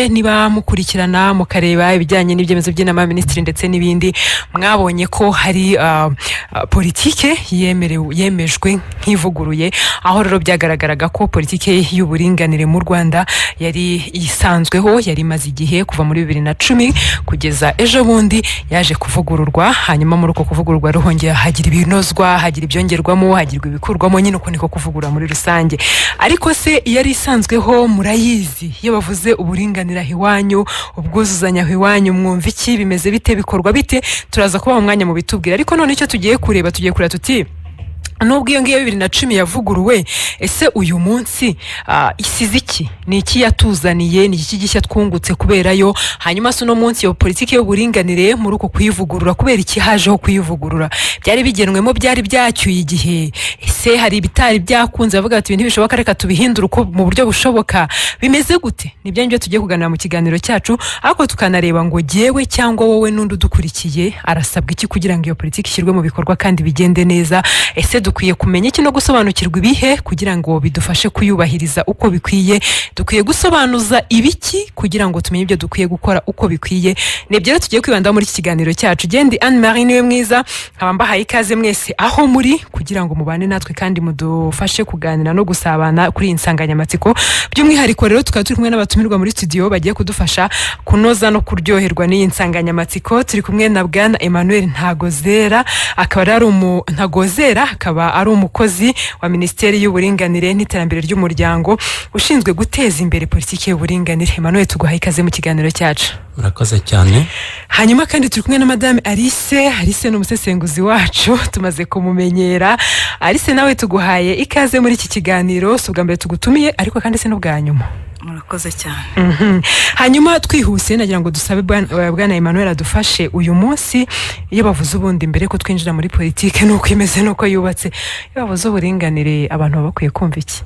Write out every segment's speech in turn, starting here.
niba mukurikirana mukareba ibijyanye n'ibyemezo by'inama y'abaminisitiri ndetse n'ibindi mwabonye ko hari ah, ah, politike yemerewe- yemejwe nk'ivuguruye aho rero byagaragaraga ko politike y'uburinganire mu rwanda yari isanzweho yari imaze igihe kuva muri bibiri na cumi kugeza ejo bundi yaje kuvugururwa hanyuma muri uko kuvugururwa ruhongera hagira ibinozwa hagira ibyongerwamo hagirwa ibikurwamo nyine uko niko kuvugurura muri rusange ariko se yari isanzweho murayizi iyo bavuze uburinganira aho iwanyu ubwuzuzanye aho iwanyu mwumva iki bimeze bite bikorwa bite turaza kubaha umwanya mu bitubwira ariko none icyo tugiye kureba tugiye kureba tuti nubwo iyo ngiyo bibiri na cumi yavuguruwe ese uyu munsi ah, isize iki ni iki yatuzaniye ni iki gishya twungutse kubera yo hanyuma se uno munsi iyo politiki y'uburinganire muri uko kuyivugurura kubera iki hajeho kuyivugurura byari bigenwemo byari byacyuye igihe ese hari ibitari byakunze bavuga bati ibintu ntibishoboka reka tubihindure uko mu buryo bushoboka bimeze gute nibyo ngibyo tugiye kuganira mu kiganiro cyacu ariko tukanareba ngo jyewe cyangwa wowe n'undi udukurikiye arasabwa iki kugira ngo iyo politiki ishyirwe mu bikorwa kandi bigende neza ese dukwiye kumenya iki no gusobanukirwa ibihe kugira ngo bidufashe kuyubahiriza uko bikwiye dukwiye gusobanuza ibiki kugira ngo tumenye ibyo dukwiye gukora uko bikwiye ni ibyo rero tugiye kwibandaho muri iki kiganiro cyacu gendi anne marie niwe mwiza nkaba mbahaye ikaze mwese aho muri kugira ngo mubane natwe kandi mudufashe kuganira no gusabana kuri iyi nsanganyamatsiko by'umwihariko rero tukaba turi kumwe n'abatumirwa muri studio bagiye kudufasha kunoza no kuryoherwa n'iyi nsanganyamatsiko turi kumwe na bwana emmanuel ntagozera akaba rero ari umu ntagozera akaba ari umukozi wa minisiteri y'uburinganire n'iterambere ry'umuryango ushinzwe guteza imbere politiki y'uburinganire emmanuel tuguhaye ikaze mu kiganiro cyacu murakoze cyane hanyuma kandi turi kumwe na madame alice alice ni umusesenguzi wacu tumaze kumumenyera alice nawe tuguhaye ikaze muri iki kiganiro si ubwa mbere tugutumiye ariko kandi si n'ubwa nyuma murakoze cyane Mhm. hanyuma twihuse nagira ngo dusabe bwana eh, Bwana emmanuel adufashe uyu munsi iyo bavuze ubundi mbere ko twinjira muri politike n'uko imeze n'uko yubatse iyo bavuze uburinganire abantu baba bakwiye kumva iki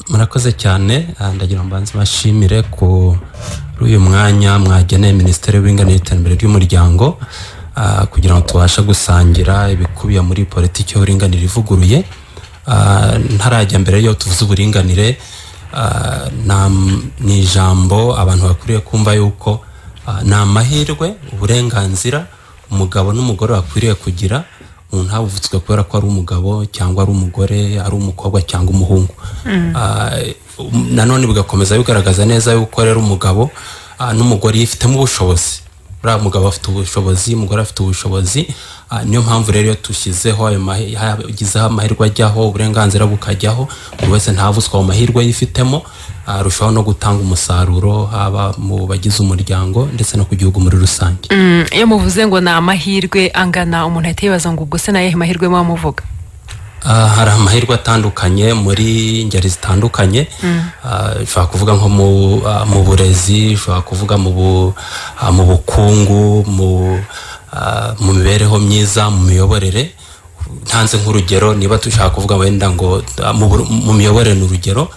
murakoze cyane Ah, ndagira ngo mbanze bashimire kuri uyu mwanya mwageneye minisiteri y'uburinganire n'iterambere ry'umuryango ah, kugira ngo tubashe gusangira ibikubiye muri politiki y'uburinganire ivuguruye Ah, ntarajya mbere yo tuvuze uburinganire ah, nta- ni ijambo abantu bakwiriye kumva yuko ah, ni amahirwe uburenganzira umugabo n'umugore bakwiriye kugira umuntu havutswe kubera ko ari umugabo cyangwa ari umugore ari umukobwa cyangwa umuhungu Ah, um, nanone bigakomeza bigaragaza neza yuko rero umugabo ah, n'umugore yifitemo ubushobozi buriya mugabo afite ubushobozi umugore afite ubushobozi Ah, niyo mpamvu rero iyo dushyizeho ayo mahe- hagizeho amahirwe ajyaho uburenganzira bukajyaho buri wese ntahavutswe ayo mahirwe yifitemo ah, arushaho no gutanga umusaruro haba mu bagize umuryango ndetse no ku gihugu muri rusange Mm, iyo muvuze ngo ni amahirwe angana umuntu ahita yibaza ngo ubwo se nayehe mahirwe muba muvuga Ah, hari amahirwe atandukanye muri ngeri zitandukanye Ah, ushobora kuvuga nko mu, ah, mu burezi ushobora kuvuga mu, bu, ah, mu bukungu mu, ah, mu mibereho myiza mu miyoborere ntanze nk'urugero niba dushaka kuvuga wenda ngo ah, mu, bur- mu miyoborere ni urugero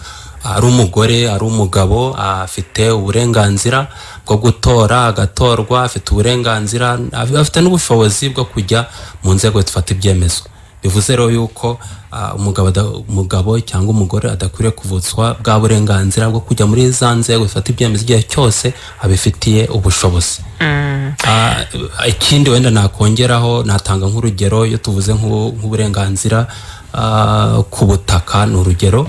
ari umugore ari umugabo ah, afite uburenganzira bwo gutora agatorwa afite uburenganzira af- afite n'ubushobozi bwo kujya mu nzego zifata ibyemezo bivuze rero yuko ah, umugabo ada- umugabo cyangwa umugore adakwiriye kuvutswa bwa burenganzira bwo kujya muri za nzego zifata ibyemezo igihe cyose abifitiye ubushobozi Ah, ikindi wenda nakongeraho natanga nk'urugero iyo tuvuze nk'u- nk'uburenganzira ah, ku butaka ni urugero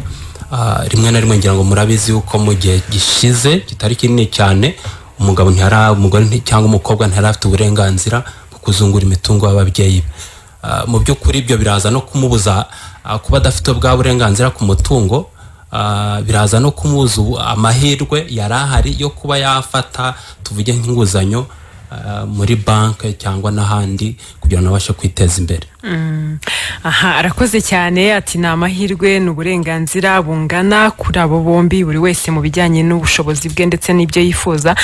Ah, rimwe na rimwe ngira ngo murabizi yuko mu gihe gishize kitari kinini cyane umugabo ntiyari umugore nti- cyangwa umukobwa ntiyari afite uburenganzira bwo kuzungura imitungo y'ababyeyi be Ah, mu by'ukuri ibyo biraza no kumubuza ah, kuba adafite bwa burenganzira ku mutungo Ah, biraza no kumubuza ubu- amahirwe yari ahari yo kuba yafata tuvuge nk'inguzanyo ah, muri banki cyangwa n'ahandi kugira ngo abashe kwiteza imbere aha arakoze cyane ati ni amahirwe ni uburenganzira bungana kuri abo bombi buri wese mu bijyanye n'ubushobozi bwe ndetse n'ibyo yifuza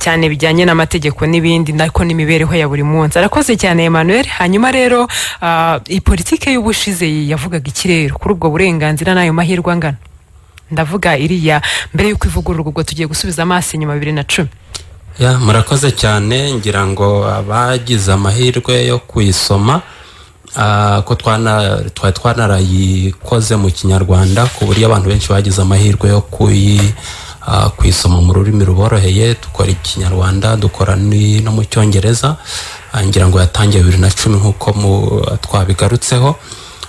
cyane bijyanye n'amategeko n'ibindi nako n'imibereho ya buri munsi arakoze cyane emmanuel hanyuma rero ah, iyi politike y'ubushize yavugaga ikirere kuri ubwo burenganzira n'ayo mahirwe angana ndavuga iriya mbere y'uko ivugururwa ubwo tugiye gusubiza amaso inyuma bibiri na cumi ya murakoze cyane ngira ngo abagize amahirwe yo kuyisoma ah, ko twana- twari twanarayikoze mu kinyarwanda ku buryo abantu benshi bagize amahirwe yo kuyi ah, kuyisoma mu rurimi ruboroheye dukora ikinyarwanda dukora ni- no mu cyongereza Ah, ngira ngo yatangiye bibiri na cumi nk'uko mu- twabigarutseho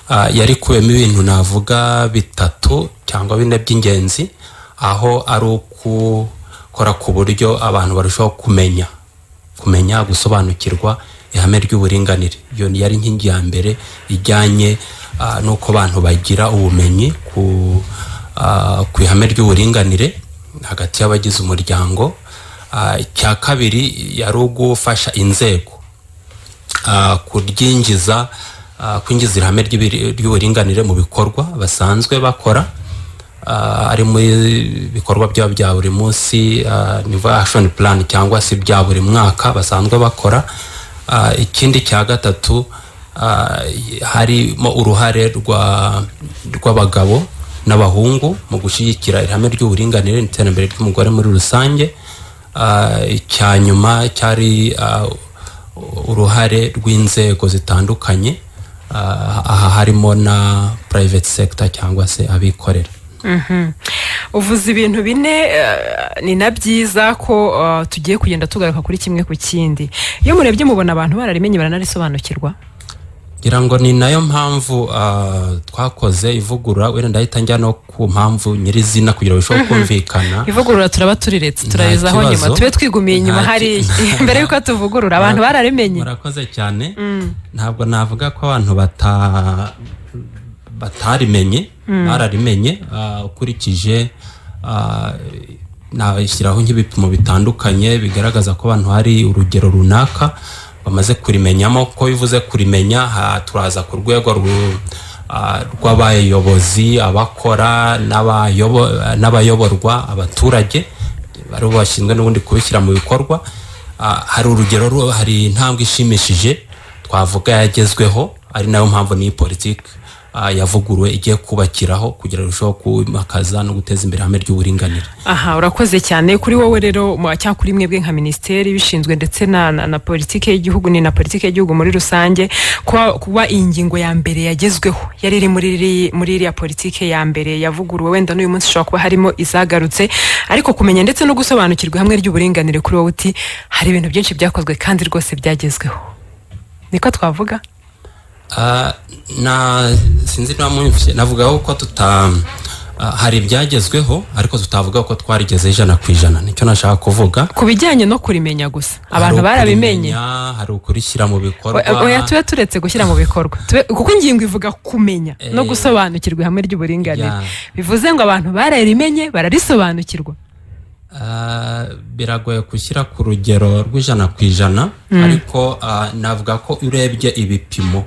Ah, yari kubiyemo ibintu navuga bitatu cyangwa bine by'ingenzi aho ari ukukora ku buryo abantu barushaho kumenya kumenya gusobanukirwa ihame ry'uburinganire iyo yari inkingi ya mbere ijyanye ah, n'uko abantu bagira ubumenyi ku ah, ku ihame ry'uburinganire hagati y'abagize umuryango Ah, icya kabiri yari ugufasha inzego ah, kuryinjiza ah, kwinjiza ihame ry'ibiri- ry'uburinganire mu bikorwa basanzwe bakora ah, ari muri bikorwa byabo bya buri munsi ah, nivuga action plan cyangwa se bya buri mwaka basanzwe bakora Ah, ikindi cya gatatu ah, harimo uruhare rwa- rw'abagabo n'abahungu mu gushyigikira ihame ry'uburinganire n'iterambere ry'umugore muri rusange Ah, icya nyuma cyari ah, uruhare rw'inzego zitandukanye ah, aha harimo na private sector cyangwa se abikorera Mhm. uvuze ibintu bine eh, ni na byiza ko eh, tugiye kugenda tugaruka kuri kimwe ku kindi iyo murebye mubona abantu bararimenye baranarisobanukirwa ngira ngo ni nayo mpamvu ah, twakoze ivugurura wenda ndahita njya no ku mpamvu nyirizina kugira ngo bishobore kumvikana ivugurura turaba turiretse turayizaho kibazo. nyuma tube twiigumiye inyuma Nta ki- hariya mbere y'uko tuvugurura abantu bararimenye murakoze cyane ntabwo navuga ko abantu bata batarimenye bararimenye ah, ukurikije ah, nashyiraho nk'ibipimo bitandukanye bigaragaza ko abantu hari urugero runaka bamaze kurimenyamo ko bivuze kurimenya ha- turaza ku rwego ru- ah, rw'abayobozi abakora n'abayobo- n'abayoborwa abaturage aribo bashinzwe n'ubundi kubishyira mu bikorwa Ah, hari urugero ru- hari intambwe ishimishije twavuga yagezweho ari nayo mpamvu niyi politiki ah, yavuguruwe igiye kubakiraho kugira ngo irusheho kwimakaza no guteza imbere ihame ry'uburinganire aha urakoze cyane kuri wowe rero mu- cyangwa kuri mwebwe nka minisiteri bishinzwe ndetse na, na, na politiki y'igihugu ni na politiki y'igihugu muri rusange kuba, kuba iyi ngingo ya mbere yagezweho yari iri muri iri- muri iriya politiki ya mbere yavuguruwe wenda n'uyu munsi ishobora kuba harimo izagarutse ariko kumenya ndetse no gusobanukirwa hamwe ry'uburinganire kuri wowe uti hari ibintu byinshi byakozwe kandi rwose byagezweho niko twavuga Ah, na sinzi niba mwumvise navugaho ko tuta ah, hari ibyagezweho ariko tutavuga ko twarigeze ijana ku ijana nicyo nashaka kuvuga ku bijyanye no kurimenya gusa abantu Hari barabimenye ukurimenya, hari ukurishyira mu bikorwa Oya- oya tube turetse gushyira mu bikorwa Tube- kuko ingingo ivuga kumenya no gusobanukirwa ihame ry'uburinganire Ya. bivuze ngo abantu bararimenye bararisobanukirwa Ah, biragoye gushyira ku rugero rw'ijana ku ijana ariko ah, navuga ko urebye ibipimo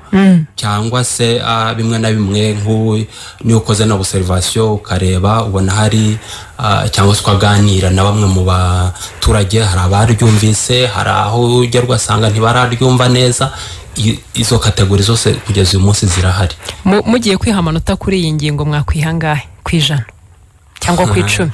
cyangwa se ah, bimwe na bimwe nk'u- niyo ukoze na observation ukareba ubona hari ah, cyangwa se ukaganira na bamwe mu baturage hari abaryumvise hari aho ujya rwasanga ntibararyumva neza I- izo kategori zose kugeza uyu munsi zirahari Mu- mugiye kwiha amanota kuri iyi ngingo mwakwiha ngahe ku ijana cyangwa ku icumi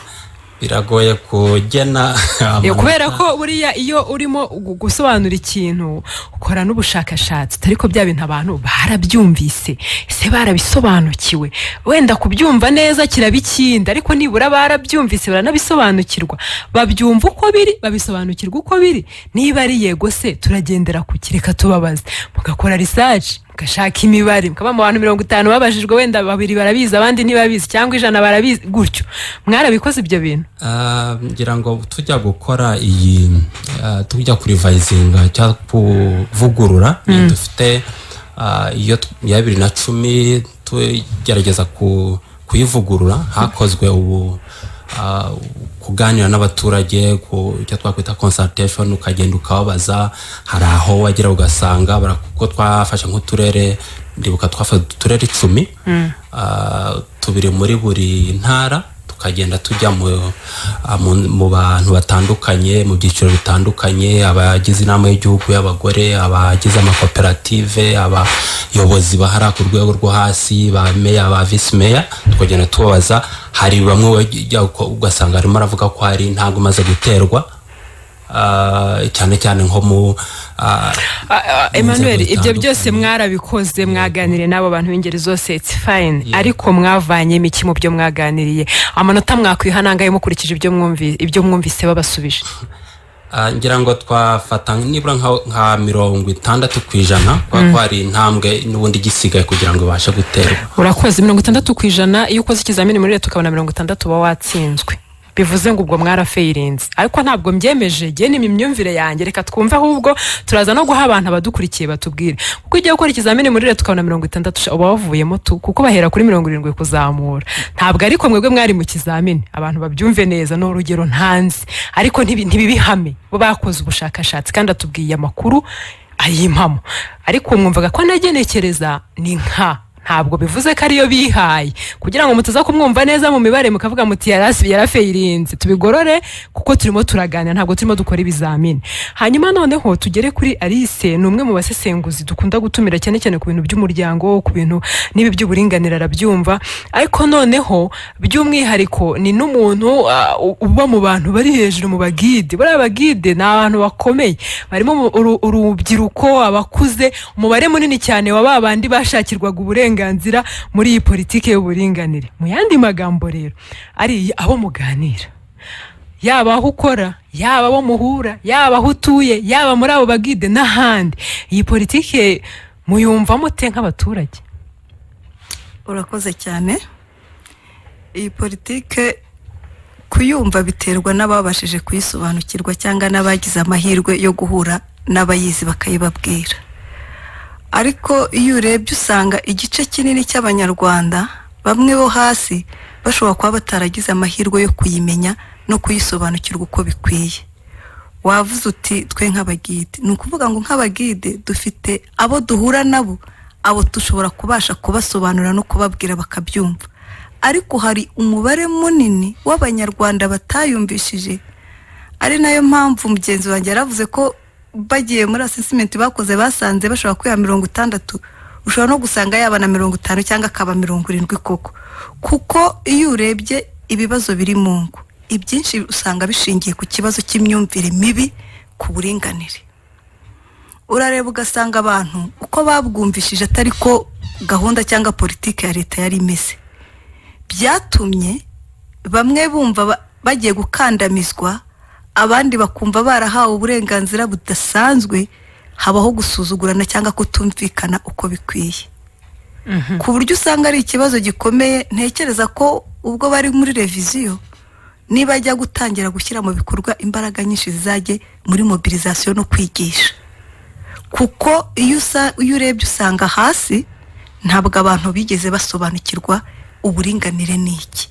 biragoye kugena Eh, amanota. kubera ko buriya iyo urimo gu- gusobanura ikintu ukora n'ubushakashatsi utari ko bya bintu abantu barabyumvise ese barabisobanukiwe wenda kubyumva neza kiraba ikindi ariko nibura barabyumvise baranabisobanukirwa babyumva uko biri babisobanukirwa uko biri niba ari yego se turagendera ku ki? reka tubabaze mugakora research mugashaka imibare mukaba mu bantu mirongo itanu babajijwe wenda babiri barabizi abandi ntibabizi cyangwa ijana barabizi gutyo mwarabikoze ibyo bintu Ah, ngira ngo tujya gukora iyi ah, tujya kurivayizinga cyangwa kuvugurura iyi dufite ah, iyo t- iya bibiri na cumi tugerageza ku- kuyivugurura hakozwe ubu ah, kuganira n'abaturage ku icyo twakwita consultation ukagenda ukababaza hari aho wagera ugasanga bara- kuko twafashe nk'uturere ndibuka twafashe uturere icumi ah, tubiri muri buri ntara tukagenda tujya mu- ah, mu mu bantu batandukanye mu byiciro bitandukanye abagize inama y'igihugu y'abagore abagize amakoperative abayobozi bahara ku rwego rwo hasi ba meya ba visi meya tukagenda tubabaza hari bamwe bajya uko- ugasanga arimo aravuga ko hari intambwe imaze guterwa ah, cyane cyane nko mu ah, Ah, ah, emmanuel Inzego ibyo byose zitandukanye. mwarabikoze mwaganiriye n'abo bantu b'ingeri zose its fine ariko mwavanyemo iki mu byo mwaganiriye amanota mwakwiha nangahe mukurikije ibyo mwumvi- ibyo mwumvise babasubije Ah, ngira ngo twafata nibura nka- nka mirongo itandatu ku ijana kubera ko hari intambwe n'ubundi igisigaye kugira ngo ibashe guterwa urakoze mirongo itandatu ku ijana iyo ukoze ikizamini muri leta ukabona mirongo itandatu uba watsinzwe bivuze ngo ubwo mwarafayirinze ariko ntabwo mbyemeje ngewe ni imyumvire yanjye reka twumve ahubwo turaza no guha abantu abadukurikiye batubwire kuko igihe ukora ikizamini muri leta ukabona mirongo itandatu sha, uba wavuyemo tu kuko bahera kuri mirongo irindwi kuzamura ntabwo ariko mwebwe mwari mu kizamini abantu babyumve neza ni urugero ntanzi ariko ntibi- ntibibihame bo bakoze ubushakashatsi kandi atubwiye amakuru ayimpamo ariko mwumvaga ko anagenekereza ni nka ntabwo bivuze ko ariyo bihaye kugira ngo mutaza kumwumva neza mu mibare mukavuga muti yarasi yarafayirinze tubigorore kuko turimo turaganira ntabwo turimo dukora ibizamini hanyuma noneho tugere kuri alice ni umwe mu basesenguzi dukunda gutumira cyane cyane ku bintu by'umuryango ku bintu n'ibi by'uburinganire arabyumva ariko noneho by'umwihariko ni n'umuntu ah, u- uba mu bantu bari hejuru mu bagide buriya bagide ni abantu bakomeye barimo mu- uru- urubyiruko abakuze umubare munini cyane wa ba bandi bashakirwaga uburenganzira muri iyi politiki y'uburinganire mu yandi magambo rero ari abo muganira yaba aho ukora yaba abo muhura yaba aho utuye yaba muri abo bagide n'ahandi iyi politiki muyumva mute nk'abaturage urakoze cyane iyi politike kuyumva biterwa n'ababashije kuyisobanukirwa cyangwa n'abagize amahirwe yo guhura n'abayizi bakayibabwira ariko iyo urebye usanga igice kinini cy'abanyarwanda bamwe bo hasi bashobora kuba bataragize amahirwe yo kuyimenya no kuyisobanukirwa uko bikwiye wavuze uti twe nk'abagide ni ukuvuga ngo nk'abagide dufite abo duhura nabo abo dushobora kubasha kubasobanurira no kubabwira bakabyumva ariko hari umubare munini w'abanyarwanda batayumvishije ari nayo mpamvu mugenzi wanjye yaravuze ko bagiye muri asesimenti bakoze basanze bashobora kwiha mirongo itandatu ushobora no gusanga yaba na mirongo itanu cyangwa akaba mirongo irindwi koko kuko iyo urebye ibibazo biri mu ngo ibyinshi usanga bishingiye ku kibazo cy'imyumvire mibi ku buringanire urareba ugasanga abantu uko babwumvishije atari ko gahunda cyangwa politiki ya leta yari imeze byatumye bamwe bumva ba- bagiye gukandamizwa abandi bakumva barahawe uburenganzira budasanzwe habaho gusuzugurana cyangwa kutumvikana uko bikwiye ku buryo usanga ari ikibazo gikomeye ntekereza ko ubwo bari muri reviziyo niba ajya gutangira gushyira mu bikorwa imbaraga nyinshi zizajye muri mobilizasiyo no kwigisha kuko iyo usa- iyo urebye usanga hasi ntabwo abantu bigeze basobanukirwa uburinganire ni iki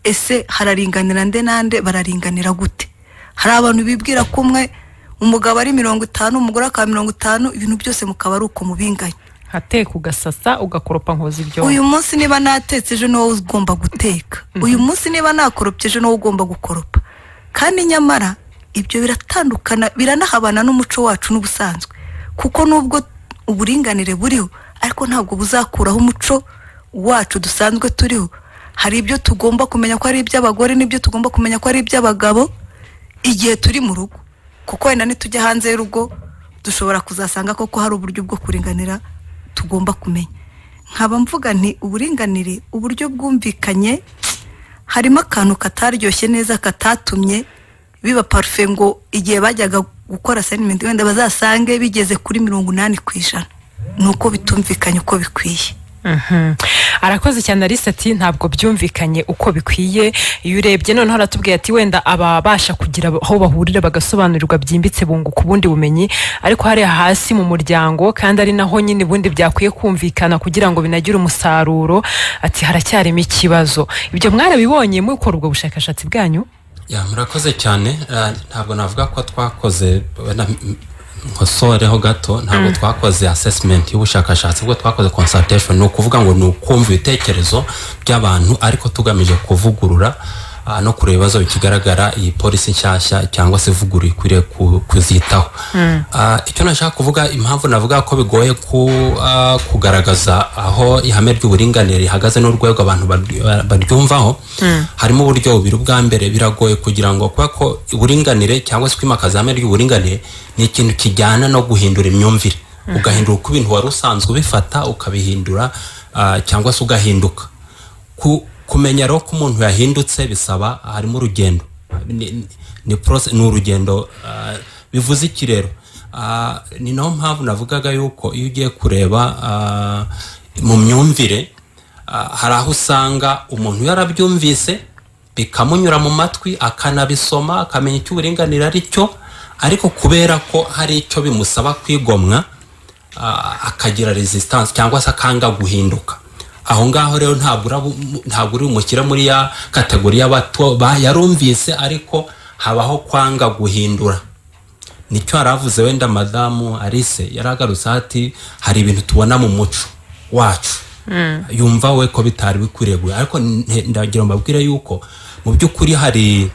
ese hararinganira nde nande bararinganira gute hari abantu bibwira ko umwe umugabo ari mirongo itanu umugore akaba mirongo itanu ibintu byose mukaba ari uko mubinganya hateka ugasasa ugakoropa nkoza ibyo uyu munsi niba natetse ejo ni wowe ugomba guteka uyu munsi niba nakoropye ejo ni wowe ugomba gukoropa kandi nyamara ibyo biratandukana biranahabana n'umuco wacu n'ubusanzwe kuko nubwo uburinganire buriho ariko ntabwo buzakuraho umuco wacu dusanzwe turiho hari ibyo tugomba kumenya ko ari iby'abagore n'ibyo tugomba kumenya ko ari iby'abagabo igihe turi mu rugo kuko wenda nitujya hanze y'urugo dushobora kuzasanga koko hari uburyo bwo kuringanira tugomba kumenya nkaba mvuga nti uburinganire uburyo bwumvikanye harimo akantu kataryoshye neza katatumye biba parufe ngo igihe bajyaga gukora sayinimenti wenda bazasange bigeze kuri mirongo inani ku ijana ni uko bitumvikanye uko bikwiye Mhm. arakoze cyane alice ati ntabwo byumvikanye uko bikwiye iyo urebye noneho aratubwiye ati wenda ababasha kugira aho bahurira bagasobanurirwa byimbitse bunguka ubundi bumenyi ariko hari hasi mu muryango kandi ari naho nyine ubundi byakwiye kumvikana kugira ngo binagire umusaruro ati haracyarimo ikibazo ibyo mwarabibonye mukora ubwo bushakashatsi bwanyu ya murakoze cyane ah, ntabwo navuga ko twakoze wenda m- nkosoreho gato ntabwo twakoze assessment y'ubushakashatsi ubwo twakoze consultation ni ukuvuga ngo ni ukumva ibitekerezo by'abantu ariko tugamije kuvugurura ah, no kureba ibibazo bikigaragara iyi polisi nshyashya cyangwa se ivuguruye ikwiriye ku- kuzitaho Ah, icyo nashaka kuvuga impamvu navuga ko bigoye ku, ah, kugaragaza aho ihame ry'uburinganire rihagaze n'urwego abantu baryu- ba- baryumvaho harimo uburyo bubiri ubwa mbere biragoye kugira ngo kubera ko uburinganire cyangwa se kwimakaza ihame ry'uburinganire ni ikintu kijyana no guhindura imyumvire ugahindura uko ibintu wari usanzwe ubifata ukabihindura ah, cyangwa se ugahinduka ku- kumenya rero ko umuntu yahindutse bisaba harimo urugendo ni, ni, ni, process- ni urugendo ah, bivuze iki rero Ah, ni naho mpamvu navugaga yuko iyo ugiye kureba ah, mu myumvire ah, hari aho usanga umuntu yarabyumvise bikamunyura mu matwi akanabisoma akamenya icyo uburinganire ari cyo ariko kubera ko hari icyo bimusaba kwigomwa ah, akagira resistance cyangwa se akanga guhinduka aho ngaho rero ntabwo urabu- ntabwo uri bumushyire muri ya kategori y'abato ba- yarumvise ariko habaho kwanga guhindura nicyo yari avuze wenda madamu alice yaragarutse ati hari ibintu tubona mu muco wacu yumva we ko bitari bikwiriye guhindura." ariko nte- ndagira ngo mbabwire yuko mu by'ukuri hari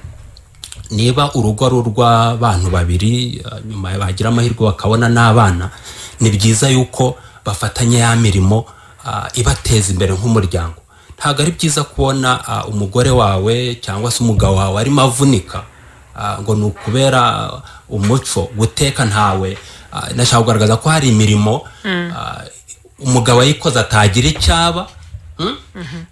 niba urugo ari urw'abantu babiri eh, nyuma bagira amahirwe bakabona n'abana ni byiza yuko bafatanya ya mirimo ah, ibateza imbere nk'umuryango ntabwo ari byiza kubona ah, umugore wawe cyangwa se umugabo wawe arimo avunika ah, ngo ni ukubera ah, umuco guteka ntawe ah, nashaka kugaragaza ko hari imirimo ah, umugabo yayikoze atagira icyaba mm?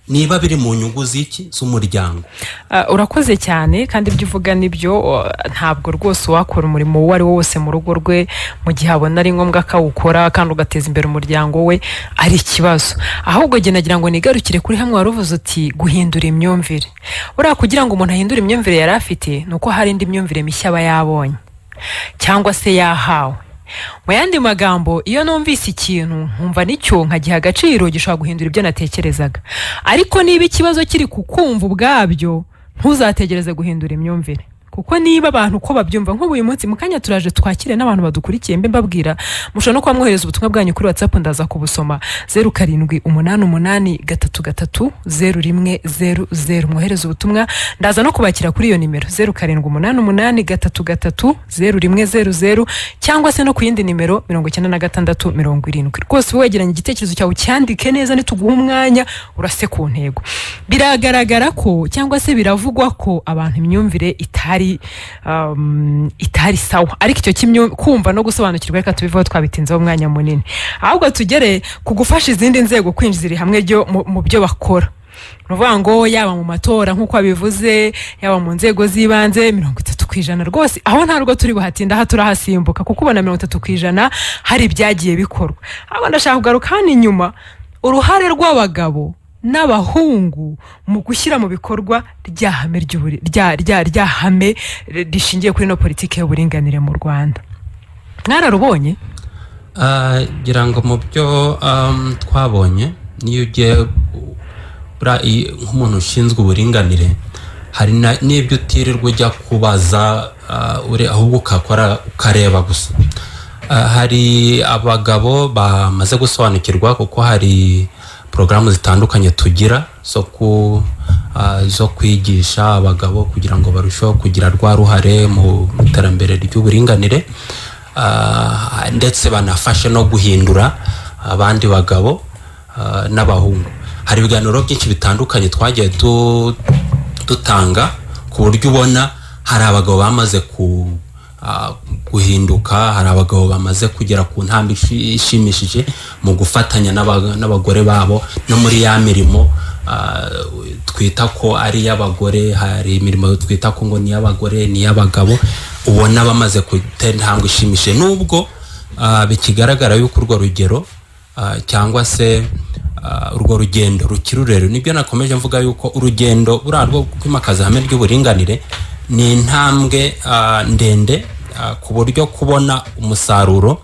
niba biri mu nyungu z'iki z'umuryango Ah, urakoze cyane kandi ibyo uvuga nibyo uh, ntabwo rwose wakora umurimo uwo ari wo wose mu rugo rwe mu gihe abona ari ngombwa ko awukora kandi ugateza imbere umuryango we ari ikibazo ahubwo jye nagira ngo nigarukire kuri hamwe wari uvuze uti guhindura imyumvire buriya kugira ngo umuntu ahindure imyumvire yari afite ni uko hari indi myumvire mishya aba yabonye cyangwa se yahawe mu yandi magambo iyo numvise ikintu nkumva nicyo nkagiha agaciro gishobora guhindura ibyo natekerezaga ariko niba ikibazo kiri ku kumva ubwabyo ntuzategereze guhindura imyumvire kuko niba abantu uko babyumva nk'ubu uyu munsi mu kanya turaje twakire n'abantu badukurikiye mbe mbabwira mushobora no kuba mwohereza ubutumwa bwanyu kuri whatsapp ndaza kubusoma zeru karindwi umunani umunani gatatu gatatu zeru rimwe zeru zeru mwohereza ubutumwa ndaza no kubakira kuri iyo nimero zeru karindwi umunani umunani gatatu gatatu zeru rimwe zeru zeru cyangwa se no ku yindi nimero mirongo icyenda na gatandatu mirongo irindwi rwose uba wegeranya igitekerezo cyawe ucyandike neza nituguhe umwanya urase ku ntego biragaragara ko cyangwa se biravugwa ko abantu imyumvire itari um, itari sawa ariko icyo kimyu- kumva no gusobanukirwa reka tubivaho twabitinzeho umwanya munini ahubwo tugere ku gufasha izindi nzego kwinjiza iri hamwe ryo mu- mu byo bakora ni ukuvuga ngo yaba mu matora nk'uko wabivuze yaba mu nzego z'ibanze mirongo itatu ku ijana rwose aho ntabwo turi buhatinda aha turahasimbuka kuko ubona mirongo itatu ku ijana hari ibyagiye bikorwa ahubwo ndashaka kugaruka hano inyuma uruhare rw'abagabo n'abahungu mu gushyira mu bikorwa rya hame ry'uburi- rya- rya- rya hame rishingiye kuri ino politiki y'uburinganire mu rwanda mwararubonye Ah, ngira ngo mu byo am, twabonye niyo ugiye u- buriya i- nk'umuntu ushinzwe uburinganire hari na- n'ibyo utirirwa ujya kubaza ah, ure- ahubwo ukakora ukareba gusa Ah, hari abagabo bamaze gusobanukirwa kuko hari porogaramu zitandukanye tugira zo ku ah, zo kwigisha abagabo kugira ngo barusheho kugira rwa ruhare mu iterambere ry'uburinganire Ah, ndetse banafashe no guhindura abandi bagabo ah, n'abahungu hari ibiganiro byinshi bitandukanye twagiye tu- dutanga ku buryo ubona hari abagabo bamaze ku ah, guhinduka hari abagabo bamaze kugera ku ntambwe ishi- ishimishije mu gufatanya n'aba- n'abagore babo no muri ya mirimo ah, twita ko ari iy'abagore hari imirimo twita ko ngo ni iy'abagore ni iy'abagabo ubona bamaze gutera intambwe ishimishije nubwo ah, bikigaragara yuko urwo rugero ah, cyangwa se ah, urwo rugendo rukiri rurerure nibyo nakomeje mvuga yuko urugendo buriya rwo kwimakaza ihame ry'uburinganire ni intambwe ah, ndende ah, ku buryo kubona umusaruro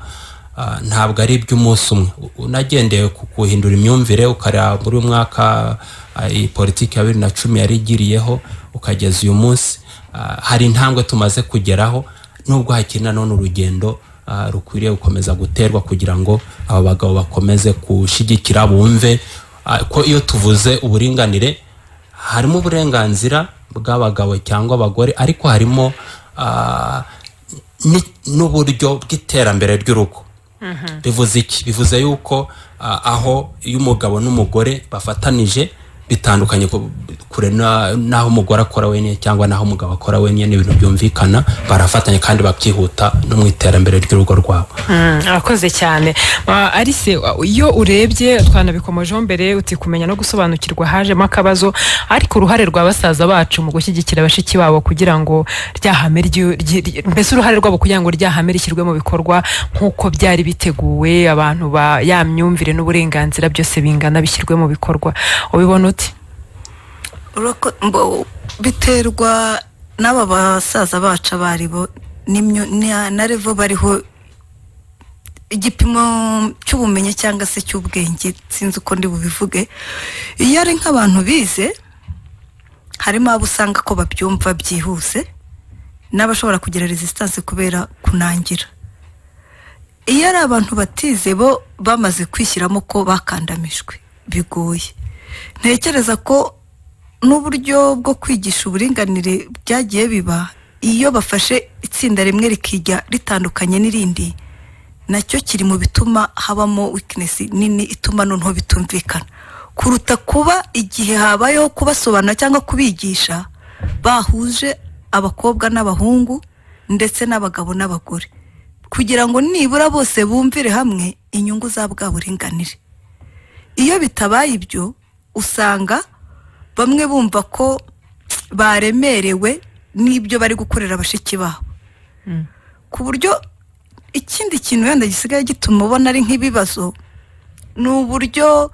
ah, ntabwo ari iby'umunsi umwe U- unagendeye ku kuhindura imyumvire ukareba muri uyu mwaka ah, iyi politiki ya bibiri na cumi yarigiriyeho ukageza uyu munsi Ah, hari intambwe tumaze kugeraho nubwo hakiri nanone urugendo ah, rukwiriye gukomeza guterwa kugira ngo aba bagabo bakomeze gushyigikira bumve ah, ko iyo tuvuze uburinganire harimo uburenganzira bw'abagabo cyangwa abagore ariko harimo ah, ni- n'uburyo bw'iterambere ry'urugo bivuze iki bivuze yuko ah, aho iyo umugabo n'umugore bafatanije bitandukanye ku- kure na- n'aho umugore akora wenyine cyangwa n'aho umugabo akora wenyine ni ibintu byumvikana barafatanya kandi bakihuta no mu iterambere ry'urugo rwabo Mm, arakoze cyane Ah, arise ah, iyo urebye twanabikomojeho mbere uti kumenya no gusobanukirwa hajemo akabazo ariko uruhare rwa basaza bacu mu gushyigikira bashiki babo kugira ngo rya hame ryu- ryi- ryi- mbese uruhare rwabo kugira ngo rya hame rishyirwe mu bikorwa nk'uko byari biteguwe abantu ba ya myumvire n'uburenganzira byose bingana bishyirwe mu bikorwa ubibona uti Urako- mbo- biterwa n'aba basaza bacu abaribo n'imyo- na na revo bariho igipimo cy'ubumenyi cyangwa se cy'ubwenge sinzi uko ndi bubivuge iyo ari nk'abantu bize harimo abo usanga ko babyumva byihuse n'abashobora kugira resistance kubera kunangira iyo ari abantu batize bo bamaze kwishyiramo ko bakandamijwe bigoye ntekereza ko n'uburyo bwo kwigisha uburinganire byagiye biba iyo bafashe itsinda rimwe rikijya ritandukanye n'irindi nacyo kiri mu bituma habamo weakness nini ituma noneho bitumvikana kuruta kuba igihe habayeho kubasobanura cyangwa kubigisha bahuje abakobwa n'abahungu ndetse n'abagabo n'abagore kugira ngo nibura bose bumvire hamwe inyungu za bwa buringanire iyo bitabaye ibyo usanga bamwe bumva ko baremerewe n'ibyo bari gukorera bashiki babo ku buryo ikindi kintu wenda gisigaye gituma ubona ari nk'ibibazo ni uburyo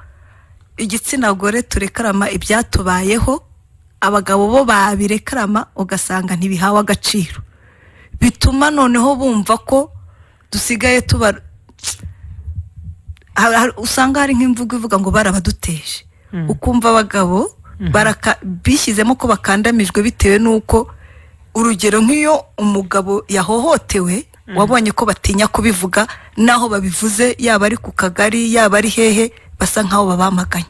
igitsina gore turekarama ibyatubayeho abagabo bo babirekarama ugasanga ntibihawe agaciro bituma noneho bumva ko dusigaye tuba hari- hari- usanga hari nk'imvugo ivuga ngo barabaduteje ukumva abagabo baraka- bishyizemo ko bakandamijwe bitewe n'uko urugero nk'iyo umugabo yahohotewe wabonye ko batinya kubivuga n'aho babivuze yaba ari ku kagari yaba ari hehe basa nk'aho babamaganye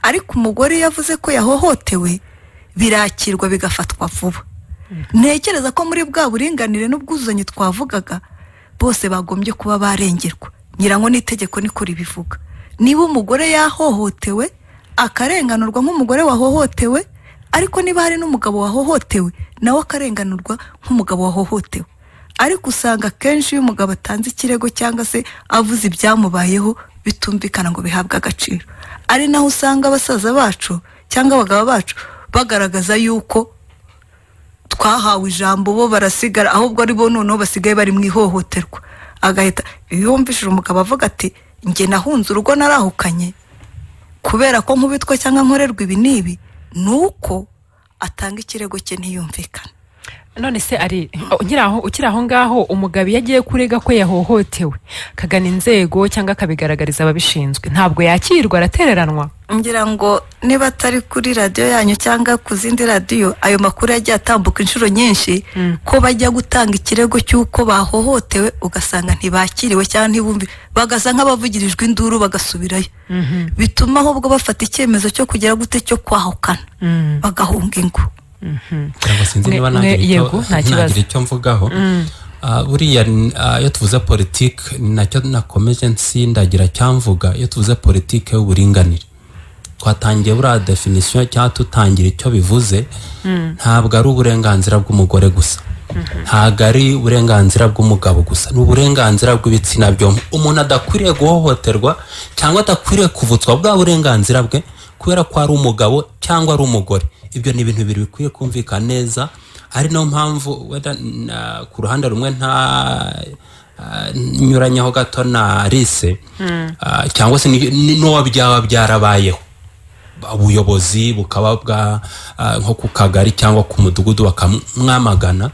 ariko umugore iyo avuze ko yahohotewe birakirwa bigafatwa vuba ntekereza ko muri bwa buringanire n'ubwuzuzanye twavugaga bose bagombye kuba barengerwa nyirango n'itegeko niko ribivuga niba umugore yahohotewe akarenganurwa nk'umugore wahohotewe ariko niba hari n'umugabo wahohotewe nawe akarenganurwa nk'umugabo wahohotewe ariko usanga akenshi iyo umugabo atanze ikirego cyangwa se avuze ibyamubayeho bitumvikana ngo bihabwe agaciro ari naho usanga abasaza bacu cyangwa abagabo bacu bagaragaza yuko twahawe ijambo bo barasigara ahubwo ari bo noneho basigaye bari mu ihohoterwa agahita iyo yumvishije umugabo avuga ati njye nahunze urugo narahukanye kubera ko nkubitwa cyangwa nkorerwa ibi n'ibi ni uko atanga ikirego cye ntiyumvikane none se ari ukiri aho- ukiri aho ngaho umugabo iyo agiye kurega ko yahohotewe akagana inzego cyangwa akabigaragariza ababishinzwe ntabwo yakirwa aratereranwa ngira ngo niba atari kuri radiyo yanyu cyangwa ku zindi radiyo ayo makuru yagiye atambuka inshuro nyinshi ko bajya gutanga ikirego cy'uko bahohotewe ugasanga ntibakiriwe cyangwa ntibumve bagasa nk'abavugirijwe induru bagasubirayo bituma ahubwo bafata icyemezo cyo kugira gute cyo kwahukana bagahunga ingo cyangwa sinzi Mwe- niba mwe- nagira icyo- yego, nta kibazo. nagira icyo mvugaho Ah, buriya ni- ah, iyo tuvuze politiki ni nacyo nakomeje nsindagira cyamvuga iyo tuvuze politiki y'uburinganire twatangiye buriya definisiyo cyangwa tutangira icyo bivuze ntabwo ari uburenganzira bw'umugore gusa ntabwo ari uburenganzira bw'umugabo gusa ni uburenganzira bw'ibitsina byombi umuntu adakwiriye guhohoterwa cyangwa adakwiriye kuvutswa bwa burenganzira bwe kubera ko ari umugabo cyangwa ari umugore ibyo ni ibintu bibiri bikwiye kumvikana neza ari nayo mpamvu wenda na- ku ruhande rumwe nta ah, nyuranyeho gato na rise Ah, cyangwa se ni- ni- n'uwo byaba byarabayeho ubuyobozi bukaba bwa ah, nko ku kagari cyangwa ku mudugudu bakamwamagana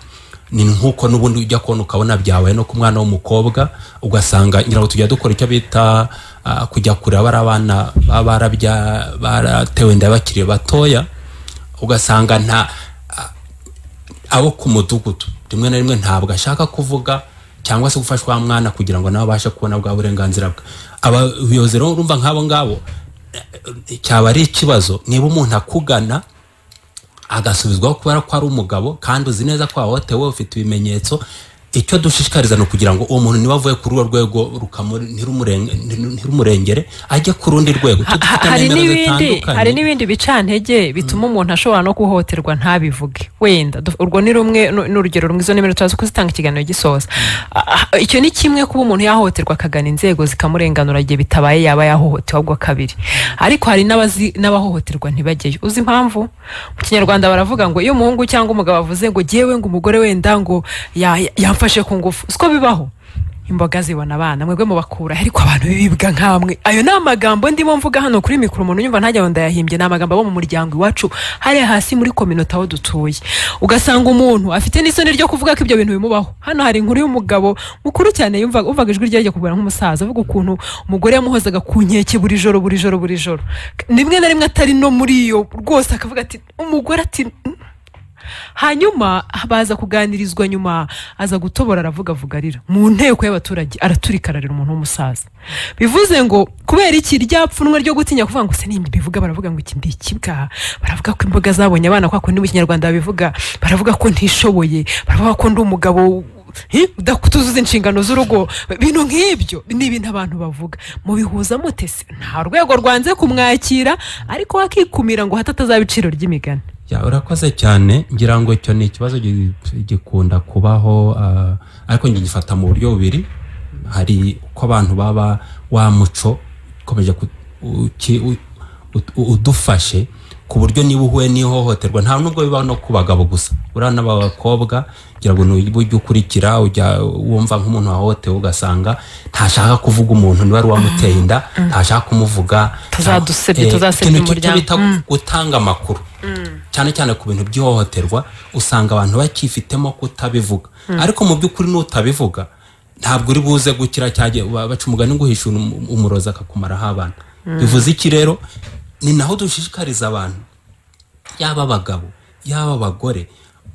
ni nk'uko n'ubundi ujya kubona ukabona byabaye no ku mwana w'umukobwa ugasanga nyirango tujya dukora icyo bita ah, kujya kureba bari abana baba barabya- baratewe inda bakiri batoya ugasanga nta abo ku mudugudu rimwe na rimwe ntabwo ashaka kuvuga cyangwa se gufashwa wa mwana kugira ngo nawe abashe kubona bwa burenganzira bwe abayobozi rero urumva nk'abo ngabo eh, eh, cyaba ari ikibazo niba umuntu akugana agasubizwaho kubera ko ari umugabo kandi uzi neza ko wahohotewe ufite ibimenyetso icyo dushishikariza ni ukugira ngo uwo muntu niba avuye kuri urwo rwego rukamu- ntirumurenge- ntirumurengere ajye ku rundi rwego Tujye Ha- dufite hari nimero n'ibindi zitandukanye. hari n'ibindi bicantege bituma umuntu ashobora no guhohoterwa ntabivuge wenda Du- urwo ni rumwe nu- ni urugero rumwe izo nimero turazi kuzitanga ikiganiro gisoza Ah, ah, icyo ni kimwe kuba umuntu yahohoterwa akagana inzego zikamurenganura igihe bitabaye yaba yahohotewe ahubwo kabiri ariko hari n'abazi- n'abahohoterwa ntibajyeyo uzi impamvu mu kinyarwanda baravuga ngo iyo umuhungu cyangwa umugabo avuze ngo jyewe ngo umugore wenda ngo ya- ya- yamfashe ku ngufu siko bibaho imboga zibona abana mwebwe mubakura ariko abantu bibibwa nk'amwe ayo ni amagambo ndimo mvuga hano kuri mikoro umuntu yumva ntajya ngo ndayahimbye ni amagambo abo mu muryango iwacu hariya hasi muri kominota aho dutuye ugasanga umuntu afite n'isoni ryo kuvuga ko ibyo bintu bimubaho hano hari inkuru y'umugabo mukuru cyane yumva umvaga ijwi rye rijya kuvura nk'umusaza avuga ukuntu umugore yamuhozaga ku nkeke buri joro buri joro buri joro rimwe na rimwe atari no muri iyo rwose akavuga ati umugore ati "Mm." hanyuma baza kuganirizwa nyuma aza gutobora aravuga avuga arira mu nteko y'abaturage araturika ararira umuntu w'umusaza bivuze ngo kubera iki ryapfunwe ryo gutinya kuvuga ngo se nimba bivuga baravuga ngo iki ndi ikibwa baravuga ko imboga zabonye abana kwa kundi mu kinyarwanda babivuga baravuga ko ntishoboye baravuga ko ndi umugabo hi, udakutuzuza inshingano z'urugo ibintu nk'ibyo ni ibintu abantu bavuga mubihuza mute se nta rwego rwanze kumwakira ariko wakikumira ngo hato atazaba iciro ry'imigani Ya, urakoze cyane ngira ngo icyo ni ikibazo gi- gikunda kubaho ah, ariko njye ngifata mu buryo bubiri hari uko abantu baba wa muco ukomeje ku- uki- u- u- udufashe ku buryo niba uhuye n'ihohoterwa nta nubwo bibaho no ku bagabo gusa uriya n'abakobwa ngira ngo niba ujya ukurikira ujya wumva nk'umuntu wahohotewe ugasanga ntashaka kuvuga umuntu niba ari uwamuteye inda ntashaka kumuvuga Tuzadusebye, Eh, tuzasebya ikintu cyo- cyo umuryango. bita bita gutanga amakuru cyane cyane ku bintu by'ihohoterwa usanga abantu bakifitemo kutabivuga ariko mu by'ukuri n'utabivuga ntabwo uri buze gukira cyangwa ba- baca umugani ngo uhisha um- umurozi akakumaraho abana bivuze iki rero ni naho dushishikariza abantu yaba abagabo yaba abagore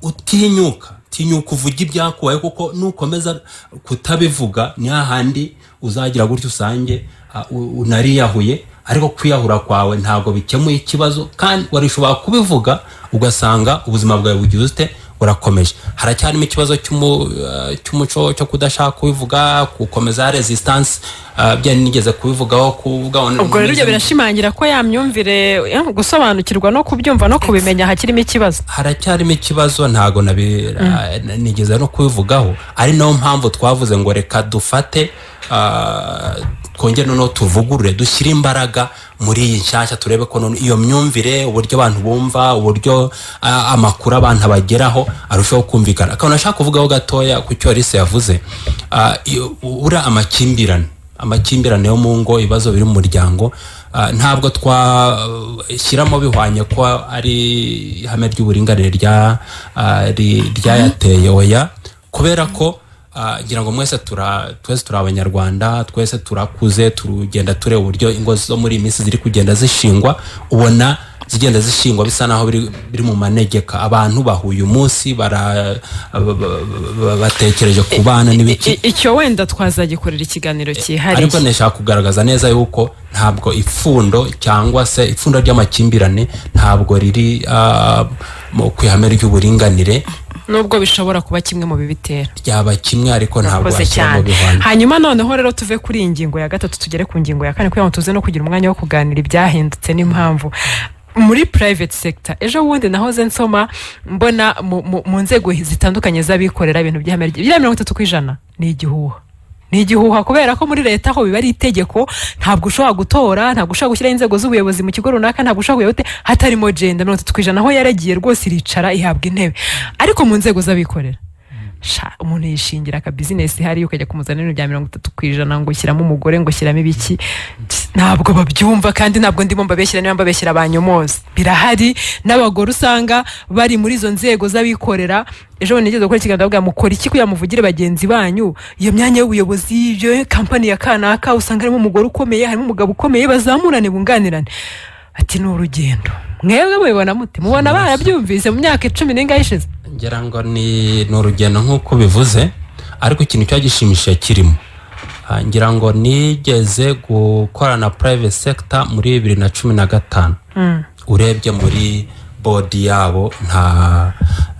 utinyuka tinyuka uvuge ibyakubaye kuko nukomeza kutabivuga ni hahandi uzagira gutyo usange ah, u- unariyahuye ariko kwiyahura kwawe ntabwo bikemuye ikibazo kandi warishobora kubivuga ugasanga ubuzima bwawe bugize ute burakomeje haracyarimo ikibazo cy'umu- ah, cy'umuco cyo kudashaka kubivuga gukomeza resistance ah, bya nigeze kubivugaho kuvuga ubwo rero ibyo birashimangira ko ya myumvire eh, gusobanukirwa no kubyumva no kubimenya hakirimo ikibazo haracyarimo ikibazo ntago nabi- ah, nigeze no kubivugaho ari nayo mpamvu twavuze ngo reka dufate ah, twongere noneho tuvugurure dushyire imbaraga muri iyi nshyashya turebe ko noneho iyo myumvire uburyo abantu bumva uburyo ah, amakuru abantu abageraho arushaho kumvikana akantu nashaka kuvugaho gatoya ku cyo Alice yavuze ah, iyo- uriya amakimbirane amakimbirane yo mu ngo ibibazo biri mu muryango Ah, ntabwo twashyiramo bihwanye ko ari ihame ry'uburinganire rya- ah, ri- ryayateye oya kubera ko ah, ngira ngo mwese tura- twese turi abanyarwanda twese turakuze tugenda tureba uburyo ingo zo muri iyi minsi ziri kugenda zishingwa ubona zigenda zishingwa bisa naho biri, biri mu manegeka abantu bahuye umunsi bara- ba- ba- ba- batekereje ku bana n'ibiki I- icyo wenda twazagikorera ikiganiro ariko cyihariye nashaka kugaragaza neza yuko ntabwo ipfundo cyangwa se ipfundo ry'amakimbirane ntabwo riri ah, mu- ku ihame ry'uburinganire nubwo bishobora kuba kimwe mu bibitera ryaba kimwe ariko ntabwo Urakoze washyira mu cyane bihwanye hanyuma noneho rero tuve kuri iyi ngingo ya gatatu tugere ku ngingo ya kane kugira ngo tuze no kugira umwanya wo kuganira ibyahindutse n'impamvu muri private sector ejo bundi nahoze nsoma mbona mu- mu mu nzego zitandukanye z'abikorera ibintu by'ihame ry- bya mirongo itatu ku ijana ni igihuha ni igihuha kubera ko muri leta ho biba ari itegeko ntabwo ushobora gutora ntabwo ushobora gushyiraho inzego z'ubuyobozi mu kigo runaka ntabwo ushobora kuyobote hatarimo jenda mirongo itatu ku ijana aho yaragiye rwose iricara ihabwa intebe ariko mu nzego z'abikorera sha umuntu yishingira aka bizinesi hariya ukajya kumuzanira ibintu bya mirongo itatu ku ijana ngo ushyiramo umugore ngo ushyiramo ibiki ntabwo babyumva kandi ntabwo ndimo mbabeshyira niba mbabeshyira banyomozi birahari n'abagore usanga bari muri izo nzego z'abikorera ejo bundi nigeze gukora ikiganiro ndavuga mukora iki kugira ngo muvugire bagenzi banyu iyo myanya y'ubuyobozi iyo kampani ya kanaka usanga harimo umugore ukomeye harimo umugabo ukomeye bazamurane bunganirane ati ni urugendo mwebwe mubibona mute mubona barabyumvise mu myaka icumi n'ingahe ishize ngira ngo ni ni urugendo nk'uko bivuze ariko ikintu cyo gishimishije kirimo Ah, ngira ngo nigeze gukorana na private sector muri bibiri na cumi na gatanu urebye muri bodi yabo nta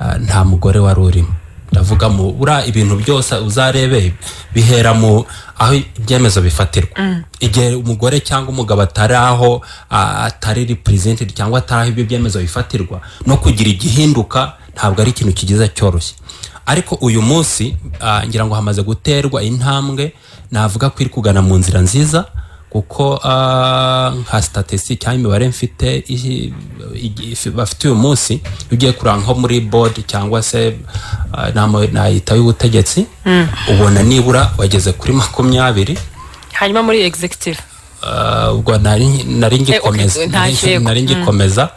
ah, nta mugore wari urimo ndavuga mu buriya ibintu byose uzarebe bihera mu aho ibyemezo bifatirwa igihe umugore cyangwa umugabo atari aho ah, atari repurizentedi cyangwa atari aho ibyo byemezo bifatirwa no kugira igihinduka ntabwo ari ikintu kigiza cyoroshye ariko uyu munsi ah, ngira ngo hamaze guterwa intambwe navuga ko iri kugana mu nzira nziza kuko ah, nka statisi cyangwa imibare mfite ihi- igi- ifi- bafite uyu munsi iyo ugiye kureba nko muri bodi cyangwa se ah, inama nayita y'ubutegetsi ubona nibura wageze kuri makumyabiri hanyuma muri executive Ah, ubwo nari nari ngikomeza Eh, okay, nta nari- kirego. nari ngikomeza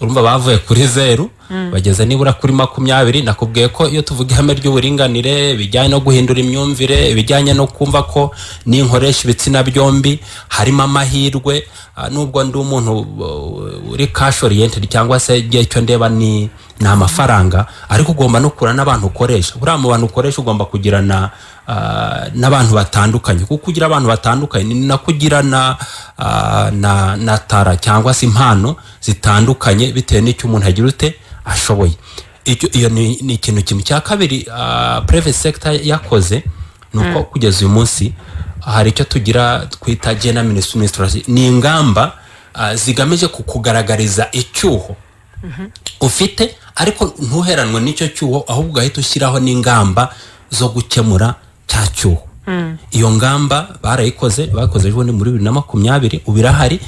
urumva bavuye kuri zeru bageze nibura kuri makumyabiri nakubwiye ko iyo tuvuga ihame ry'uburinganire bijyanye no guhindura imyumvire ibijyanye no kumva ko ninkoresha ibitsina byombi harimo amahirwe ah, nubwo ndi umuntu uh, uri cash oriented cyangwa se igihe cyo ndeba ni ni amafaranga ariko ugomba no kurana n'abantu ukoresha buriya mu bantu ukoresha ugomba kugirana ah, n'abantu batandukanye kuko ugira abantu batandukanye ni nako ugira na ah, na na tara cyangwa se impano zitandukanye bitewe n'icyo umuntu agira ute ashoboye Icyo- iyo ni ni ikintu kimwe cya kabiri private sector yakoze ni uko kugeza uyu munsi hari icyo tugira twita gender ministry ministry ni ingamba ah, zigamije kukugaragariza icyuho ufite ariko ntuheranwe n'icyo cyuho ahubwo ugahita ushyiraho n'ingamba zo gukemura cya cyuho iyo ngamba barayikoze bakoze ejo bundi muri bibiri na makumyabiri ubu irahari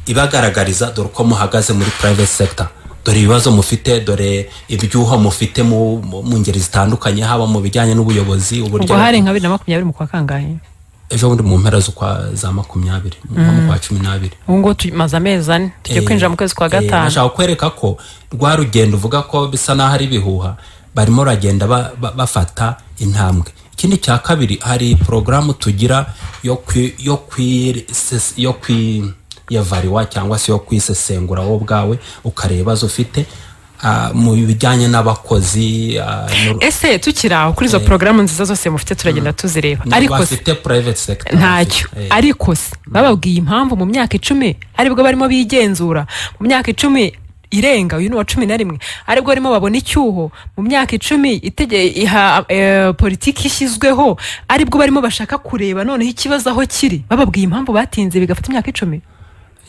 ibagaragariza dore uko muhagaze muri private sector dore ibibazo mufite dore ibyuho mufite mu, mu, mu ngeri zitandukanye haba mu bijyanye n'ubuyobozi ubwo hari nka bibiri na makumyabiri mu kwa kangahe ejo bundi mu mpera z'ukwa za makumyabiri nko mu kwa cumi n'abiri ubu ngubu tumaze amezi ane tugiye Eh, kwinjira mu kwezi kwa eh, gatanu nashaka kwereka ko rwa rugendo uvuga ko bisa n'aho ari ibihuha barimo baragenda ba- ba- bafata intambwe ikindi cya kabiri hari porogaramu tugira yo kwi yo kwi yo kwi yavariwa cyangwa se yo kwisesengura wowe ubwawe ukareba ibibazo ufite ah, mu bijyanye n'abakozi ah, n'uru- ese tukiri aho kuri izo porogaramu nziza zose mufite turagenda tuzireba ariko se bafite private sector ntacyo Eh. ariko se bababwiye impamvu mu myaka icumi aribwo barimo bigenzura mu myaka icumi irenga uyu ni uwa cumi na rimwe aribwo barimo babona icyuho mu myaka icumi itege- iha eh, politiki ishyizweho aribwo barimo bashaka kureba noneho ikibazo aho kiri bababwiye impamvu batinze bigafata imyaka icumi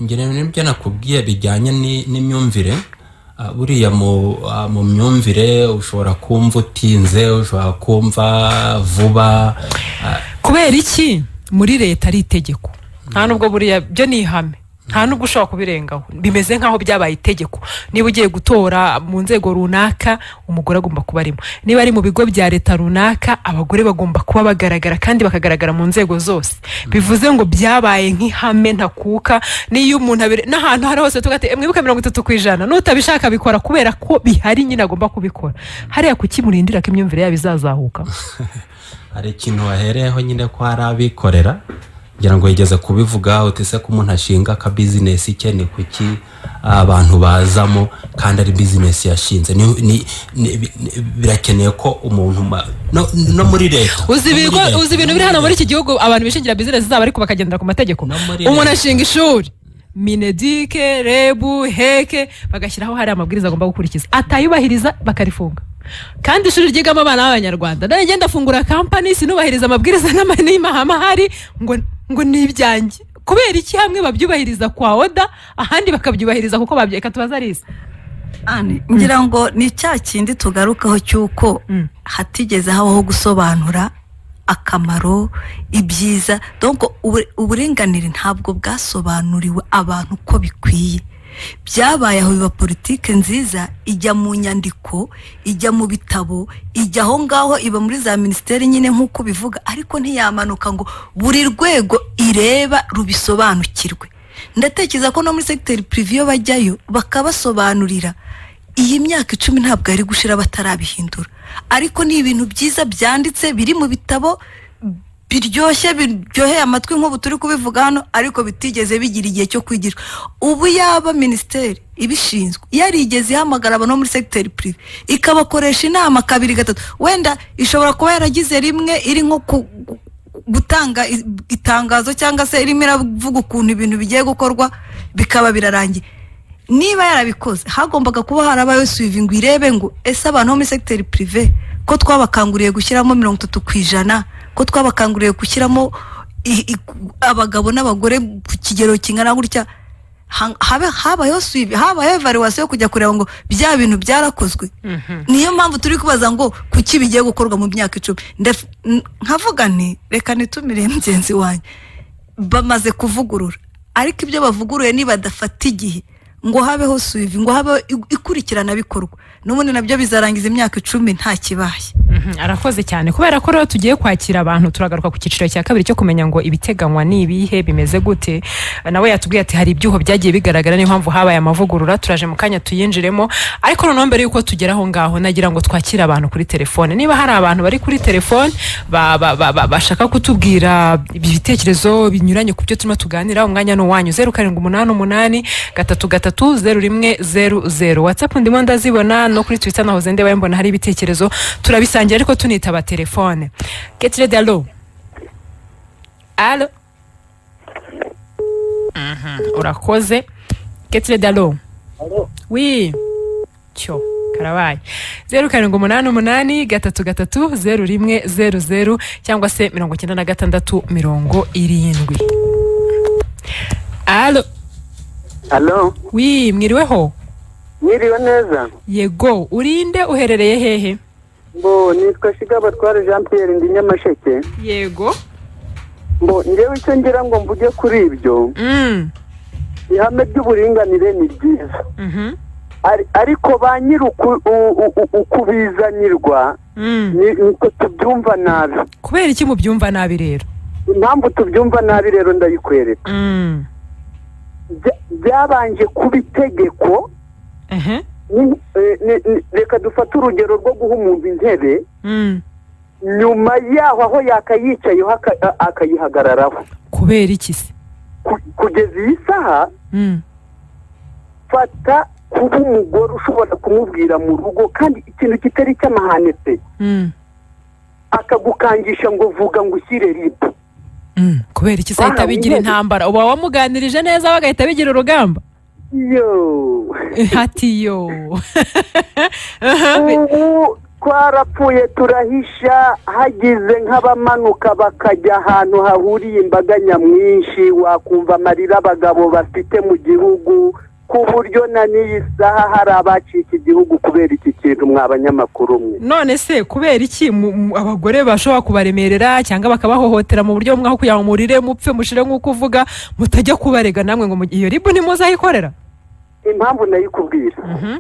ngira n'ibyo nakubwiye bijyanye ni- n'imyumvire Ah, buriya mu ah, mu myumvire ushobora kumva utinze ushobora kumva vuba Ah, kubera iki muri leta ari itegeko nta nubwo buriya byo ni ihame nta nubwo ushobora kubirengaho bimeze nk'aho byabaye itegeko niba ugiye gutora mu nzego runaka umugore agomba kuba arimo niba ari mu bigo bya leta runaka abagore bagomba kuba bagaragara kandi bakagaragara mu nzego zose bivuze ngo byabaye nk'ihame ntakuka n'iyo umuntu abire n'ahantu aho ari hose tugate "Eh, mwibuke mirongo itatu ku ijana n'utabishaka abikora kubera ko bihari nyine agomba kubikora hariya kuki murindira ko imyumvire yabo izazahuka hari ikintu wahereyeho nyine ko hari abikorera ngira ngo yigeze kubivuga utese ko umuntu ashinga ka bizinesi ke ni kuki abantu bazamo kandi ari bizinesi yashinze Ni- ni- ni- bi- ni- birakeneye ko umuntu ma- no no muri leta uzi no muri ibigo leta. uzi ibintu biri hano muri iki gihugu abantu bishingira bizinesi zabo ariko bakagendera ku mategeko No muri umuntu leta. ashinga ishuri minedike rebu heke bagashyiraho hari amabwiriza agomba gukurikiza atayubahiriza bakarifunga kandi ishuri ryigamo abana b'abanyarwanda nanjye ngenda afungura kampani sinubahiriza amabwiriza n'ama- n'amahame ahari ngo ngo ni ibyanjye kubera iki hamwe babyubahiriza kwa oda ahandi bakabyubahiriza kuko babyeka tubaza arisa Ani, ngira ngo ni cya kindi tugarukaho cy'uko Mm. hatigeze habaho gusobanura akamaro ibyiza donc ubu- uburinganire ntabwo bwasobanuriwe abantu uko bikwiye byabaye aho biba politike nziza ijya mu nyandiko ijya mu bitabo ijya aho ngaho iba muri za minisiteri nyine nk'uko bivuga ariko ntiyamanuka ngo buri rwego ireba rubisobanukirwe ndatekereza ko no muri segiteri pirivi iyo bajyayo bakabasobanurira iyi myaka icumi ntabwo yari gushira batarabihindura ariko ni ibintu byiza byanditse biri mu bitabo biryoshye biryoheye amatwi nk'ubu turi kubivuga hano ariko bitigeze bigira igihe cyo kwigishwa ubu yaba minisiteri ibishinzwe yarigeze ihamagara abantu bo muri segiteri pirive ikabakoresha inama kabiri gatatu wenda ishobora kuba yaragize rimwe iri nko ku- gutanga i- itangazo cyangwa se irimo iravuga ukuntu ibintu bigiye gukorwa bikaba birarangiye niba yarabikoze hagombaga kuba harabayeho suivingi irebe ngo ese abantu bo muri segiteri pirive ko twabakanguriye gushyiramo mirongo itatu ku ijana ko twabakanguriye gushyiramo i- i- abagabo n'abagore ku kigero kingana gutya ha- habe habayeho suivi habayeho evaluwasiyo yo kujya kureba ngo bya bintu byarakozwe niyo mpamvu turi kubaza ngo kuki bigiye gukorwa mu myaka icumi Ndef- n- nkavuga nti reka nitumire mugenzi wanjye bamaze kuvugurura ariko ibyo bavuguruye nibadafata igihe ngo habeho suivi ngo habeho i- ikurikiranabikorwa n'ubundi nabyo bizarangiza imyaka icumi nta kibaye Mhm, arakoze cyane kubera ko rero tugiye kwakira abantu turagaruka ku cyiciro cya kabiri cyo kumenya ngo ibiteganywa ni ibihe bimeze gute nawe yatubwiye ati hari ibyuho byagiye bigaragara niyo mpamvu habaye amavugurura turaje mu kanya tuyinjiremo ariko noneho mbere y'uko tugera aho ngaho nagira ngo twakire abantu kuri telefone niba hari abantu bari kuri telefone ba- ba- ba- ba- bashaka kutubwira ibitekerezo binyuranye ku byo turimo tuganira umwanya ni uwanyu zeru karindwi umunani umunani gatatu gatatu zeru rimwe zeru zeru watsapu ndimo ndazibona no kuri twita nahoze ndeba mbona hari ibitekerezo turabisangira ariko tunitaba telefone ketirede alo alo Mhm, urakoze ketirede alo wi cyo karabaye zeru karindwi umunani umunani gatatu gatatu zeru rimwe zeru zeru cyangwa se mirongo icyenda na gatandatu mirongo irindwi alo alo wi mwiriweho mwiriwe neza yego urinde uherereye hehe mbo nitwa shigabatware jean pierre ndi nyamasheke yego mbo njyewe icyo ngira ngo mvuge kuri ibyo mm. ihame ry'uburinganire ni ryiza mhm, Ari- ariko ba nyiri uku- u- u- u- ukubizanirwa mm. ni uko tubyumva nabi kubera iki mubyumva nabi rero impamvu tubyumva nabi rero ndayikwereka Mm. Bya- byabanje kuba itegeko ehe, ni- eh, ni- ni- reka dufate urugero rwo guha umuntu intebe mm. nyuma yaho aho yakayicayeho aka- a- akayihagararaho kubera iki se Ku- kugeza iyi saha Mm. fata kuba umugore ushobora kumubwira mu rugo kandi ikintu kitari icy'amahane pe Mm. akagukangisha ngo vuga ngo ushyire ribu Mm. kubera iki se ahita Wahawe bigira intebe. intambara uba wamuganirije neza bagahita bigira urugamba yo hati yo ubu twarapfuye turahisha hagize nk'abamanuka bakajya ahantu hahuriye imbaga nyamwinshi wakumva amarira abagabo bafite mu gihugu ku buryo na n'iyi saha hari abacika igihugu kubera iki kintu mwa banyamakuru mwe none se kubera iki mu- mu- abagore bashobora kubaremerera cyangwa bakabahohotera mu buryo bumwe aho kugira ngo murire mupfe mushire nk'uko uvuga mutajya kubarega namwe ngo mu- iyo ribu ntimuzayikorera impamvu nayikubwira Mhm.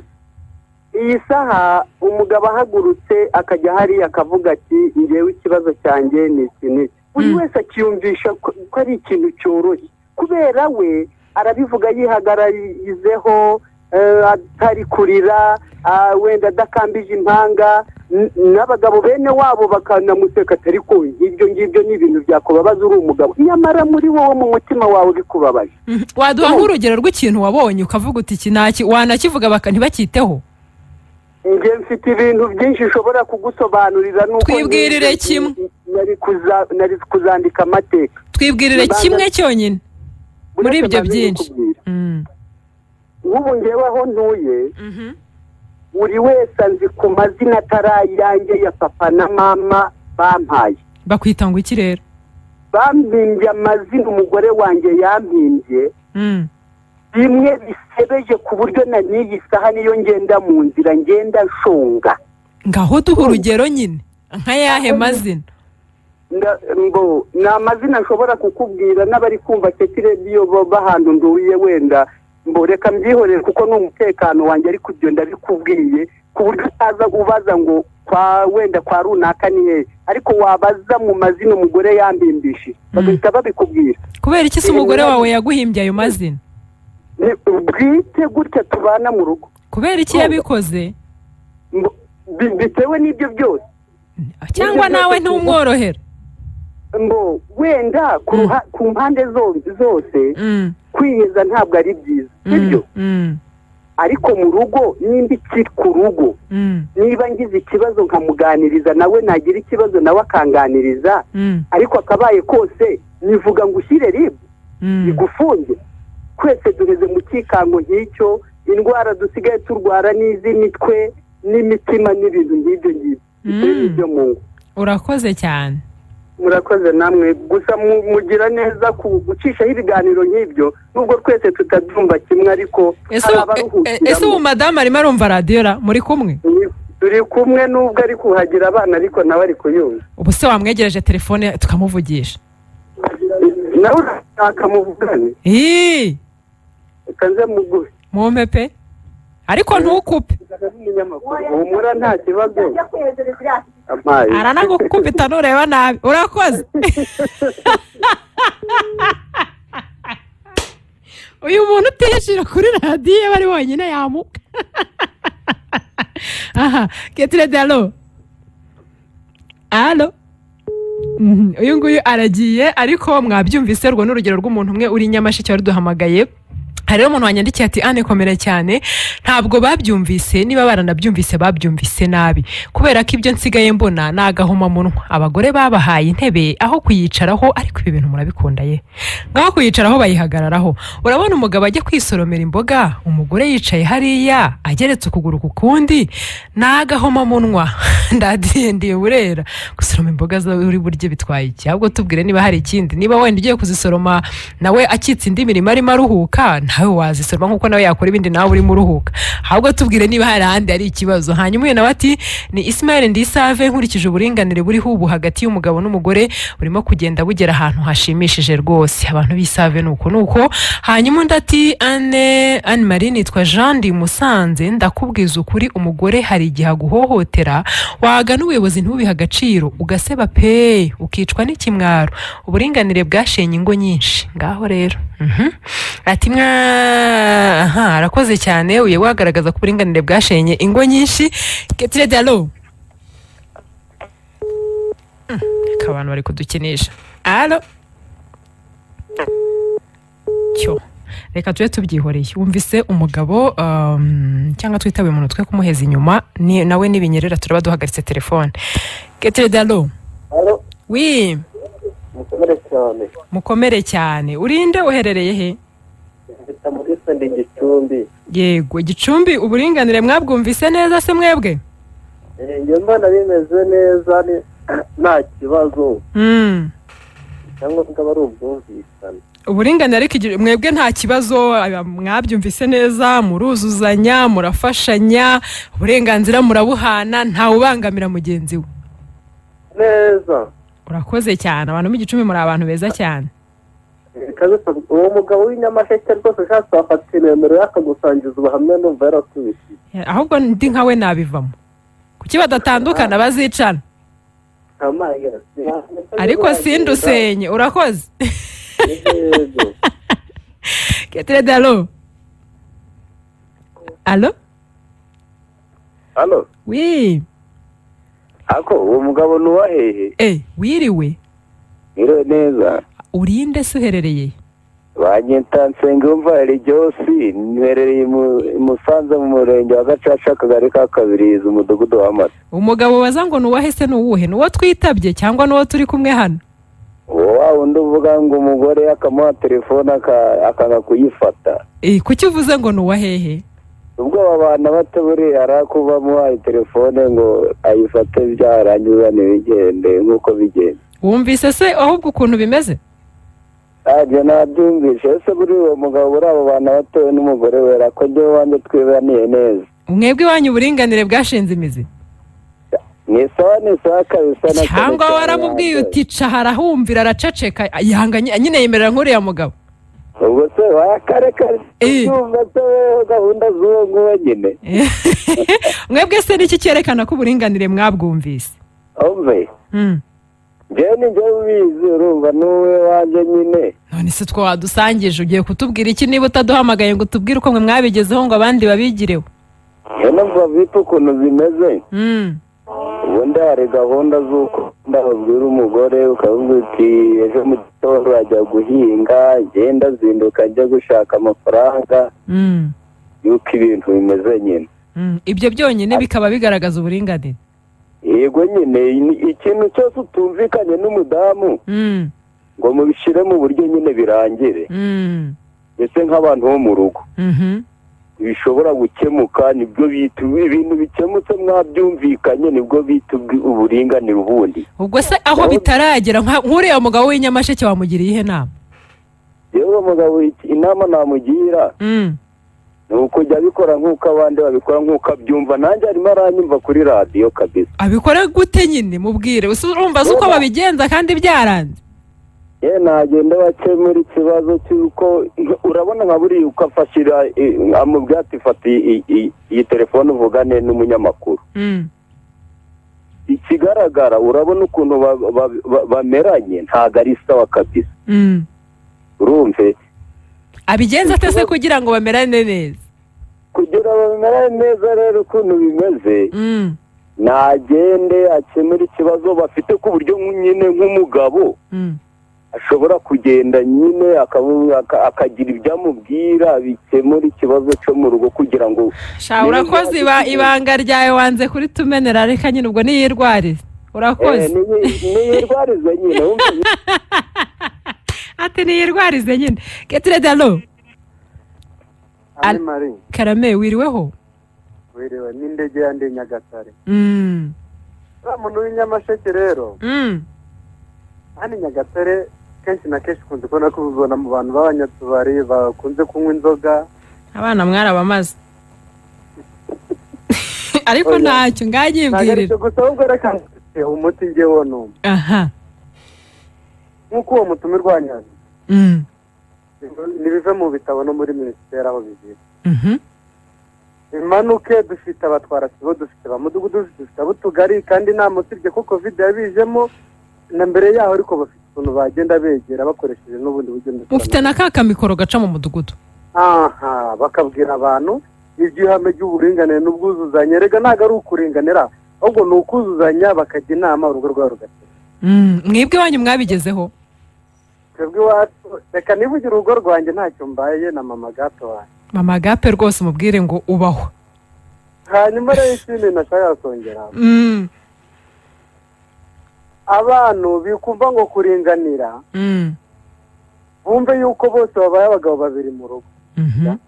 iyi saha umugabo ahagurutse akajya hariya akavuga ati ngewe ikibazo cyanjye ni iki n'iki buri Mm. wese akiyumvisha ko ko ari ikintu cyoroshye kubera we arabivuga yihagararizeho eh, atari kurira ah, wenda adakambije impanga n- n'abagabo bene wabo bakanamuseka atari ko ibyo ngibyo ni ibintu byakubabaza uri umugabo nyamara muri wowe mu mutima wawe bikubabaje Mhm. waduha nk'urugero rw'ikintu wabonye ukavuga uti iki ntaki wanakivuga baka ntibacyiteho njye mfite ibintu byinshi nshobora kugusobanurira nuko Twibwirire nari- kimwe. nari kuza nari kuzandika amateka twibwirire Baza- kimwe cyonyine muri Buretse ibyo banze byinshi kubwira. Mm. nk'ubu ngewe aho ntuye Mhm. buri wese anzi ku mazina atari ayanjye ya papa na mama bampaye bakwita ngo iki rero bampimbye amazina umugore wanjye yampimbye Mm. bimwe bisebeje ku buryo na n'iyi saha niyo ngenda mu nzira ngenda nshonga ngaho duha urugero nyine nka yahe mazina Nda- mbo ni amazina nshobora kukubwira n'abari kumva keti rediyo bo bahantu nduye wenda mbo reka mbyihorere kuko ni umutekano wanjye ariko ibyo ndabikubwiye ku buryo utaza ubaza ngo kwa wenda kwa runaka ni hehe ariko wabaza mu mazina umugore yambimbishije bagahita babikubwira kubera iki se umugore wawe yaguhimbye ayo mazina Ni- bwite gutya tubana mu rugo kubera iki Kumva. yabikoze Mbo- bi- bitewe n'ibyo byose cyangwa Ibyo byose nawe tuvuga. ntumworohera mbo wenda ku ruha- ku mpande zo- zose Mm, kwiheza ntabwo ari byiza mm, sibyo mm, ariko mu rugo nimba ikiri ku rugo mm, niba ngize ikibazo nkamuganiriza nawe nagira ikibazo nawe akanganiriza mm, ariko akabaye kose nivuga ngo ushyire ribu mm. igufunge twese duheze mu kikango nk'icyo indwara dusigaye turwara n'iz'imitwe n'imitima n'ibintu nk'ibyo ngibyo ibyo ni Mm. ibyo mu ngo urakoze cyane murakoze namwe gusa mu- mugira neza ku gucishaho ibiganiro nk'ibyo nubwo twese tutabyumva kimwe ariko ese hari ubu- e- e- ese ubu abaruhukiramo madamu arimo arumva radiyo ra muri kumwe Ni- turi kumwe nubwo ari kuhagira abana ariko nawe ari kuyumva ubu se wamwegereje telefone tukamuvugisha nawe urashaka muvugane Ii, reka nze muguhe mumpe pe ariko ntukupe humura nta kibazo ampaye aranagukubita nureba nabi urakoze uyu muntu utishira kuri radiyo iyo ari wenyine yamuka aha ketire dalo alo Mhm, uyu nguyu aragiye ariko mwabyumvise rwo n'urugero rw'umuntu umwe uri i nyamasheke waruduhamagaye hari rero umuntu wanyandikiye ati ane komera cyane ntabwo babyumvise niba baranabyumvise babyumvise nabi kubera ko ibyo nsigaye mbona ni agahomamunwa abagore babahaye intebe aho kuyicaraho ariko ibi bintu murabikunda ye ngaho kuyicaraho bayihagararaho urabona umugabo ajya kwisoromera imboga umugore yicaye hariya ageretse ukuguru ku kundi ni agahomamunwa ndadiye ndiye burera gusoroma imboga zo uri burye bitwaye iki ahubwo tubwire niba hari ikindi niba wenda ugiye kuzisoroma nawe akitse indi mirimo arimo aruhuka nawe wazisoroma nkuko nawe yakora ibindi nawe urimo uruhuka ahubwo tubwire niba hari ahandi hari ikibazo hanyuma uyu nawe ati ni Ismael Ndisave nkurikije uburinganire buriho ubu hagati y'umugabo n'umugore burimo kugenda bugera ahantu hashimishije rwose abantu b'Isave nuko nuko hanyuma undi ati Anne Anne Marie nitwa Jean ndi i Musanze ndakubwiza ukuri umugore hari igihe aguhohotera wagana ubuyobozi ntubihe agaciro ugaseba pe ukicwa n'ikimwaro uburinganire bwashenye ingo nyinshi ngaho rero Mhm. ati mwa aha arakoze cyane uye wagaragaza ko uburinganire bwashenye ingo nyinshi ketire dalo reka abantu bari kudukinisha alo cyo reka tube tubyihoreye wumvise umugabo um, cyangwa twitabe umuntu twe kumuheza inyuma ni, nawe n'ibinyerera turaba duhagaritse telefone ketire dalo wi mukomere cyane mukomere cyane urinde uherereye he mfite muri sende gicumbi yego gicumbi uburinganire mwabwumvise neza se mwebwe Eh, njye mbona bimeze neza ni- nta kibazo mm. cyangwa bwaba ari ubwumvikane uburinganire ariko igi- mwebwe nta kibazo aba- mwabyumvise neza muruzuzanya murafashanya uburenganzira murabuhana ntawubangamira mugenzi we neza urakoze cyane abantu b'igicumbi muri abantu beza cyane Eh, kabisa uwo mugabo w'inyamasheke rwose ushatse wafata inemero y'akagusangiza ubuhamya numva yaratubishije ahubwo ndi nka we nabivamo kuki badatandukana bazicana ariko sindusenye urakoze Yego. ketire dalo alo hano wi ako uwo mugabo ni uwahehe eh wiriwe niro neza urinde se uherereye banyita nsengiyumva regiyosi nherereye imu- i musanze mu murenge wa gacaca akagari ka kabirizi umudugudu wa mata umugabo baza ngo nuwahe se nuwuhe nuwo twitabye cyangwa nuwo turi kumwe hano uwo wa wundi uvuga ngo umugore akamuha telefone aka- akanga kuyifata Eh, kuki uvuze ngo nuwa hehe ubwoba abantu bato buriya arakuba amuhaye telefone ngo ayifate byarangiza ntibigende nk'uko bigenda wumvise se ahubwo ukuntu bimeze ntabwo nabyumvishe ese buri uwo mugabo buri abo bantu batowe n'umugore wera ko njyewe wanjye twibaniye neza mwebwe iwanyu uburinganire bwashinze imizi ni sawa ni sawa kabisa na cyane cyangwa cyane waramubwiye wanjye. uti ca harahumvira araceceka yanga ny- nyine yemerera nk'uriya mugabo ubwo se wakareka Eh. yumva se wewe gahunda z'uwo nguwo nyine Eh, mwebwe se niki cyerekana ko uburinganire mwabwumvise umve Mm. njyewe ni njyewe ubizi urumva n'uwe wanjye nyine none se two wadusangije ugiye kutubwira iki niba utaduhamagaye ngo tubwire uko mwe mwabigezeho ngo abandi babigireho niyo numva bita ukuntu zimeze Mm. ubundi hari gahunda z'uko wenda babwira umugore ukavuga uti ejo mu gitondo ajya guhinga ngenda zinduka ajya gushaka amafaranga Mm. yuko ibintu bimeze nyine Mm, ibyo byonyine bikaba bigaragaza uburinganire yego nyine ni ikintu cyose utumvikanye n'umudamu Mm, ngo mubishyire mu buryo nyine birangire mm, ese nk'abantu bo mu rugo mhm. bishobora gukemuka nibyo bita ibintu bikemutse mwabyumvikanye nibwo bita ubwi- uburinganire ubundi ubwo se aho bitaragera nka- nk'uriya mugabo w'inyamasheke wamugiriye ihe nama yewe mugabo iki- inama namugira Mm. ni ukujya abikora nk'uko abandi babikora nk'uko abyumva nanjye arimo aranyumva kuri radiyo kabisa abikora gute nyine mubwire Usi- urumva si uko babigenza kandi byaranze yewe nagenda bakemura ikibazo cy'uko urabona nka buriya uko afashira eh, amubwira ati fata iyi- iyi- iyi telefone uvugane n'umunyamakuru Mm. ikigaragara urabona ukuntu ba- ba- ba- bameranye ntabwo ari sawa kabisa Mm. urumve abigenza ate se kugira ngo bamerane neza kugira ngo bimerane neza rero ukuntu bimeze Mm. nagende akemura ikibazo bafite ku buryo nyine nk'umugabo Mm. ashobora kugenda nyine akavu- aka- akagira ibyo amubwira bikemura ikibazo cyo mu rugo kugira ngo sha urakoze iba- ibanga ryawe wanze kuritumenera reka nyine ubwo niyirwarize eh, urakoze niyi- niyirwarize nyine wumva ati niyirwarize nyine getire dalo Al- mari karame wiriweho wirewe n'indege ya ndi nyagatare Mm. uriya muntu w'inyamasheke rero Mm. kandi nyagatare kenshi na kenshi ukunze kubona ko ubibona mu bantu b'abanyatubari bakunze kunywa inzoga abana mwarabamaze ariko ntacyo ntabwo ari nganyibwirira cyo gusa ahubwo reka mfite umuti ngewe n'umwe aha nk'uko uwo mutumirwa wa nyanza Mm. ntibive mu bitabo no muri minisiteri aho bigira Mhm. bimanuke dufite abatwara sibo dufite abamudugudu dufite ab'utugari kandi nta musibye ko kovide yabijemo na mbere yaho ariko bafite ukuntu bagenda begera bakoresheje n'ubundi buryo ndetse mufite na ka kamikoro gaca mu mudugudu aha bakabwira abantu iby'ihame ry'uburinganire n'ubwuzuzanye rega ntabwo ari ukuringanira ahubwo ni ukuzuzanya bakajya inama urugo rwabo rugatera Mm. mwebwe wanyu mwabigezeho twebwe iwacu reka nibugire urugo rwanjye ntacyo mbaye na mama gato wanjye mama gape rwose umubwire ngo ubaho hanyuma rero ikindi nashakaga kongera Mm. abantu bikumva ngo kuringanira Mm. bumve yuko bose babaye abagabo babiri mu rugo Mhm.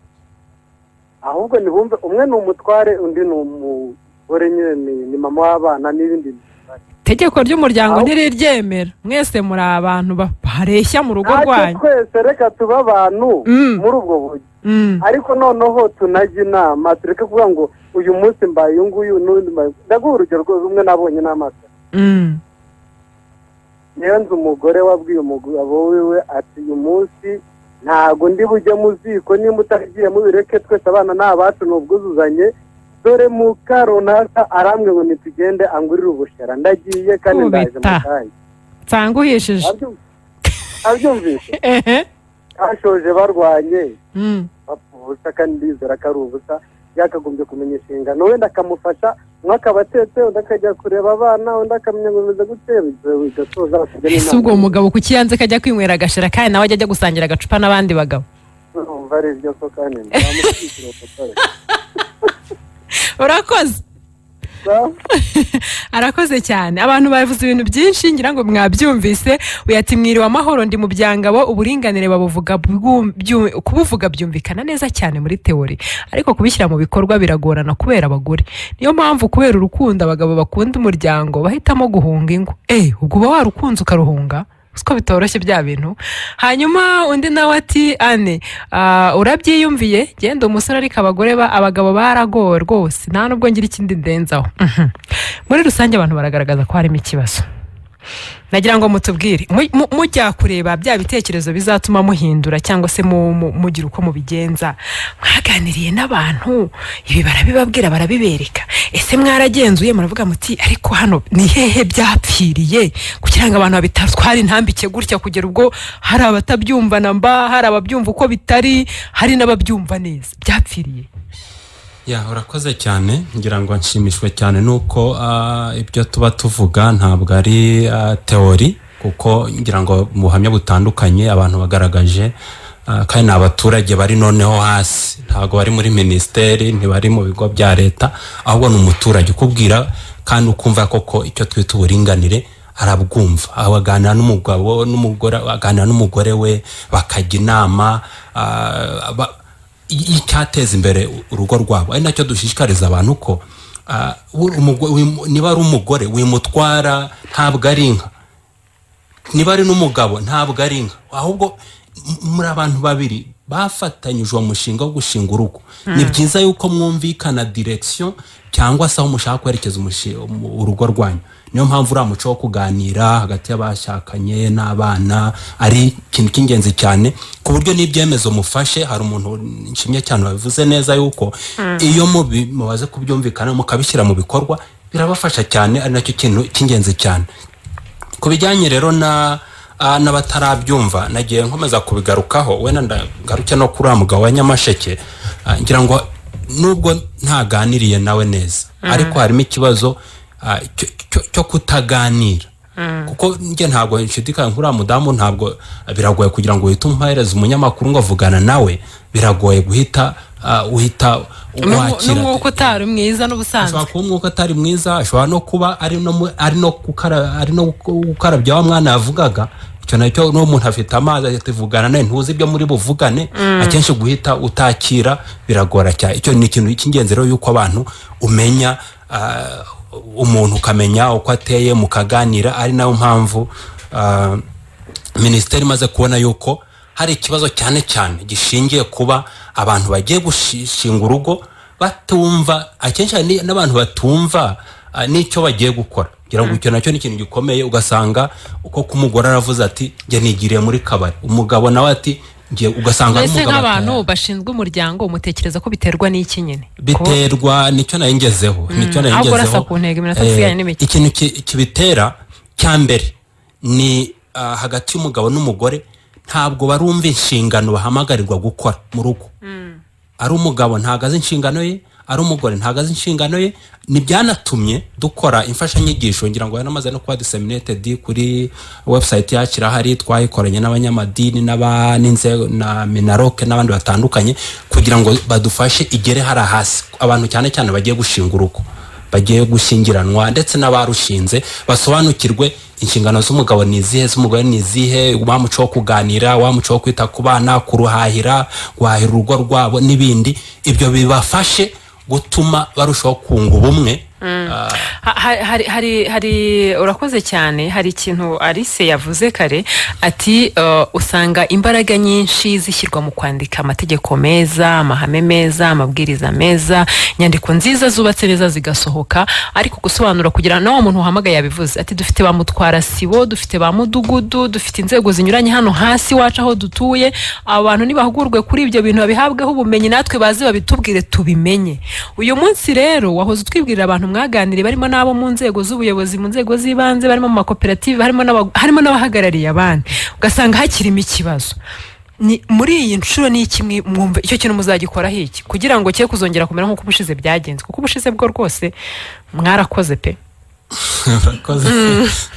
ahubwo ntibumve umwe ni umutware undi ni umugore nyine ni- ni mama w'abana n'ibindi itegeko ry'umuryango Aho- ntiriryemera mwese muri abantu ba- bareshya mu rugo natwe rwanyu twese reka tube abantu Mm. muri ubwo buryo Mm. ariko noneho tunajya inama tureke kuvuga ngo uyu munsi mbaye uyu nguyu n'undi mbaye ndaguha urugero rwose umwe nabonye n'amaso Mm. niyo nzu umugore wabwiye umugabo wiwe ati uyu munsi ntago ndi bujye mu ziko nimba utaragiye mubireke twese abana ni abacu ni ubwuzuzanye dore muka runaka arambwe ngo nitugende angurire ubushera ndagiye kandi ndaje mu Ubita. kanya nsanguhishije Abyum- abyumvise ehe bashoje barwanye Mm. bapfa ubusa kandi ndizera ko ari ubusa yakagombye kumenya inshingano wenda akamufasha umwe akaba atetse undi akajya kureba abana undi akamenya ngo bimeze gute bigasoza bakajya ese ubwo uwo mugabo kuki yanze ko ajya kwinywera agashira kandi nawe ajya ajya gusangira agacupa n'abandi bagabo urumva ari ibyo ko kandi ntamushyikira ubutare urakoze arakoze cyane abantu bavuze ibintu byinshi ngira ngo mwabyumvise uyati mwiriwe amahoro ndi mu byangabo uburinganire babuvuga bwum- byu- kubuvuga byumvikana neza cyane muri teori ariko kubishyira mu bikorwa biragorana kubera abagore niyo mpamvu kubera urukundo abagabo bakunda umuryango bahitamo guhunga ingo eh ubwo uba warukunze ukaruhunga siko bitoroshye bya bintu hanyuma undi nawe ati ane ah, urabyiyumviye genda umusore ariko abagore ba abagabo baragowe rwose nta nubwo ngira ikindi ndenzaho Mhm. muri rusange abantu baragaragaza ko harimo ikibazo nagira ngo mutubwire Mu- mu- mujya kureba bya bitekerezo bizatuma muhindura cyangwa se mu- mu- mugira uko mubigenza mwaganiriye n'abantu ibi barabibabwira barabibereka ese mwaragenzuye muravuga muti ariko hano ni hehe byapfiriye kugira ngo abantu babitatwara intambike gutya kugera ubwo hari abatabyumva na mba hari ababyumva uko bitari hari n'ababyumva neza byapfiriye ya urakoze cyane ngira ngo nshimishwe cyane nuko ah, ibyo tuba tuvuga ntabwo ari ah, teori kuko ngira ngo mu buhamya butandukanye abantu bagaragaje ah, kandi ni abaturage bari noneho hasi ntabwo bari muri minisiteri ntibari mu bigo bya leta ahubwo ni umuturage ukubwira kandi ukumva koko icyo twita uburinganire arabwumva aho aganira n'umugabo n'umugore aganira n'umugore we bakajya inama ah, ba- icyateza imbere urugo rwabo ari nacyo dushishikariza abantu ko ah, uri umugore- wimu- niba ari umugore wimutwara ntabwo ari inka niba ari n'umugabo ntabwo ari inka ahubwo m- muri abantu babiri bafatanyije uwo mushinga wo gushinga urugo ni byiza yuko mwumvikana direkisiyo cyangwa se aho mushaka kwerekeza umushi- umu- urugo rwanyu niyo mpamvu uriya muco wo kuganira hagati y'abashakanye n'abana ari ikintu cy'ingenzi cyane ku buryo n'ibyemezo mufashe hari umuntu nshimye cyane wabivuze neza yuko iyo mubi- mubaze kubyumvikana mukabishyira mu bikorwa birabafasha cyane ari nacyo kintu cy'ingenzi cyane ku bijyanye rero na ah, n'abatarabyumva nagiye nkomeza kubigarukaho wenda ndagaruke no kuri uriya mugabo wa nyamasheke ah, ngira ngo nubwo ntaganiriye nawe neza ariko harimo ikibazo ah, cyo- cyo- cyo kutaganira kuko njye ntabwo nshidikanya nk'uriya mudamu ntabwo biragoye kugira ngo uhite umuhereza umunyamakuru ngo avugana nawe biragoye guhita ah, uhita wakira n'umwuka utari mwiza n'ubusanzwe ashobora kuba umwuka atari mwiza ashobora no kuba ari no mu- ari no gukara- ari no gukarabya wa mwana yavugaga icyo nacyo n'uwo muntu afite amazi ahita ivugana nawe ntuzi ibyo muri buvugane akenshi guhita utakira biragora cyane icyo ni ikintu cy'ingenzi rero y'uko abantu umenya ah, umuntu ukamenya uko ateye mukaganira ari nayo mpamvu ah, minisiteri imaze kubona yuko hari ikibazo cyane cyane gishingiye kuba abantu bagiye gushinga urugo batumva akenshi hari ni- n'abantu batumva ah, n'icyo bagiye gukora kugira ngo icyo nacyo ni ikintu gikomeye ugasanga uko k'umugore aravuze ati njye nigiriye muri kabari umugabo nawe ati njye ugasanga ari mbese umugabo nk'abantu ataya- bashinzwe umuryango mutekereza ko biterwa n'iki nyine biterwa nicyo nayo ngezeho nicyo nayo ahubwo ngezeho urasa ku ntego, iminota Eh, isigaye ni mike. ikintu ki- kibitera cya mbere ni ah, hagati y'umugabo n'umugore ntabwo barumva inshingano bahamagarirwa gukora mu rugo ari umugabo ntago azi inshingano ye ari umugore ntago azi inshingano ye ntibyanatumye dukora imfashanyigisho ngira ngo yanamaze no kuba disseminated kuri website yacu irahari twayikoranye n'abanyamadini n'aba- n'inzego na minaroke n'abandi batandukanye kugira ngo badufashe igere hari hasi abantu cyane cyane bagiye gushinga urugo bagiye gushyingiranwa ndetse n'abarushinze basobanukirwe inshingano z'umugabo ni izihe z'umugore ni izihe wa muco wo kuganira wa muco wo kwita ku bana kuruhahira guhahira urugo rwabo n'ibindi ibyo bibafashe gutuma barushaho kunga ubumwe Ah, Ha- ha- hari hari hari urakoze cyane hari ikintu alice yavuze kare ati uh, usanga imbaraga nyinshi zishyirwa mu kwandika amategeko meza amahame meza amabwiriza meza inyandiko nziza zubatse neza zigasohoka ariko gusobanura kugira n'uwo muntu uhamagaye yabivuze ati dufite ba mutwara sibo dufite ba mudugudu dufite inzego zinyuranye hano hasi iwacu aho dutuye abantu nibahugurwe kuri ibyo bintu babihabweho ubumenyi natwe bazi babitubwire tubimenye uyu munsi rero wahoze utwibwirira abantu mwaganiriye barimo n'abo mu nzego z'ubuyobozi mu nzego z'ibanze barimo mu makoperative harimo n'aba- harimo n'abahagarariye abandi ugasanga hakirimo ikibazo ni muri iyi nshuro ni iki mwi- mwumva icyo kintu muzagikoraho iki kugira ngo cye kuzongera kumera nk'uko ubushize byagenze kuko ubushize bwo rwose mwarakoze pe Urakoze.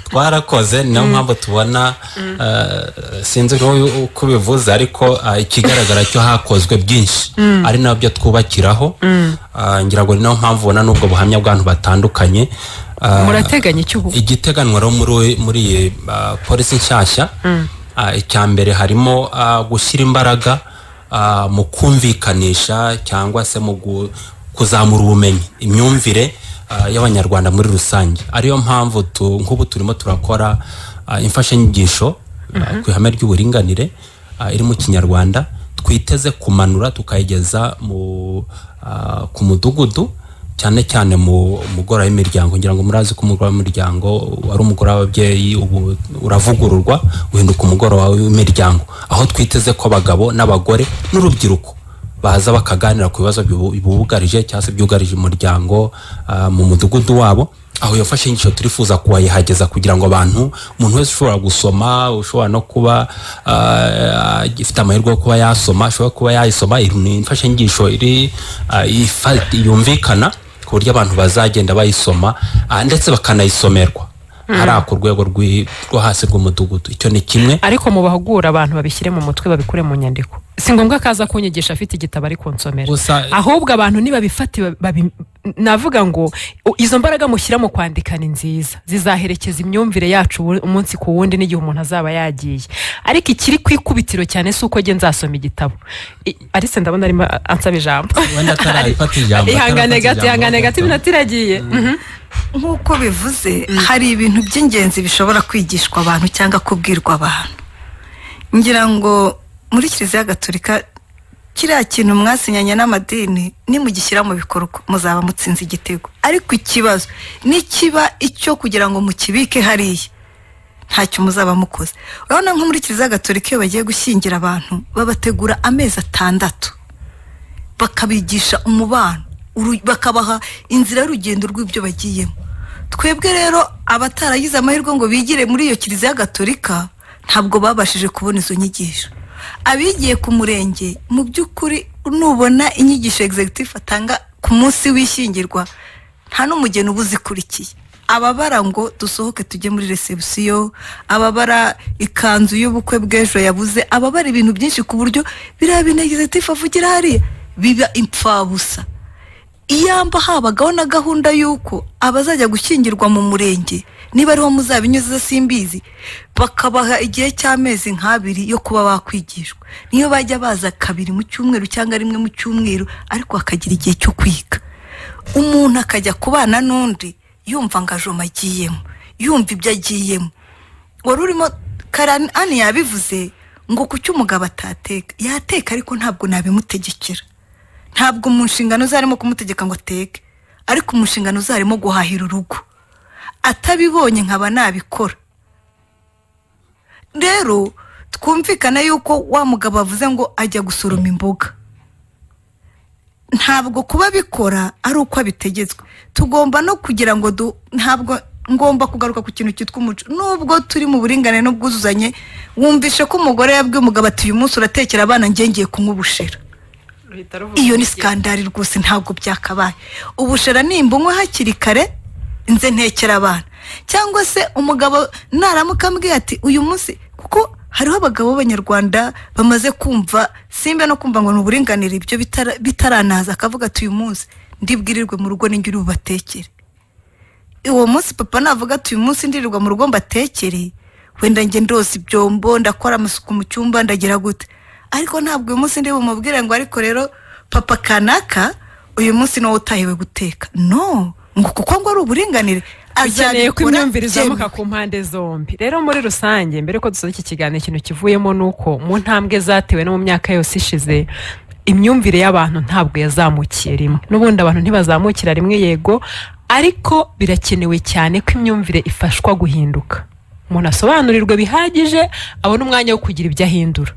twarakoze niyo mpamvu tubona eh, sinzi n'uyu uko ubivuze ariko ah, ikigaragara cyo hakozwe byinshi ari nabyo twubakiraho Ah, ngira ngo ni nayo mpamvu ubona n'ubwo buhamya bw'abantu batandukanye Ah, murateganya iki ubu igiteganwa rero muri muri iyi ah, polisi nshyashya ah, icya mbere harimo ah, gushyira imbaraga ah, mu kumvikanisha cyangwa se mu gu- kuzamura ubumenyi imyumvire ah, y'abanyarwanda muri rusange ariyo mpamvu tu- nk'ubu turimo turakora ah, imfashanyigisho ah, ku ihame ry'uburinganire ah, iri mu kinyarwanda twiteze kumanura tukayigeza mu, ah, ku mudugudu cyane cyane mu mugora w'imiryango ngira ngo murazi ko umugora w'imiryango wari umugore w'ababyeyi ubu uravugururwa uhinduka umugora wawe w'imiryango aho twiteze ko abagabo n'abagore n'urubyiruko baza bakaganira ku bibazo bibu- bibugarije cyangwa se byugarije umuryango ah, mu mudugudu wabo aho iyo mfashanyigisho turifuza kubayihageza kugira ngo abantu umuntu wese ushobora gusoma ushobora no kuba ah, ifite amahirwe yo kuba yasoma ashobora kuba yayisoma iri ni imfashanyigisho iri ah, ifa- yumvikana ku buryo abantu bazagenda bayisoma ah, ndetse bakanayisomerwa hariya ku rwego rw'i- rwo hasi rw'umudugudu icyo ni kimwe ariko mubahugura abantu babishyire mu mutwe babikure mu nyandiko si ngombwa ko aza kunyigisha afite igitabo ari kunsomera Gusa- ahubwo abantu nibabifate babi- babi- navuga ngo u- izo mbaraga mushyira mu kwandika ni nziza zizaherekeza imyumvire yacu ubu- umunsi ku wundi n'igihe umuntu azaba yagiye ariko ikiri ku ikubitiro cyane si uko njye nzasoma igitabo I- arise ndabona arimo a- ansaba ijambo wenda atarayifata ijambo ihangane atarafata gato ijambo, ihangane gato ahubwo- iminota iragiye Mhm. nk'uko bivuze hari ibintu by'ingenzi bishobora kwigishwa abantu cyangwa kubwirwa abantu ngira ngo muri kiliziya gatolika kiriya kintu mwasinyanye n'amadini nimugishyira mu bikorwa muzaba mutsinze igitego ariko ikibazo nikiba icyo kugira ngo mukibike hariya ntacyo muzaba mukoze urabona nko muri kiliziya gatolika iyo bagiye gushyingira abantu babategura amezi atandatu bakabigisha umubano uru- bakabaha inzira y'urugendo rw'ibyo bagiyemo twebwe rero abataragize amahirwe ngo bigire muri iyo kiliziya gatolika ntabwo babashije kubona izo nyigisho abigiye ku murenge mu by'ukuri nubona inyigisho executive atanga ku munsi w'ishyingirwa nta n'umugeni uba uzikurikiye ababara ngo dusohoke tujye muri resebusiyo ababara ikanzu y'ubukwe bw'ejo yabuze ababara ibintu byinshi ku buryo biriya bintu executive avugira hariya biba impfabusa iyamba habagaho na gahunda y'uko abazajya gushyingirwa mu murenge niba ariho muzabinyuze simbizi bakabaha igihe cy'amezi nk'abiri yo kuba bakwigishwa niyo bajya baza kabiri mu cyumweru cyangwa rimwe mu cyumweru ariko bakagira igihe cyo kwiga umuntu akajya kubana n'undi yumva ngo ajoma agiyemo yumva ibyo agiyemo wari urimo karani ani yabivuze ngo ku cyo umugabo atateka yateka ariko ntabwo nabimutegekera ntabwo mu nshingano ze harimo kumutegeka ngo ateke ariko mu nshingano ze harimo guhahira urugo atabibonye nkaba nabikora rero twumvikane yuko wa mugabo avuze ngo ajya gusoroma imboga ntabwo kuba bikora ari uko abitegetswe tugomba no kugira ngo du ntabwo ngomba kugaruka ku kintu cyitwa umuco nubwo turi mu buringanire n'ubwuzuzanye wumvishe ko umugore yabwiye umugabo ati uyu munsi uratekera abana ngengeye kunywa ubushera iyo ni sikandari rwose ntabwo byakabaye ubushera nimbunywe hakiri kare nze ntekera abana cyangwa se umugabo naramuka ambwiye ati uyu munsi kuko hariho abagabo b'abanyarwanda bamaze kumva simba no kumva ngo ni uburinganire ibyo bitara- bitaranaza akavuga ati uyu munsi ndibwirirwe mu rugo ninjye uri bubatekere uwo munsi papa navuga ati uyu munsi ndirirwa mu rugo mbatekere wenda njye ndoza ibyombo ndakora amasuku mu cyumba ndagira gute ariko ntabwo uyu munsi ndi bumubwire ngo ariko rero papa kanaka uyu munsi niwo utahiwe guteka no ngo kuko ngo ari uburinganire bizaniye ko azabikora imyumvire izamuka byemewe. ku mpande zombi rero muri rusange mbere ko dusoza iki kiganiro ikintu kivuyemo ni uko mu ntambwe zatewe no mu myaka yose ishize imyumvire y'abantu ntabwo yazamukiye rimwe n'ubundi abantu ntibazamukira rimwe yego ariko birakenewe cyane ko imyumvire ifashwa guhinduka umuntu asobanurirwe bihagije abone umwanya wo kugira ibyo ahindura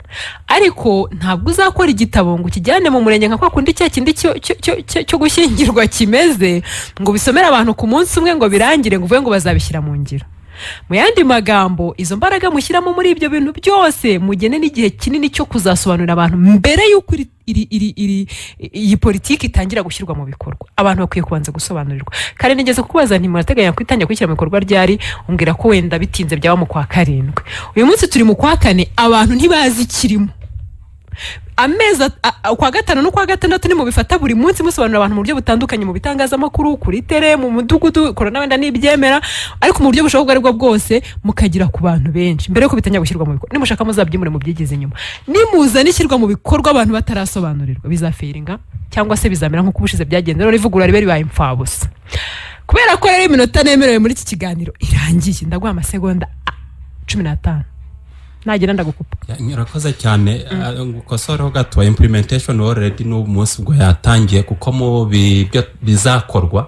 ariko ntabwo uzakora igitabo ngo ukijyane mu murenge nka kwa kundi cya kindi cyo- cyo- cyo- cyo- cyo gushyingirwa kimeze ngo bisomere abantu ku munsi umwe ngo birangire ngo uvuge ngo bazabishyira mu ngiro mu yandi magambo izo mbaraga mushyiramo muri ibyo bintu byose mugene n'igihe kinini cyo kuzasobanurira abantu mbere y'uko iri- iri- iri- iri- iyi politiki itangira gushyirwa mu bikorwa abantu bakwiye kubanza gusobanurirwa kare nigeze kukubaza nti murateganya kwitangira kwishyira mu bikorwa ryari umbwira ko wenda bitinze byaba mu kwa karindwi uyu munsi turi mu kwa kane abantu ntibazi ikirimo amezi at- a- a- ukwa gatanu n'ukwa gatandatu nimubifata buri munsi musobanurira abantu mu buryo butandukanye mu bitangazamakuru kuri tere mu mudugudu korona wenda nibyemera ariko mu buryo bushoboka ubwo ari bwo bwose mukagera ku bantu benshi mbere yuko bitangira gushyirwa mu bikorwa nimushaka muzabyimure mubyigize inyuma nimuzana ishyirwa mu bikorwa abantu batarasobanurirwa bizafiringa cyangwa se bizamera nk'uko ubushize byagenze rero ivugurura ribe ribaye impfabusa kubera ko rero iminota nemerewe muri iki kiganiro irangiye ndaguha amasegonda ah, cumi n'atanu nagera ndagukupa Ya, urakoze cyane Ah, ngukosoreho gato implementation already n'ubu munsi ubwo yatangiye kuko mu bi- byo bizakorwa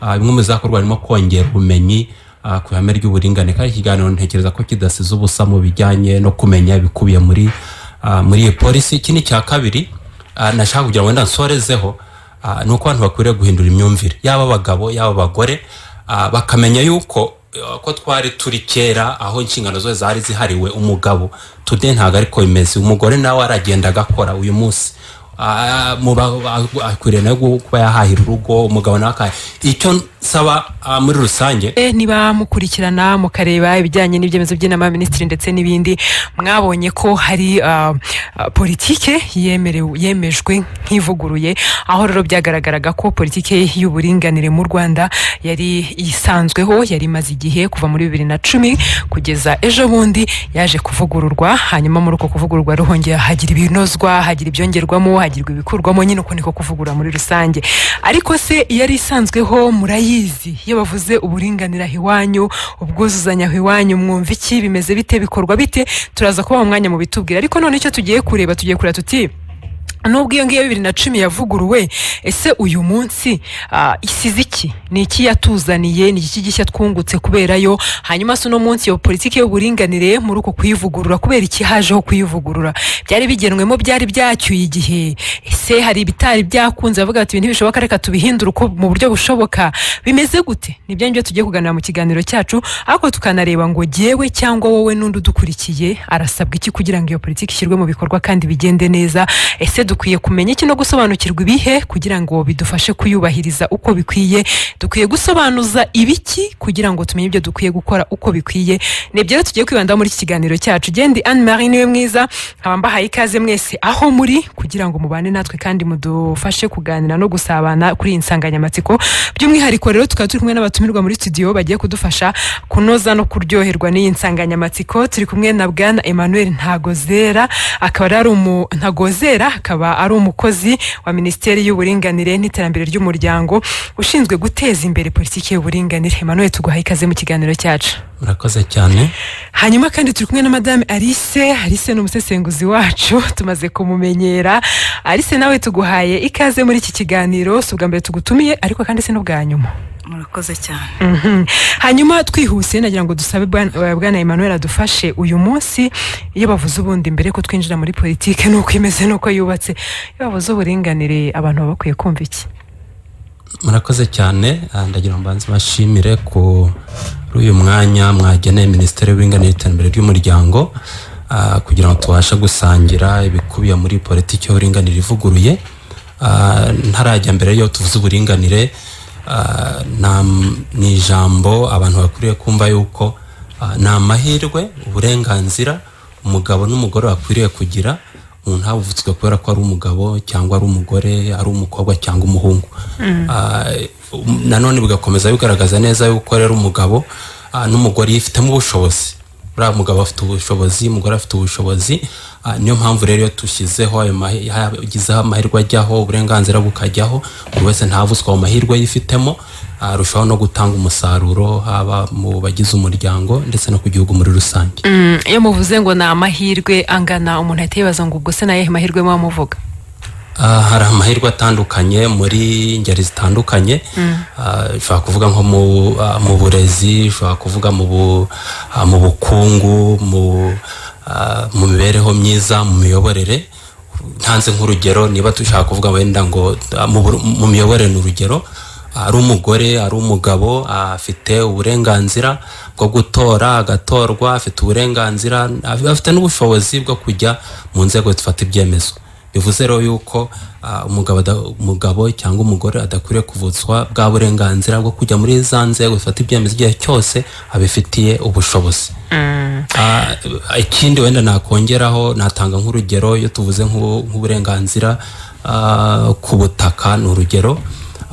ah, bimwe mu bizakorwa harimo kongera ubumenyi ah, ku ihame ry'uburinganire kandi ikiganiro ntekereza ko kidasize ubusa mu bijyanye no kumenya ibikubiye muri ah, muri iyi polisi ikindi cya kabiri ah, nashaka kugira ngo wenda nsorezeho ah, ni uko abantu bakwiriye guhindura imyumvire yaba abagabo yaba abagore ah, bakamenya yuko eh, ko twari turi kera aho inshingano zose zari zihariwe umugabo tude ntabwo ariko bimeze umugore nawe aragenda agakora uyu munsi ah, mu ba- ah, akwiriye nawe kuba yahahira urugo umugabo nawe akaha icyo nsaba ah, muri rusange Eh, niba mukurikirana mukareba ibijyanye n'ibyemezo by'inama y'abaminisitiri ndetse n'ibindi mwabonye ko hari ah, ah, politike yemerewe- yemejwe nk'ivuguruye aho rero byagaragaraga ko politike y'uburinganire mu rwanda yari isanzweho yari imaze igihe kuva muri bibiri na cumi kugeza ejo bundi yaje kuvugururwa hanyuma muri uko kuvugururwa ruhongera hagira ibinozwa hagira ibyongerwamo hagirwa ibikurwamo nyine uko niko kuvugurura muri rusange ariko se yari isanzweho murayizi iyo bavuze uburinganira aho iwanyu ubwuzuzanye aho iwanyu mwumva iki bimeze bite bikorwa bite turaza kubaha umwanya mu bitubwira ariko none icyo tugiye kureba tugiye kureba tuti nubwo iyo ngiyo bibiri na cumi yavuguruwe ese uyu munsi ah, isize iki ni iki yatuzaniye ni iki gishya twungutse kubera yo hanyuma se uno munsi iyo politiki y'uburinganire muri uko kuyivugurura kubera iki hajeho kuyivugurura byari bigenwemo byari byacyuye igihe ese hari ibitari byakunze bavuga bati ibintu ntibishoboka reka tubihindure uko mu buryo bushoboka bimeze gute nibyo ngibyo tugiye kuganira mu kiganiro cyacu ariko tukanareba ngo jyewe cyangwa wowe n'undi udukurikiye arasabwa iki kugira ngo iyo politiki ishyirwe mu bikorwa kandi bigende neza ese dukwiye kumenya iki no gusobanukirwa ibihe kugira ngo bidufashe kuyubahiriza uko bikwiye dukwiye gusobanuza ibiki kugira ngo tumenye ibyo dukwiye gukora uko bikwiye ni ibyo rero tugiye kwibandaho muri iki kiganiro cyacu gendi anne marie niwe mwiza nkaba mbahaye ikaze mwese aho muri kugira ngo mubane natwe kandi mudufashe kuganira no gusabana kuri iyi nsanganyamatsiko by'umwihariko rero tukaba turi kumwe n'abatumirwa muri studio bagiye kudufasha kunoza no kuryoherwa n'iyi nsanganyamatsiko turi kumwe na bwana emmanuel ntagozera akaba rero ari umu ntagozera akaba ari umukozi wa minisiteri y'uburinganire n'iterambere ry'umuryango ushinzwe guteza imbere politiki y'uburinganire emmanuel tuguhaye ikaze mu kiganiro cyacu murakoze cyane hanyuma kandi turi kumwe na madame alice alice ni umusesenguzi wacu tumaze kumumenyera alice nawe tuguhaye ikaze muri iki kiganiro si ubwa mbere tugutumiye ariko kandi si n'ubwa nyuma murakoze cyane Mhm. hanyuma twihuse nagira ngo dusabe bwana eh, bwana emmanuel adufashe uyu munsi iyo bavuze ubundi mbere ko twinjira muri politiki n'uko imeze n'uko yubatse iyo bavuze uburinganire abantu baba bakwiye kumva iki murakoze cyane ah, ndagira ngo mbanze bashimire kuri uyu mwanya mwageneye minisiteri y'uburinganire n'iterambere ry'umuryango ah, kugira ngo tubashe gusangira ibikubiye muri politiki y'uburinganire ivuguruye Ah, ntarajya mbere yo tuvuze uburinganire ah, nta- ni ijambo abantu bakwiriye kumva yuko ah, ni amahirwe uburenganzira umugabo n'umugore bakwiriye kugira umuntu havutswe kubera ko ari umugabo cyangwa ari umugore ari umukobwa cyangwa umuhungu Ah, um- nanone bigakomeza bigaragaza neza yuko rero umugabo ah, n'umugore yifitemo ubushobozi buriya mugabo afite ubushobozi umugore afite ubushobozi Ah, niyo mpamvu rero iyo dushyizeho ayo mahe- hagizeho amahirwe ajyaho uburenganzira bukajyaho buri wese ntavutswe ayo mahirwe yifitemo ah, arushaho no gutanga umusaruro haba mu bagize umuryango ndetse no ku gihugu muri rusange Mm, iyo muvuze ngo ni amahirwe angana umuntu ahita yibaza ngo ubwo se nayehe mahirwe muba muvuga Ah, hari amahirwe atandukanye muri ngeri zitandukanye Ah, ushobora kuvuga nko mu ah, mu burezi ushobora kuvuga mu bu- ah, mu bukungu mu ah, mu mibereho myiza mu miyoborere ntanze nk'urugero niba dushaka kuvuga wenda ngo ah, mu bur- mu miyoborere ni urugero ari umugore ari umugabo ah, afite uburenganzira bwo gutora agatorwa afite uburenganzira af- afite n'ubushobozi bwo kujya mu nzego zifata ibyemezo bivuze rero yuko ah, umugabo ada- umugabo cyangwa umugore adakwiriye kuvutswa bwa burenganzira bwo kujya muri za nzego zifata ibyemezo igihe cyose abifitiye ubushobozi Ah, ikindi wenda nakongeraho natanga nk'urugero iyo tuvuze nk'u- nk'uburenganzira ah, ku butaka ni urugero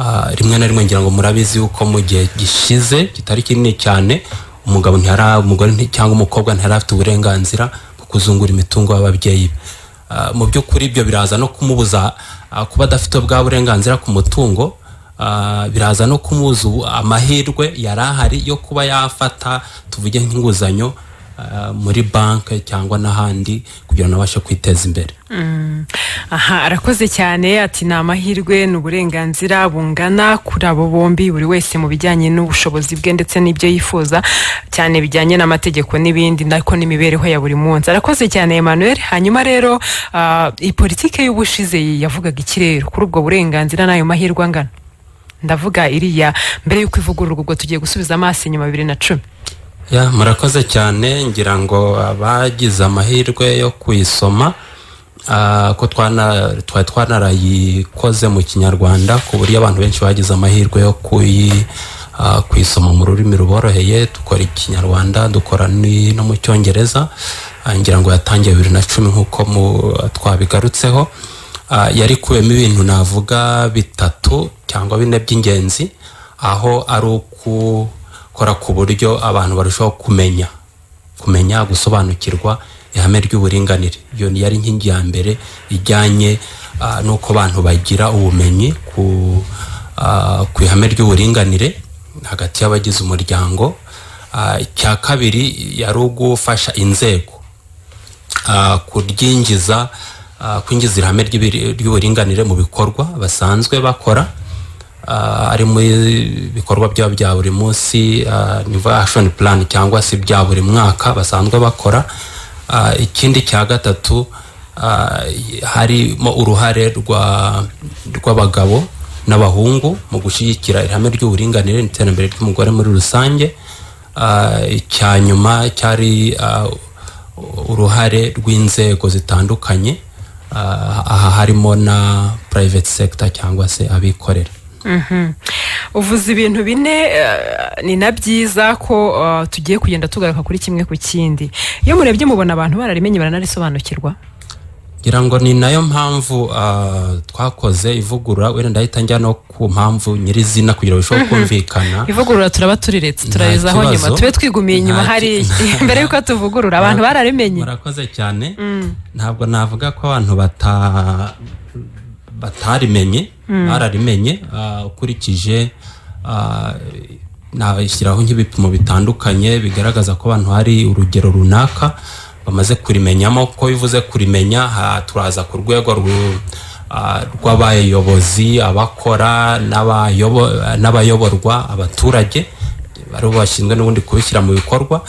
Ah, rimwe na rimwe ngira ngo murabizi yuko mu gihe gishize kitari kinini cyane umugabo ntiyari umugore nti- cyangwa umukobwa ntiyari afite uburenganzira bwo kuzungura imitungo y'ababyeyi be Ah, mu by'ukuri ibyo biraza no kumubuza ah, kuba adafite bwa burenganzira ku mutungo Ah, biraza no kumubuza ubu- amahirwe yari ahari yo kuba yafata tuvuge nk'inguzanyo ah, muri banki cyangwa n'ahandi kugira ngo abashe kwiteza imbere aha arakoze cyane ati ni amahirwe ni uburenganzira bungana kuri abo bombi buri wese mu bijyanye n'ubushobozi bwe ndetse n'ibyo yifuza cyane bijyanye n'amategeko n'ibindi nako n'imibereho ya buri munsi arakoze cyane emmanuel hanyuma rero ah, iyi politiki y'ubushize yavugaga iki rero kuri ubwo burenganzira n'ayo mahirwe angana ndavuga iriya mbere y'uko ivugururwa ubwo tugiye gusubiza amaso inyuma bibiri na cumi ya murakoze cyane ngira ngo abagize amahirwe yo kuyisoma Ah, ko twana twari twanarayikoze mu kinyarwanda ku buryo abantu benshi bagize amahirwe yo kuyi ah, kuyisoma mu rurimi ruboroheye dukora ikinyarwanda dukora ni- no mu cyongereza Ah, ngira ngo yatangiye bibiri na cumi nk'uko mu- twabigarutseho Ah, yari ikubiyemo ibintu navuga bitatu cyangwa bine by'ingenzi aho ari ukukora ku buryo abantu barushaho kumenya kumenya gusobanukirwa ihame ry'uburinganire iyo yari inkingi ya mbere ijyanye ah, n'uko abantu bagira ubumenyi ku ah, ku ihame ry'uburinganire hagati y'abagize umuryango Ah, icya kabiri yari ugufasha inzego ah, kuryingiza ah, kwinjiza ihame ry'ibiri- ry'uburinganire mu bikorwa basanzwe bakora ah, ari mu bikorwa byabo bya buri munsi ah, nivuga action plan cyangwa se bya buri mwaka basanzwe bakora Ah, ikindi cya gatatu ah, harimo uruhare rwa- rw'abagabo n'abahungu mu gushyigikira ihame ry'uburinganire n'iterambere ry'umugore muri rusange Ah, icya nyuma cyari ah, uruhare rw'inzego zitandukanye ah, aha harimo na private sector cyangwa se abikorera Mhm. uvuze ibintu bine eh, ni na byiza ko eh, tugiye kugenda tugaruka kuri kimwe ku kindi iyo murebye mubona abantu bararimenye baranarisobanukirwa ngira ngo ni nayo mpamvu ah, twakoze ivugurura wenda ndahita njya no ku mpamvu nyirizina kugira ngo bishobore kumvikana ivugurura turaba turiretse turayizaho kibazo. nyuma tube twigumiye inyuma Nta hari ki- mbere y'uko tuvugurura abantu bararimenye murakoze cyane ntabwo navuga ko abantu bata batarimenye bararimenye ah, ukurikije ah, nashyiraho nk'ibipimo bitandukanye bigaragaza ko abantu hari urugero runaka bamaze kurimenyamo ko bivuze kurimenya ha- turaza ku rwego ru- ah, rw'abayobozi abakora n'abayobo- n'abayoborwa abaturage aribo bashinzwe n'ubundi kubishyira mu bikorwa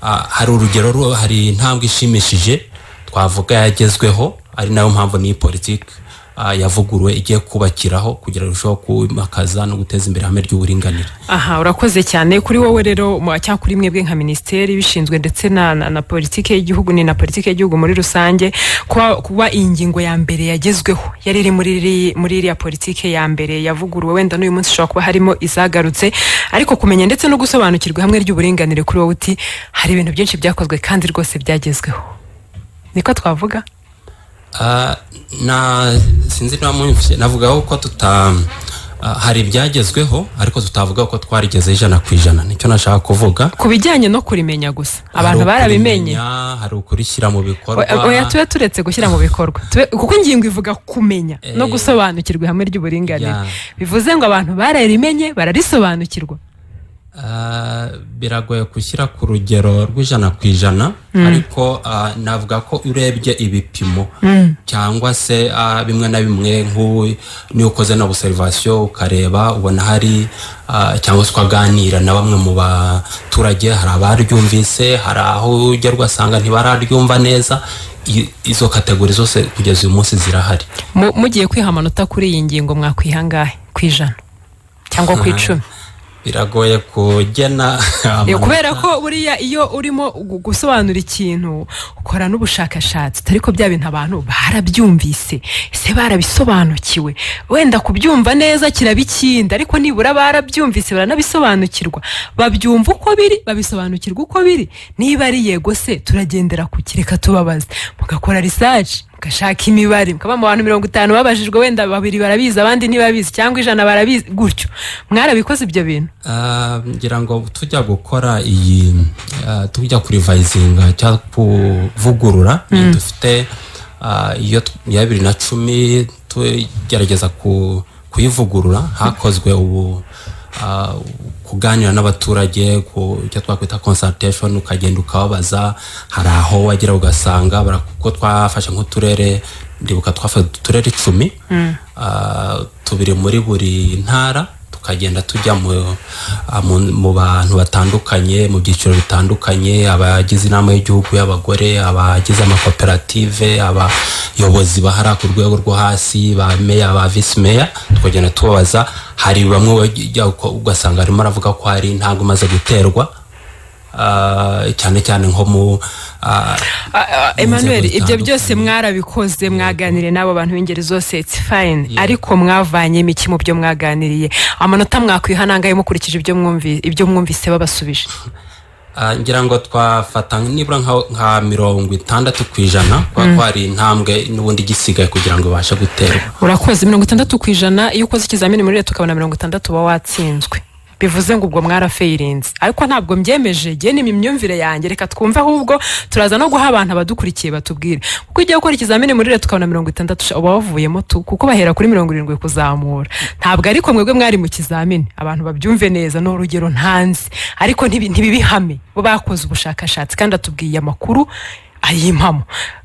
Ah, hari urugero ru- hari intambwe ishimishije twavuga yagezweho ari nayo mpamvu niyi politiki ah, yavuguruwe igiye kubakiraho kugira ngo irusheho kwimakaza no guteza imbere ihame ry'uburinganire aha urakoze cyane kuri wowe rero mu- cyangwa kuri mwebwe nka minisiteri bishinzwe ndetse na, na, na politiki y'igihugu ni na politiki y'igihugu muri rusange kuba, kuba iyi ngingo ya mbere yagezweho yari iri muri iri- muri iriya politiki ya mbere yavuguruwe wenda n'uyu munsi ishobora kuba harimo izagarutse ariko kumenya ndetse no gusobanukirwa hamwe ry'uburinganire kuri wowe uti hari ibintu byinshi byakozwe kandi rwose byagezweho niko twavuga Ah, na sinzi niba mwumvise navugaho ko tuta ah, hari ibyagezweho ariko tutavuga ko twarigeze ijana ku ijana nicyo nashaka kuvuga ku bijyanye no kurimenya gusa abantu Hari barabimenye ukurimenya, hari ukurishyira mu bikorwa Oya- oya tube turetse gushyira mu bikorwa Tube- kuko ingingo ivuga kumenya no gusobanukirwa ihame ry'uburinganire Ya. bivuze ngo abantu bararimenye bararisobanukirwa Ah, biragoye gushyira ku rugero rw'ijana ku ijana ariko ah, navuga ko urebye ibipimo cyangwa se ah, bimwe na bimwe nk'u- niyo ukoze na observation ukareba ubona hari ah, cyangwa se ukaganira na bamwe mu baturage hari abaryumvise hari aho ujya rwasanga ntibararyumva neza I- izo kategori zose kugeza uyu munsi zirahari Mu- mugiye kwiha amanota kuri iyi ngingo mwakwiha angahe ku ijana cyangwa ku icumi biragoye kugena Eh, amanota. kubera ko buriya iyo urimo gu- gusobanura ikintu ukora n'ubushakashatsi utari ko bya bintu abantu barabyumvise ese barabisobanukiwe wenda kubyumva neza kiraba ikindi ariko nibura barabyumvise baranabisobanukirwa babyumva uko biri babisobanukirwa uko biri niba ari yego se turagendera ku kireka tubabaze mugakora research mugashaka imibare mukaba mu bantu mirongo itanu babajijwe wenda babiri barabizi abandi ntibabizi cyangwa ijana barabizi gutyo mwarabikoze ibyo bintu Ah, ngira ngo tujya gukora iyi ah, tujya kurivayizinga cyangwa kuvugurura iyi dufite ah, iyo t- iya bibiri na cumi tugerageza ku- kuyivugurura hakozwe ubu ah, kuganira n'abaturage ku icyo twakwita consultation ukagenda ukababaza hari aho wagera ugasanga bara- kuko twafashe nk'uturere ndibuka twafashe uturere icumi ah, tubiri muri buri ntara tukagenda tujya mu- ah, mu mu bantu batandukanye mu byiciro bitandukanye abagize inama y'igihugu y'abagore abagize amakoperative abayobozi bahara ku rwego rwo hasi ba meya ba visi meya tukagenda tubabaza hari bamwe bajya uko- ugasanga arimo aravuga ko hari intambwe imaze guterwa Ah, cyane cyane nko mu ah, Ah, ah, emmanuel inzego ibyo zitandukanye. byose mwarabikoze mwaganiriye n'abo bantu b'ingeri zose its fine ariko mwavanyemo iki mu byo mwaganiriye amanota mwakwiha nangahe mukurikije ibyo mwumvi- ibyo mwumvise babasubije Ah, ngira ngo twafata nibura nka- nka mirongo itandatu ku ijana kuba kwari intambwe n'ubundi igisigaye kugira ngo ibashe guterwa urakoze mirongo itandatu ku ijana iyo ukoze ikizamini muri leta ukabona mirongo itandatu uba watsinzwe bivuze ngo ubwo mwarafeyirinze ariko ntabwo mbyemeje ngewe ni imyumvire yanjye reka twumve ahubwo turaza no guha abantu abadukurikiye batubwire kuko igihe ukora ikizamini muri leta ukabona mirongo itandatu sha, uba wavuyemo tu kuko bahera kuri mirongo irindwi kuzamura ntabwo ariko mwebwe mwari mu kizamini abantu babyumve neza ni urugero ntanzi ariko ntibi- ntibibihame bo bakoze ubushakashatsi kandi atubwiye amakuru ayimpamo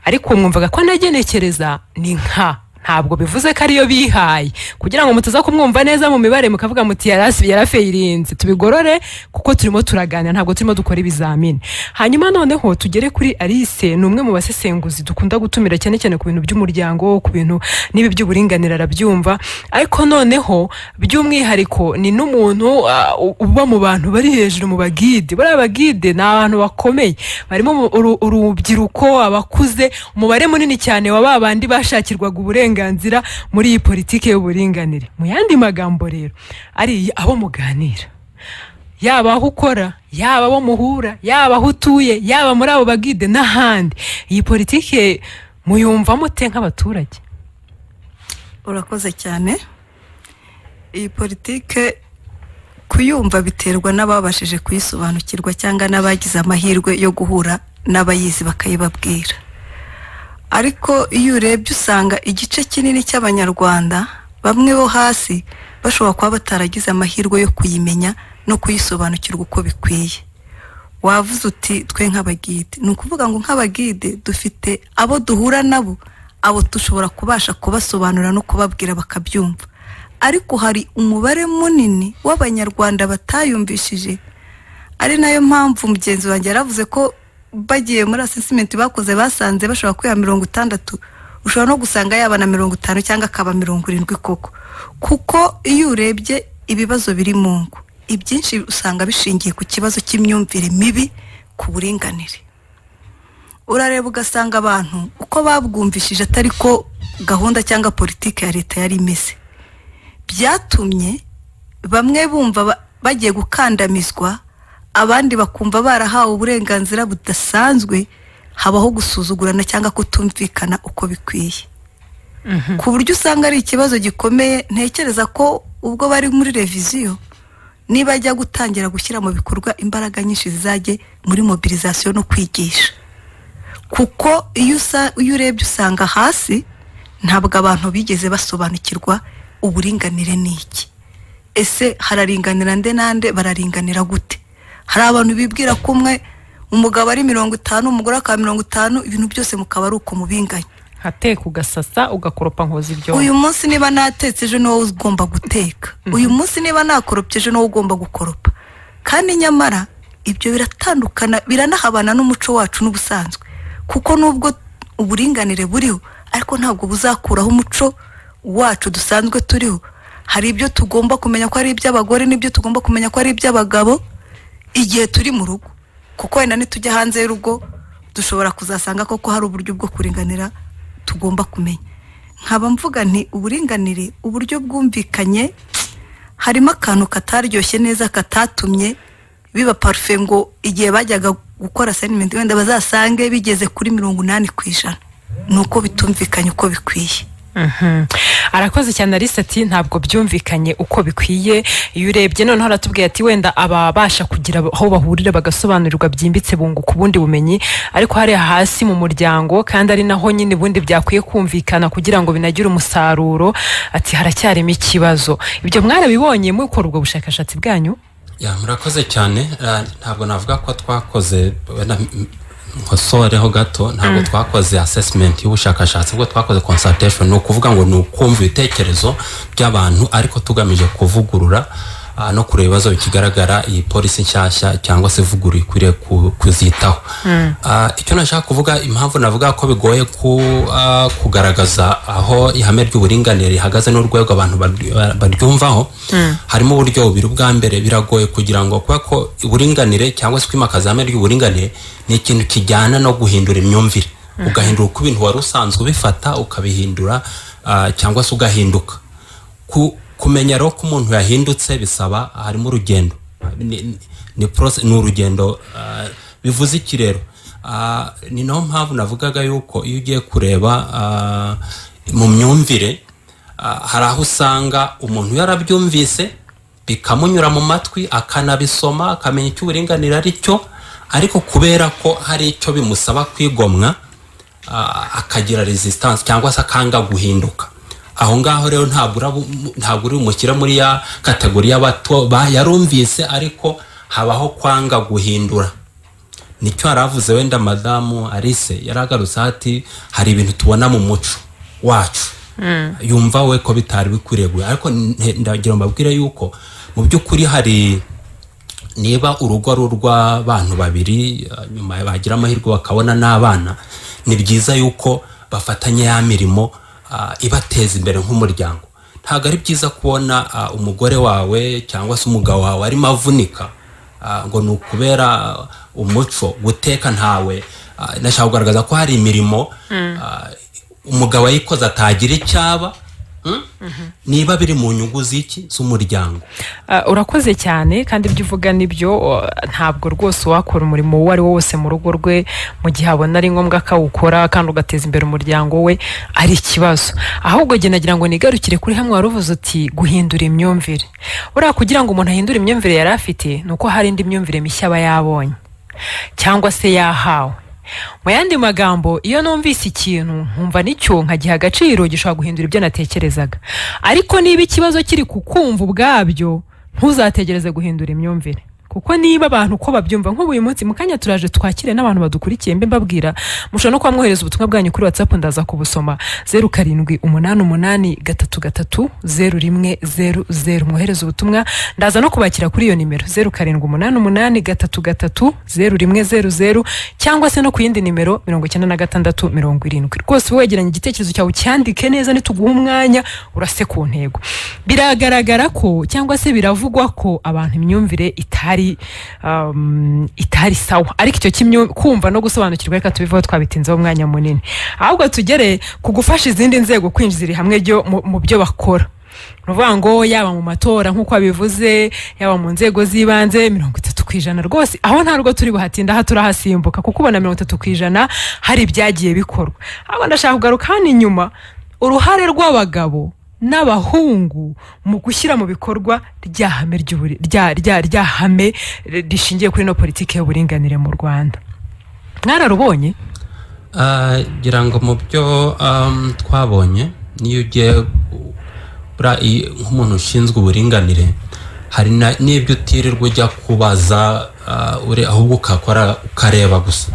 ariko mwumvaga ko nagenekereza ni nka ntabwo bivuze ko ariyo bihaye kugira ngo mutaza kumwumva neza mu mibare mukavuga muti yarasi yarafeyirinze tubigorore kuko turimo turaganira ntabwo turimo dukora ibizamini hanyuma noneho tugere kuri alice ni umwe mu basesenguzi dukunda gutumira cyane cyane ku bintu by'umuryango ku bintu n'ibi by'uburinganire arabyumva ariko noneho by'umwihariko ni n'umuntu ah, uba mu bantu bari hejuru mu bagide bariya bagide ni abantu bakomeye barimo mu- uru- urubyiruko abakuze umubare munini cyane wa ba bandi bashakirwaga uburenganzira muri iyi politiki y'uburinganire mu yandi magambo rero ari abo muganira yaba aho ukora yaba abo muhura yaba aho utuye yaba muri abo bagide n'ahandi iyi politiki muyumva mute nk'abaturage urakoze cyane iyi politike kuyumva biterwa n'ababashije kuyisobanukirwa cyangwa n'abagize amahirwe yo guhura n'abayizi bakayibabwira ariko iyo urebye usanga igice kinini cy'abanyarwanda bamwe bo hasi bashobora kuba bataragize amahirwe yo kuyimenya no kuyisobanukirwa uko bikwiye wavuze uti twe nk'abagide ni ukuvuga ngo nk'abagide dufite abo duhura nabo abo dushobora kubasha kubasobanurira no kubabwira bakabyumva ariko hari umubare munini w'abanyarwanda batayumvishije ari nayo mpamvu mugenzi wanjye yaravuze ko bagiye muri asesimenti bakoze basanze bashobora kwiha mirongo itandatu ushobora no gusanga yaba na mirongo itanu cyangwa akaba mirongo irindwi koko kuko iyo urebye ibibazo biri mu ngo ibyinshi usanga bishingiye ku kibazo cy'imyumvire mibi ku buringanire urareba ugasanga abantu uko babwumvishije atari ko gahunda cyangwa politiki ya leta yari imeze byatumye bamwe bumva ba- bagiye gukandamizwa abandi bakumva barahawe uburenganzira budasanzwe habaho gusuzugurana cyangwa kutumvikana uko bikwiye ku buryo usanga ari ikibazo gikomeye ntekereza ko ubwo bari muri reviziyo niba ajya gutangira gushyira mu bikorwa imbaraga nyinshi zizajye muri mobilizasiyo no kwigisha kuko iyo usa- iyo urebye usanga hasi ntabwo abantu bigeze basobanukirwa uburinganire ni iki ese hararinganira nde nande bararinganira gute hari abantu bibwira ko umwe umugabo ari mirongo itanu umugore akaba mirongo itanu ibintu byose mukaba ari uko mubinganya nkateka ugasasa ugakoropa nkoza ibyo uyu munsi niba natetse ejo ni wowe ugomba guteka uyu munsi niba nakoropye ejo ni wowe ugomba gukoropa kandi nyamara ibyo biratandukana biranahabana n'umuco wacu n'ubusanzwe kuko nubwo uburinganire buriho ariko ntabwo buzakuraho umuco wacu dusanzwe turiho hari ibyo tugomba kumenya ko ari iby'abagore n'ibyo tugomba kumenya ko ari iby'abagabo igihe turi mu rugo kuko wenda nitujya hanze y'urugo dushobora kuzasanga koko hari uburyo bwo kuringanira tugomba kumenya nkaba mvuga nti uburinganire uburyo bwumvikanye harimo akantu kataryoshye neza katatumye biba parufe ngo igihe bajyaga gukora sayinimenti wenda bazasange bigeze kuri mirongo inani ku ijana ni uko bitumvikanye uko bikwiye Mhm. arakoze cyane Alice ati ntabwo byumvikanye uko bikwiye iyo urebye noneho aratubwiye ati wenda ababasha kugira aho bahurira bagasobanurirwa byimbitse bunguka ubundi bumenyi ariko hariya hasi mu muryango kandi ari naho nyine ubundi byakwiye kumvikana kugira ngo binagire umusaruro ati haracyarimo ikibazo ibyo mwarabibonye mukora ubwo bushakashatsi bwanyu Ya, murakoze cyane Ah, ntabwo navuga ko twakoze wenda m- nkosoreho gato ntabwo twakoze assessment y'ubushakashatsi ubwo twakoze consultation ni ukuvuga ngo ni ukumva ibitekerezo by'abantu ariko tugamije kuvugurura ah, no kureba ibibazo bikigaragara iyi polisi nshyashya cyangwa se ivuguruye ikwiriye ku- kuzitaho Ah, icyo nashaka kuvuga impamvu navuga ko bigoye ku, ah, kugaragaza aho ihame ry'uburinganire rihagaze n'urwego abantu baryu- baryumvaho harimo uburyo bubiri ubwa mbere biragoye kugira ngo kubera ko uburinganire cyangwa se kwimakaza ihame ry'uburinganire ni ikintu kijyana no guhindura imyumvire ugahindura uko ibintu wari usanzwe ubifata ukabihindura ah, cyangwa se ugahinduka ku- kumenya rero ko umuntu yahindutse bisaba harimo urugendo ni, ni, ni, process- ni urugendo ah, bivuze iki rero Ah, ni naho mpamvu navugaga yuko iyo ugiye kureba ah, mu myumvire ah, hari aho usanga umuntu yarabyumvise bikamunyura mu matwi akanabisoma akamenya icyo uburinganire ari cyo ariko kubera ko hari icyo bimusaba kwigomwa ah, akagira resistance cyangwa se akanga guhinduka aho ngaho rero ntabwo urabu- ntabwo uri bumushyire muri ya kategori y'abato ba- yarumvise ariko habaho kwanga guhindura nicyo yari avuze wenda madamu alice yaragarutse ati hari ibintu tubona mu muco wacu yumva we ko bitari bikwiriye guhindura." ariko nte- ndagira ngo mbabwire yuko mu by'ukuri hari niba urugo ari urw'abantu babiri eh, nyuma bagira amahirwe bakabona n'abana ni byiza yuko bafatanya ya mirimo ah, ibateza imbere nk'umuryango ntabwo ari byiza kubona ah, umugore wawe cyangwa se umugabo wawe arimo avunika ah, ngo ni ukubera ah, umuco guteka ntawe ah, nashaka kugaragaza ko hari imirimo ah, umugabo yayikoze atagira icyaba hmm? niba biri mu nyungu z'iki z'umuryango Ah, urakoze cyane kandi ibyo uvuga nibyo uh, ntabwo rwose wakora umurimo uwo ari wo wose mu rugo rwe mu gihe abona ari ngombwa akawukora kandi ugateza imbere umuryango we ari ikibazo ahubwo jye nagira ngo nigarukire kuri hamwe wari uvuze uti guhindura imyumvire buriya kugira ngo umuntu ahindure imyumvire yari afite ni uko hari indi myumvire mishya aba yabonye cyangwa se yahawe mu yandi magambo iyo numvise ikintu nkumva nicyo nkagiha agaciro gishobora guhindura ibyo natekerezaga ariko niba ikibazo kiri ku kumva ubwabyo ntuzategereze guhindura imyumvire kuko niba abantu uko babyumva nk'ubu uyu munsi mu kanya turaje twakire n'abantu badukurikiye mbe mbabwira mushobora no kuba mwohereza ubutumwa bwanyu kuri whatsapp ndaza kubusoma zeru karindwi umunani umunani gatatu gatatu zeru rimwe zeru zeru mwohereza ubutumwa ndaza no kubakira kuri iyo nimero zeru karindwi umunani umunani gatatu gatatu zeru rimwe zeru zeru cyangwa se no ku yindi nimero mirongo icyenda na gatandatu mirongo irindwi rwose wowe wegeranye igitekerezo cyawe ucyandike neza nituguha umwanya urase ku ntego biragaragara ko cyangwa se biravugwa ko abantu imyumvire itari um, itari sawa ariko icyo kimyu- kumva no gusobanukirwa reka tubivaho twabitinzeho umwanya munini ahubwo tugere ku gufasha izindi nzego kwinjiza iri hamwe ryo mu- mu byo bakora ni ukuvuga ngo yaba mu matora nk'uko wabivuze yaba mu nzego z'ibanze mirongo itatu ku ijana rwose aho ntabwo turi buhatinde aha turahasimbuka kuko ubona mirongo itatu ku ijana hari ibyagiye bikorwa ahubwo ndashaka kugaruka hano inyuma uruhare rw'abagabo n'abahungu mu gushyira mu bikorwa rya hame ry'uburi- rya- rya- rya hame rishingiye kuri ino politiki y'uburinganire mu rwanda mwararubonye Ah, ngira ngo mu byo um, twabonye niyo ugiye buriya iyo- nk'umuntu ushinzwe uburinganire hari na- n'ibyo utirirwa ujya kubaza ah, ure- ahubwo ukakora ukareba gusa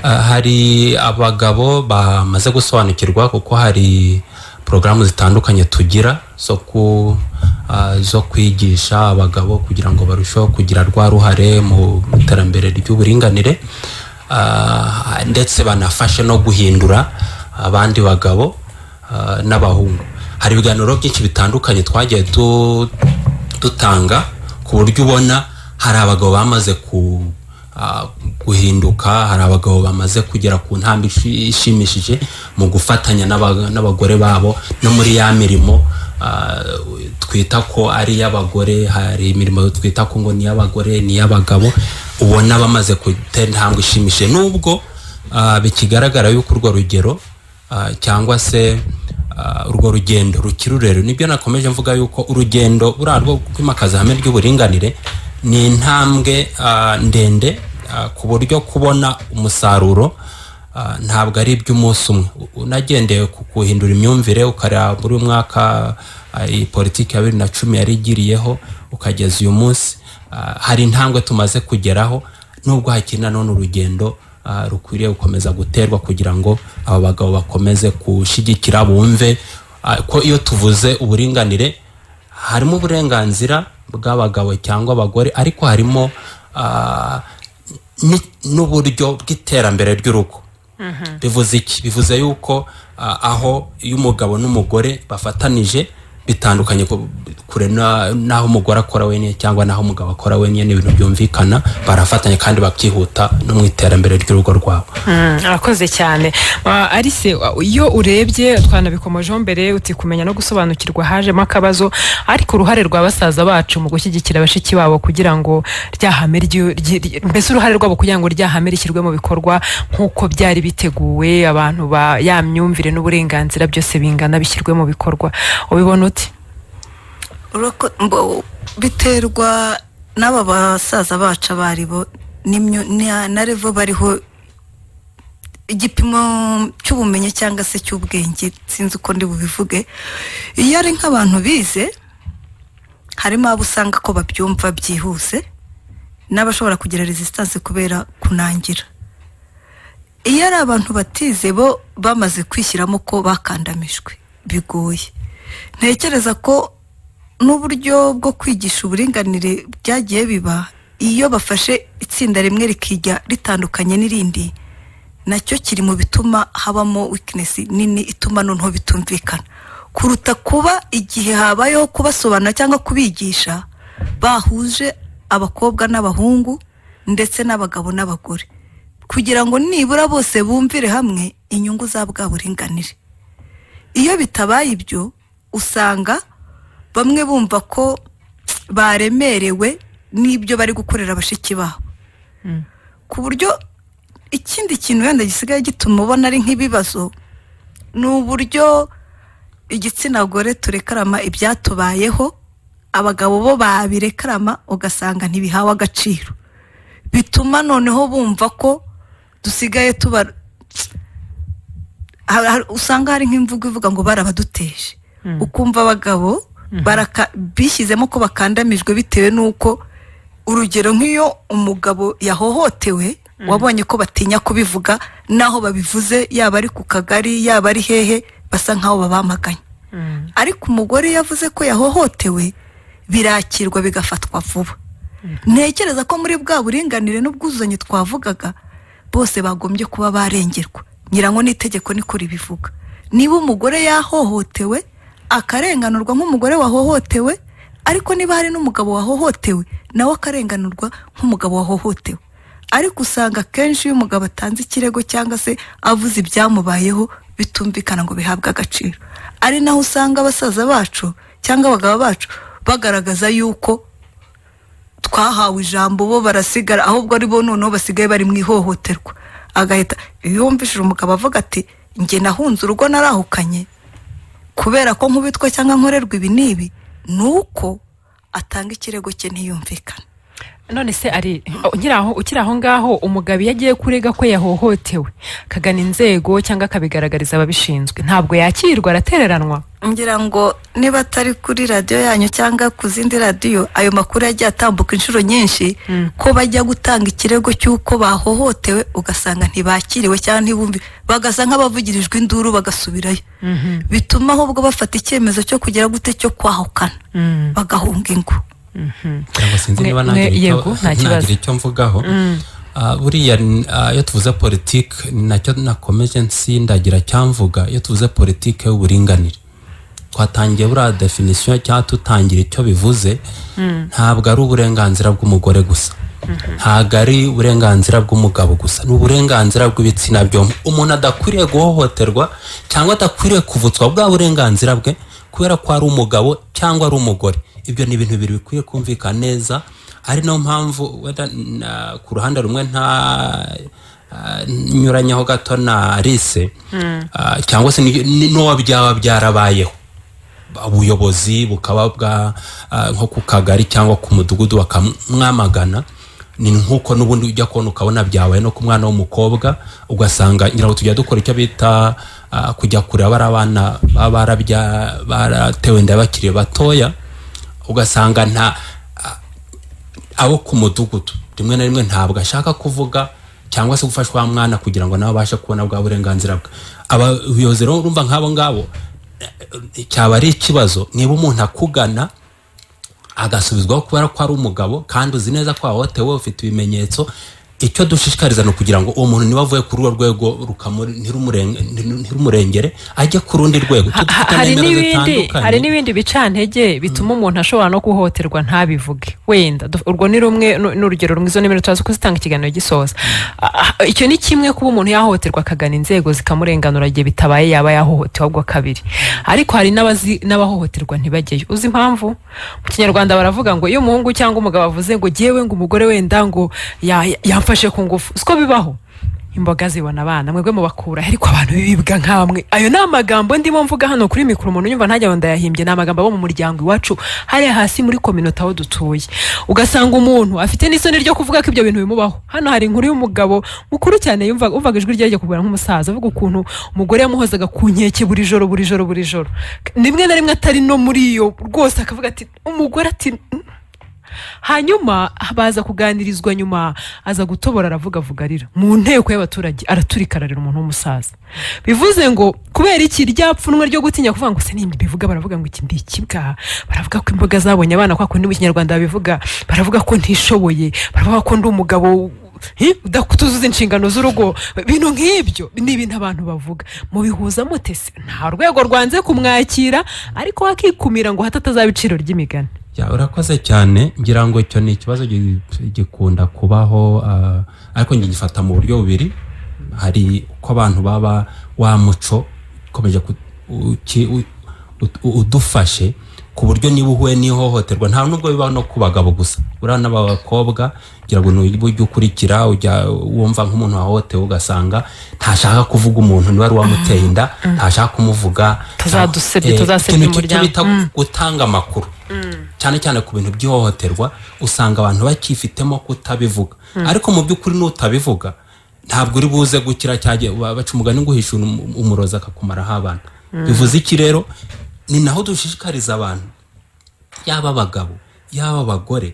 Ah, hari abagabo bamaze gusobanukirwa kuko hari porogaramu zitandukanye tugira zo ku ah, zo kwigisha abagabo kugira ngo barusheho kugira rwa ruhare mu iterambere ry'uburinganire Ah, ndetse banafashe no guhindura abandi bagabo ah, n'abahungu hari ibiganiro byinshi bitandukanye twagiye tu- dutanga ku buryo ubona hari abagabo bamaze ku ah, guhinduka hari abagabo bamaze kugera ku ntambwe ishi- ishimishije mu gufatanya n'aba- n'abagore babo no muri ya mirimo ah, twita ko ari iy'abagore hari imirimo twita ko ngo ni iy'abagore ni iy'abagabo ubona bamaze gutera intambwe ishimishije nubwo ah, bikigaragara yuko urwo rugero ah, cyangwa se ah, urwo rugendo rukiri rurerure nibyo nakomeje mvuga yuko urugendo buriya rwo kwimakaza ihame ry'uburinganire ni intambwe ah, ndende ah, ku buryo kubona umusaruro ah, ntabwo ari iby'umunsi umwe U- unagendeye ku kuhindura imyumvire ukareba muri uyu mwaka ah, iyi politiki ya bibiri na cumi yarigiriyeho ukageza uyu munsi Ah, hari intambwe tumaze kugeraho nubwo hakiri nanone urugendo ah, rukwiriye gukomeza guterwa kugira ngo aba bagabo bakomeze gushyigikira bumve ah, ko iyo tuvuze uburinganire harimo uburenganzira bw'abagabo cyangwa abagore ariko harimo ah, ni- n'uburyo bw'iterambere ry'urugo bivuze iki bivuze yuko ah, aho iyo umugabo n'umugore bafatanije bitandukanye ku- kure na- n'aho umugore akora wenyine cyangwa n'aho umugabo akora wenyine ni ibintu byumvikana barafatanya kandi bakihuta no mu iterambere ry'urugo rwabo Mm, arakoze cyane Ah, arise ah, iyo urebye twanabikomojeho mbere uti kumenya no gusobanukirwa hajemo akabazo ariko uruhare rwa basaza bacu mu gushyigikira bashiki babo kugira ngo rya hame ryu- ryi- ryi- mbese uruhare rwabo kugira ngo rya hame rishyirwe mu bikorwa nk'uko byari biteguwe abantu ba ya myumvire n'uburenganzira byose bingana bishyirwe mu bikorwa ubibona uti Urako- mbo- biterwa n'aba basaza bacu abaribo n'imyu- na na revo bariho igipimo cy'ubumenyi cyangwa se cy'ubwenge sinzi uko ndi bubivuge iyo ari nk'abantu bize harimo abo usanga ko babyumva byihuse n'abashobora kugira resistance kubera kunangira iyo ari abantu batize bo bamaze kwishyiramo ko bakandamijwe bigoye ntekereza ko n'uburyo bwo kwigisha uburinganire byagiye biba iyo bafashe itsinda rimwe rikijya ritandukanye n'irindi nacyo kiri mu bituma habamo weakness nini ituma noneho bitumvikana kuruta kuba igihe habayeho kubasobanura cyangwa kubigisha bahuje abakobwa n'abahungu ndetse n'abagabo n'abagore kugira ngo nibura bose bumvire hamwe inyungu za bwa buringanire iyo bitabaye ibyo usanga bamwe bumva ko baremerewe n'ibyo bari gukorera bashiki babo ku buryo ikindi kintu wenda gisigaye gituma ubona ari nk'ibibazo ni uburyo igitsina gore turekarama ibyatubayeho abagabo bo babirekarama ugasanga ntibihawe agaciro bituma noneho bumva ko dusigaye tuba ha- ha- usanga hari nk'imvugo ivuga ngo barabaduteje ukumva abagabo baraka- bishyizemo ko bakandamijwe bitewe n'uko urugero nk'iyo umugabo yahohotewe wabonye ko batinya kubivuga n'aho babivuze yaba ari ku kagari yaba ari hehe basa nk'aho babamaganye ariko umugore iyo avuze ko yahohotewe birakirwa bigafatwa vuba ntekereza ko muri bwa buringanire n'ubwuzuzanye twavugaga bose bagombye kuba barengerwa nyirango n'itegeko niko ribivuga niba umugore yahohotewe akarenganurwa nk'umugore wahohotewe ariko niba hari n'umugabo wahohotewe nawe akarenganurwa nk'umugabo wahohotewe ariko usanga akenshi iyo umugabo atanze ikirego cyangwa se avuze ibyamubayeho bitumvikana ngo bihabwe agaciro ari naho usanga abasaza bacu cyangwa abagabo bacu bagaragaza yuko twahawe ijambo bo barasigara ahubwo ari bo noneho basigaye bari mu ihohoterwa agahita iyo wumvishije umugabo avuga ati njye nahunze urugo narahukanye kubera ko nkubitwa cyangwa nkorerwa ibi n'ibi ni uko atanga ikirego cye ntiyumvikane none se ari ukiri aho ukiri aho ngaho umugabo iyo agiye kurega ko yahohotewe akagana inzego cyangwa akabigaragariza ababishinzwe ntabwo yakirwa aratereranwa ngira ngo niba atari kuri radiyo yanyu cyangwa ku zindi radiyo ayo makuru yagiye atambuka inshuro nyinshi ko bajya gutanga ikirego cy'uko bahohotewe ugasanga ntibakiriwe cyangwa ntibumvi bagasa nk'abavugirijwe induru bagasubirayo bituma ahubwo bafata icyemezo cyo kugira gute cyo kwahukana bagahunga ingo cyangwa sinzi Mwe- niba mwe- nagira icyo- yego, nta kibazo. nagira icyo mvugaho Ah, buriya ni- ah, iyo tuvuze politiki ni nacyo nakomeje nsindagira cyamvuga iyo tuvuze politiki y'uburinganire twatangiye buriya definisiyo cyangwa tutangira icyo bivuze ntabwo ari uburenganzira bw'umugore gusa ntabwo ari uburenganzira bw'umugabo gusa ni uburenganzira bw'ibitsina byombi umuntu adakwiriye guhohoterwa cyangwa adakwiriye kuvutswa bwa burenganzira bwe kubera ko ari umugabo cyangwa ari umugore ibyo ni ibintu bibiri bikwiye kumvikana neza ari nayo mpamvu wenda na- ku ruhande rumwe nta ah, nyuranyeho gato na rise Ah, cyangwa se ni- ni- n'uwo byaba byarabayeho ubuyobozi bukaba bwa ah, nko ku kagari cyangwa ku mudugudu bakamwamagana ni nk'uko n'ubundi ujya kubona ukabona byabaye no ku mwana w'umukobwa ugasanga ngira ngo tujya dukora icyo bita ah, kujya kureba bari abana baba barabya- baratewe inda bakiri batoya ugasanga nta abo ku mudugudu rimwe na rimwe ntabwo ashaka kuvuga cyangwa se gufashwa wa mwana kugira ngo nawe abashe kubona bwa burenganzira bwe abayobozi rero urumva nk'abo ngabo eh, eh, cyaba ari ikibazo niba umuntu akugana agasubizwaho kubera ko ari umugabo kandi uzi neza ko wahotewe ufite ibimenyetso icyo dushishikariza ni ukugira ngo uwo muntu niba avuye kuri urwo rwego rukamu- ntirumurenge- ntirumurengere ajye ku rundi rwego Ha- ha- hari n'ibindi hari n'ibindi bicantege bituma umuntu ashobora no guhohoterwa ntabivuge wenda du- urwo ni rumwe nu- ni urugero rumwe izo nimero turaza kuzitanga ikiganiro gisoza Ah, ah, icyo ni kimwe kuba umuntu yahohoterwa akagana inzego zikamurenganura igihe bitabaye yaba yahohotewe ahubwo kabiri ariko hari n'abazi n'abahohoterwa ntibajyeyo uzi impamvu mu kinyarwanda baravuga ngo iyo umuhungu cyangwa umugabo avuze ngo jyewe ngo umugore wenda ngo ya- ya- yamfashe ku ngufu siko bibaho imboga zibona abana mwebwe mubakura ariko abantu bibibwa nk'amwe ayo ni amagambo ndimo mvuga hano kuri mikoro umuntu unyumva ntajya ndayahimbye ni amagambo abo mu muryango iwacu hariya hasi muri kominota aho dutuye ugasanga umuntu afite n'isoni ryo kuvuga ko ibyo bintu bimubaho hano hari inkuru y'umugabo mukuru cyane yumvaga wumvaga ijwi rye rijya kugura nk'umusaza avuga ukuntu umugore yamuhozaga ku nkeke buri joro buri joro buri joro rimwe na rimwe atari no muri iyo rwose akavuga ati umugore ati hanyuma baza kuganirizwa nyuma aza gutobora aravuga avuga arira mu nteko y'abaturage araturikararira umuntu w'umusaza bivuze ngo kubera iki ryapfunwe ryo gutinya kuvuga ngo se nimba bivuga baravuga ngo iki ndi ikibwa baravuga ko imboga zabonye abana kwa kundi mu kinyarwanda babivuga baravuga ko ntishoboye baravuga ko ndi umugabo hi, udakutuzuza inshingano z'urugo ibintu nk'ibyo ni ibintu abantu bavuga mubihuza mute se nta rwego rwanze kumwakira ariko wakikumira ngo hato atazaba iciro ry'imigani Ya, urakoze cyane ngira ngo icyo ni ikibazo gi- gikunda kubaho ah, ariko njye ngifata mu buryo bubiri hari uko abantu baba wa muco ukomeje ku- uki- u- ut- u- udufashe ku buryo niba uhuye n'ihohoterwa nta nubwo bibaho no ku bagabo gusa uriya n'abakobwa ngira ngo ni uburyo ukurikira ujya wumva nk'umuntu wahohotewe ugasanga ntashaka kuvuga umuntu niba ari uwamuteye inda ntashaka kumuvuga Tuzadusebye, Eh, tuzasebya ikintu ki- icyo umuryango. bita gutanga amakuru cyane cyane ku bintu by'ihohoterwa usanga abantu bakifitemo kutabivuga ariko mu by'ukuri n'utabivuga ntabwo uri buze gukira cyangwa ba- baca umugani ngo uhishe um- umurozi akakumaraho abana bivuze iki rero ni naho dushishikariza abantu yaba abagabo yaba abagore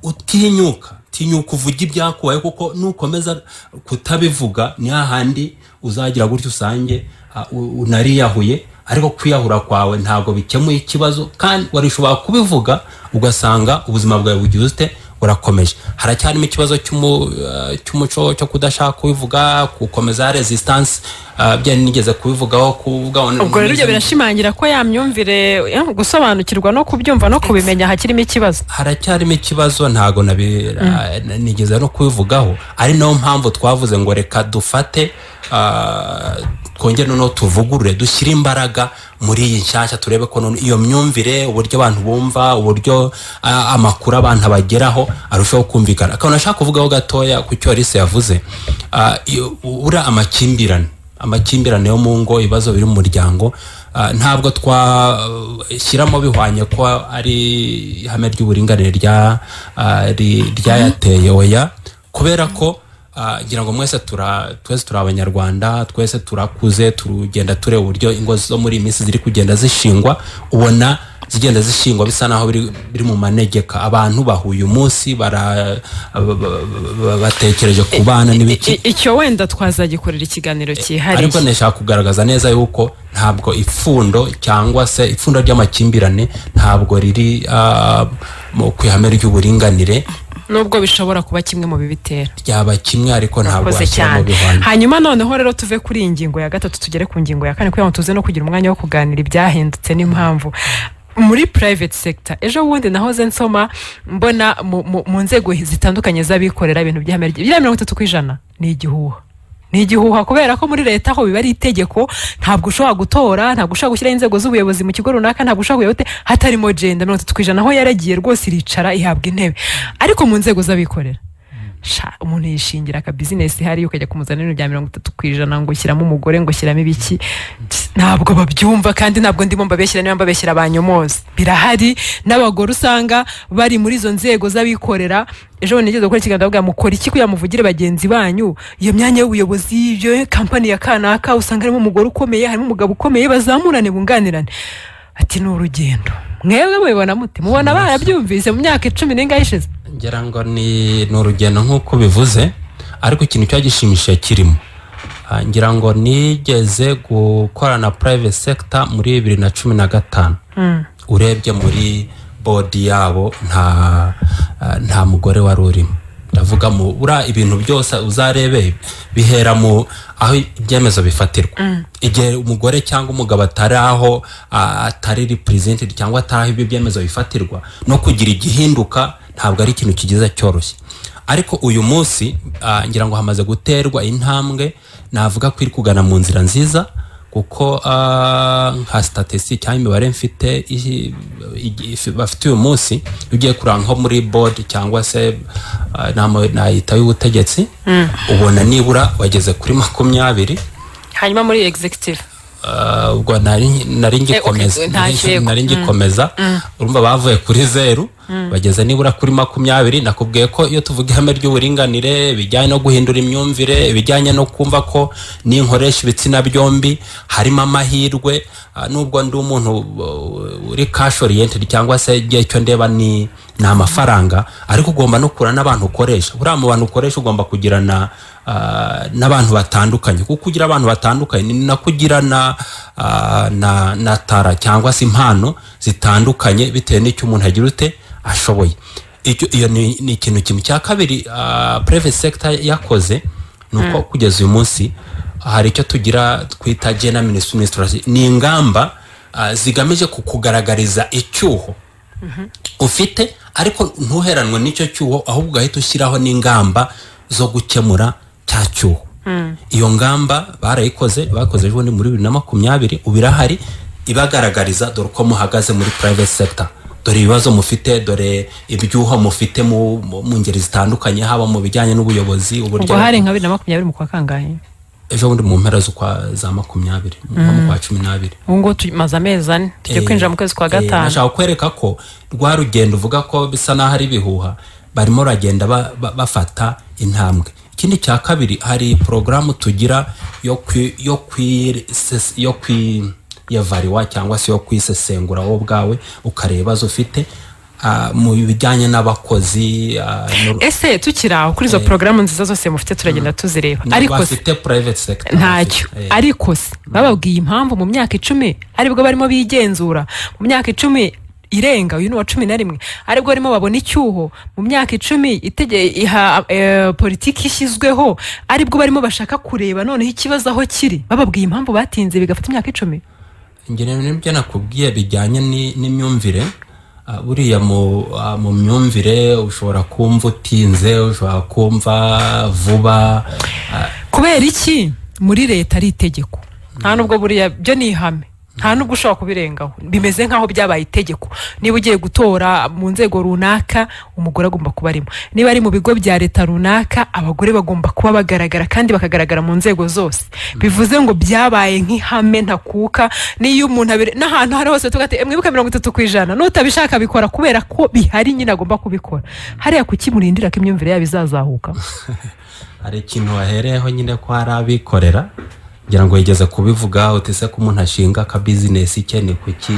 utinyuka tinyuka uvuge ibyakubaye kuko nukomeza kutabivuga ni hahandi uzagira gutyo usange ah, u- unariyahuye ariko kwiyahura kwawe ntabwo bikemuye ikibazo kandi wari ushobora kubivuga ugasanga ubuzima bwawe bugize ute burakomeje haracyarimo ikibazo cy'umu- ah, cy'umuco cyo kudashaka kubivuga gukomeza resistance ah, bya nigeze kubivugaho kuvuga ubwo rero ibyo birashimangira ko ya myumvire eh, gusobanukirwa no kubyumva no kubimenya hakirimo ikibazo haracyarimo ikibazo ntago nabi- ah, na- nigeze no kubivugaho ari nayo mpamvu twavuze ngo reka dufate ah, twongere noneho tuvugurure dushyire imbaraga muri iyi nshyashya turebe ko none iyo myumvire uburyo abantu bumva uburyo ah, amakuru abantu abageraho arushaho kumvikana akantu nashaka kuvugaho gatoya ku cyo Alice yavuze ah, iyo- uriya amakimbirane amakimbirane yo mu ngo ibibazo biri mu muryango ah, ntabwo twashyiramo bihwanye ko ari ihame ry'uburinganire rya- ah, ri- ryayateye oya kubera ko ah, ngira ngo mwese tura- twese turi abanyarwanda twese turakuze tugenda tureba uburyo ingo zo muri iyi minsi ziri kugenda zishingwa ubona zigenda zishingwa bisa naho biri biri mu manegeka abantu bahuye umunsi bara- ba- ba- ba- batekereje ku bana n'ibiki I- icyo wenda twazagikorera ikiganiro cyihariye ariko ndashaka kugaragaza neza yuko ntabwo ipfundo cyangwa se ipfundo ry'amakimbirane ntabwo riri ah, mu- ku ihame ry'uburinganire nubwo bishobora kuba kimwe mu bibitera ryaba kimwe ariko ntabwo Urakoze washyira mu cyane bihwanye hanyuma noneho rero tuve kuri iyi ngingo ya gatatu tugere ku ngingo ya kane kugira ngo tuze no kugira umwanya wo kuganira ibyahindutse n'impamvu muri private sector ejo bundi nahoze nsoma mbona mu- mu mu nzego zitandukanye z'abikorera ibintu by'ihame rya biriya mirongo itatu ku ijana ni igihuha ni igihuha kubera ko muri leta ho biba ari itegeko ntabwo ushobora gutora ntabwo ushobora gushyiraho inzego z'ubuyobozi mu kigo runaka ntabwo ushobora kuyobote hatarimo jenda mirongo itatu ku ijana aho yaragiye rwose iricara ihabwa intebe ariko mu nzego z'abikorera sha umuntu yishingira aka bizinesi hariya ukajya kumuzana ibintu bya mirongo itatu ku ijana ngo ushyiramo umugore ngo ushyiramo ibiki ntabwo babyumva kandi ntabwo ndimo mbabeshyira niba mbabeshyira banyomozi birahari n'abagore usanga bari muri izo nzego z'abikorera ejo bundi nigeze gukora ikiganiro ndavuga mukora iki kugira ngo muvugire bagenzi banyu iyo myanya y'ubuyobozi iyo kampani ya kanaka usanga harimo umugore ukomeye harimo umugabo ukomeye bazamurane bunganirane ati ni urugendo mwebwe mubibona mute mubona barabyumvise mu myaka icumi n'ingahe ishize ngira ngo ni ni urugendo nk'uko bivuze ariko ikintu cyo gishimishije kirimo Ah, ngira ngo nigeze gukorana na private sector muri bibiri na cumi na gatanu urebye muri bodi yabo nta ah, nta mugore wari urimo ndavuga mu uriya ibintu byose uzarebe bihera mu aho ibyemezo bifatirwa igihe umugore cyangwa umugabo atari aho ah, atari repurizentedi cyangwa atari aho ibyo byemezo bifatirwa no kugira igihinduka ntabwo ari ikintu kigiza cyoroshye ariko uyu munsi ah, ngira ngo hamaze guterwa intambwe navuga ko iri kugana mu nzira nziza kuko ah, nka statisi cyangwa imibare mfite i- i- if- bafite uyu munsi ugiye kureba nko muri bodi cyangwa se ah, nama- nayita y'ubutegetsi ubona nibura wageze kuri makumyabiri hanyuma muri executive Ah, ubwo nari nari ngikomeza Eh, okay, nta nari- kirego. nari ngikomeza urumva bavuye kuri zeru bageze nibura kuri makumyabiri nakubwiye ko iyo tuvuga ihame ry'uburinganire ibijyanye no guhindura imyumvire ibijyanye no kumva ko n'inkoresha ibitsina byombi harimo amahirwe ah, nubwo ndi umuntu uh, uri cash oriented cyangwa se igihe cyo ndeba ni ni amafaranga ariko ugomba no kurana n'abantu ukoresha buriya mu bantu ukoresha ugomba kugirana ah, n'abantu batandukanye kuko ugira abantu batandukanye ni nako ugira na ah, na na tara cyangwa se impano zitandukanye bitewe n'icyo umuntu agira ute ashoboye Icyo- iyo ni ni ikintu kimwe cya kabiri private sector yakoze ni uko kugeza uyu munsi hari icyo tugira twita gender ministry ministry ni ingamba ah, zigamije kukugaragariza icyuho ufite ariko ntuheranwe n'icyo cyuho ahubwo ugahita ushyiraho n'ingamba zo gukemura cya cyuho iyo ngamba barayikoze bakoze ejo bundi muri bibiri na makumyabiri ubu irahari ibagaragariza dore uko muhagaze muri private sector dore ibibazo mufite dore ibyuho mufite mu, mu, mu ngeri zitandukanye haba mu bijyanye n'ubuyobozi ubwo hari nka bibiri na makumyabiri mu kwa kangahe ejo bundi mu mpera z'ukwa za makumyabiri nko mu kwa cumi n'abiri ubu ngubu tumaze amezi ane tujya Eh, kwinjira mu kwezi kwa eh, gatanu nashaka kwereka ko rwa rugendo uvuga ko bisa n'aho ari ibihuha barimo baragenda ba- ba- bafata intambwe ikindi cya kabiri hari porogaramu tugira yo kwi- yo kwi- ses- yo kwiyavariwa cyangwa se yo kwisesengura wowe ubwawe ukareba ibibazo ufite ah, mu bijyanye n'abakozi ah, n'ur- ese tukiri aho kuri izo porogaramu nziza zose mufite turagenda tuzireba ariko se bafite private sector ntacyo bafite, eh. ariko se bababwiye impamvu mu myaka icumi aribwo barimo bigenzura mu myaka icumi irenga uyu ni uwa cumi na rimwe aribwo barimo babona icyuho mu myaka icumi itege- iha eh, politiki ishyizweho aribwo barimo bashaka kureba noneho ikibazo aho kiri bababwiye impamvu batinze bigafata imyaka icumi ngira ngo nibyo nakubwiye bijyanye ni- n'imyumvire Ah, buriya mu ah, mu myumvire ushobora kumva utinze ushobora kumva vuba Ah, kubera iki muri leta ari itegeko nta nubwo buriya byo ni ihame nta nubwo ushobora kubirengaho bimeze nk'aho byabaye itegeko niba ugiye gutora mu nzego runaka umugore agomba kuba arimo niba ari mu bigo bya leta runaka abagore bagomba kuba bagaragara kandi bakagaragara mu nzego zose bivuze ngo byabaye nk'ihame ntakuka n'iyo umuntu abire n'ahantu aho ari hose tuvuga ati mwibuke mirongo itatu ku ijana nutabishaka bikora kubera ko bihari nyine agomba kubikora hariya kuki murindira ko imyumvire yabo izazahuka hari ikintu wahereyeho nyine ko hari abikorera ngira ngo wigeze kubivuga utese ko umuntu ashinga ka bizinesi ke ni kuki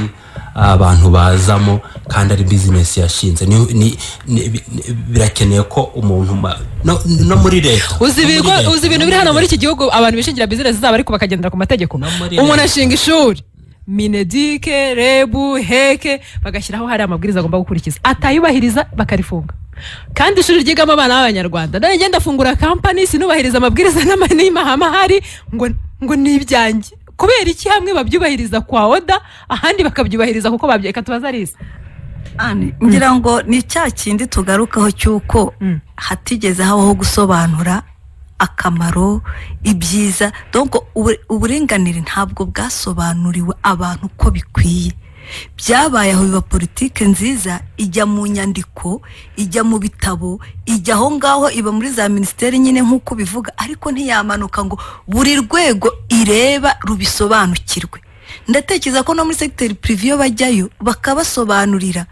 abantu bazamo kandi ari bizinesi yashinze Ni- ni- ni- bi- ni- birakeneye ko umuntu ma- no no muri leta uzi no muri ibigo leta, uzi ibintu no biri hano muri leta. iki gihugu abantu bishingira bizinesi zabo ariko bakagendera ku mategeko No muri umuntu leta. ashinga ishuri minedike rebu heke bagashyiraho hari amabwiriza agomba gukurikiza atayubahiriza bakarifunga kandi ishuri ryigamo abana b'abanyarwanda nanjye ngenda afungura kampani sinubahiriza amabwiriza n'ama- n'amahame ahari ngo ngo ni ibyanjye kubera iki hamwe babyubahiriza kwa oda ahandi bakabyubahiriza kuko babyeka tubaza arisa Ani, ngira ngo ni cya kindi tugarukaho cy'uko Mm. hatigeze habaho gusobanura akamaro ibyiza donc ubu- uburinganire ntabwo bwasobanuriwe abantu uko bikwiye byabaye aho biba politike nziza ijya mu nyandiko ijya mu bitabo ijya aho ngaho iba muri za minisiteri nyine nk'uko bivuga ariko ntiyamanuka ngo buri rwego ireba rubisobanukirwe ndatekereza ko no muri segiteri pirivi iyo bajyayo bakabasobanurira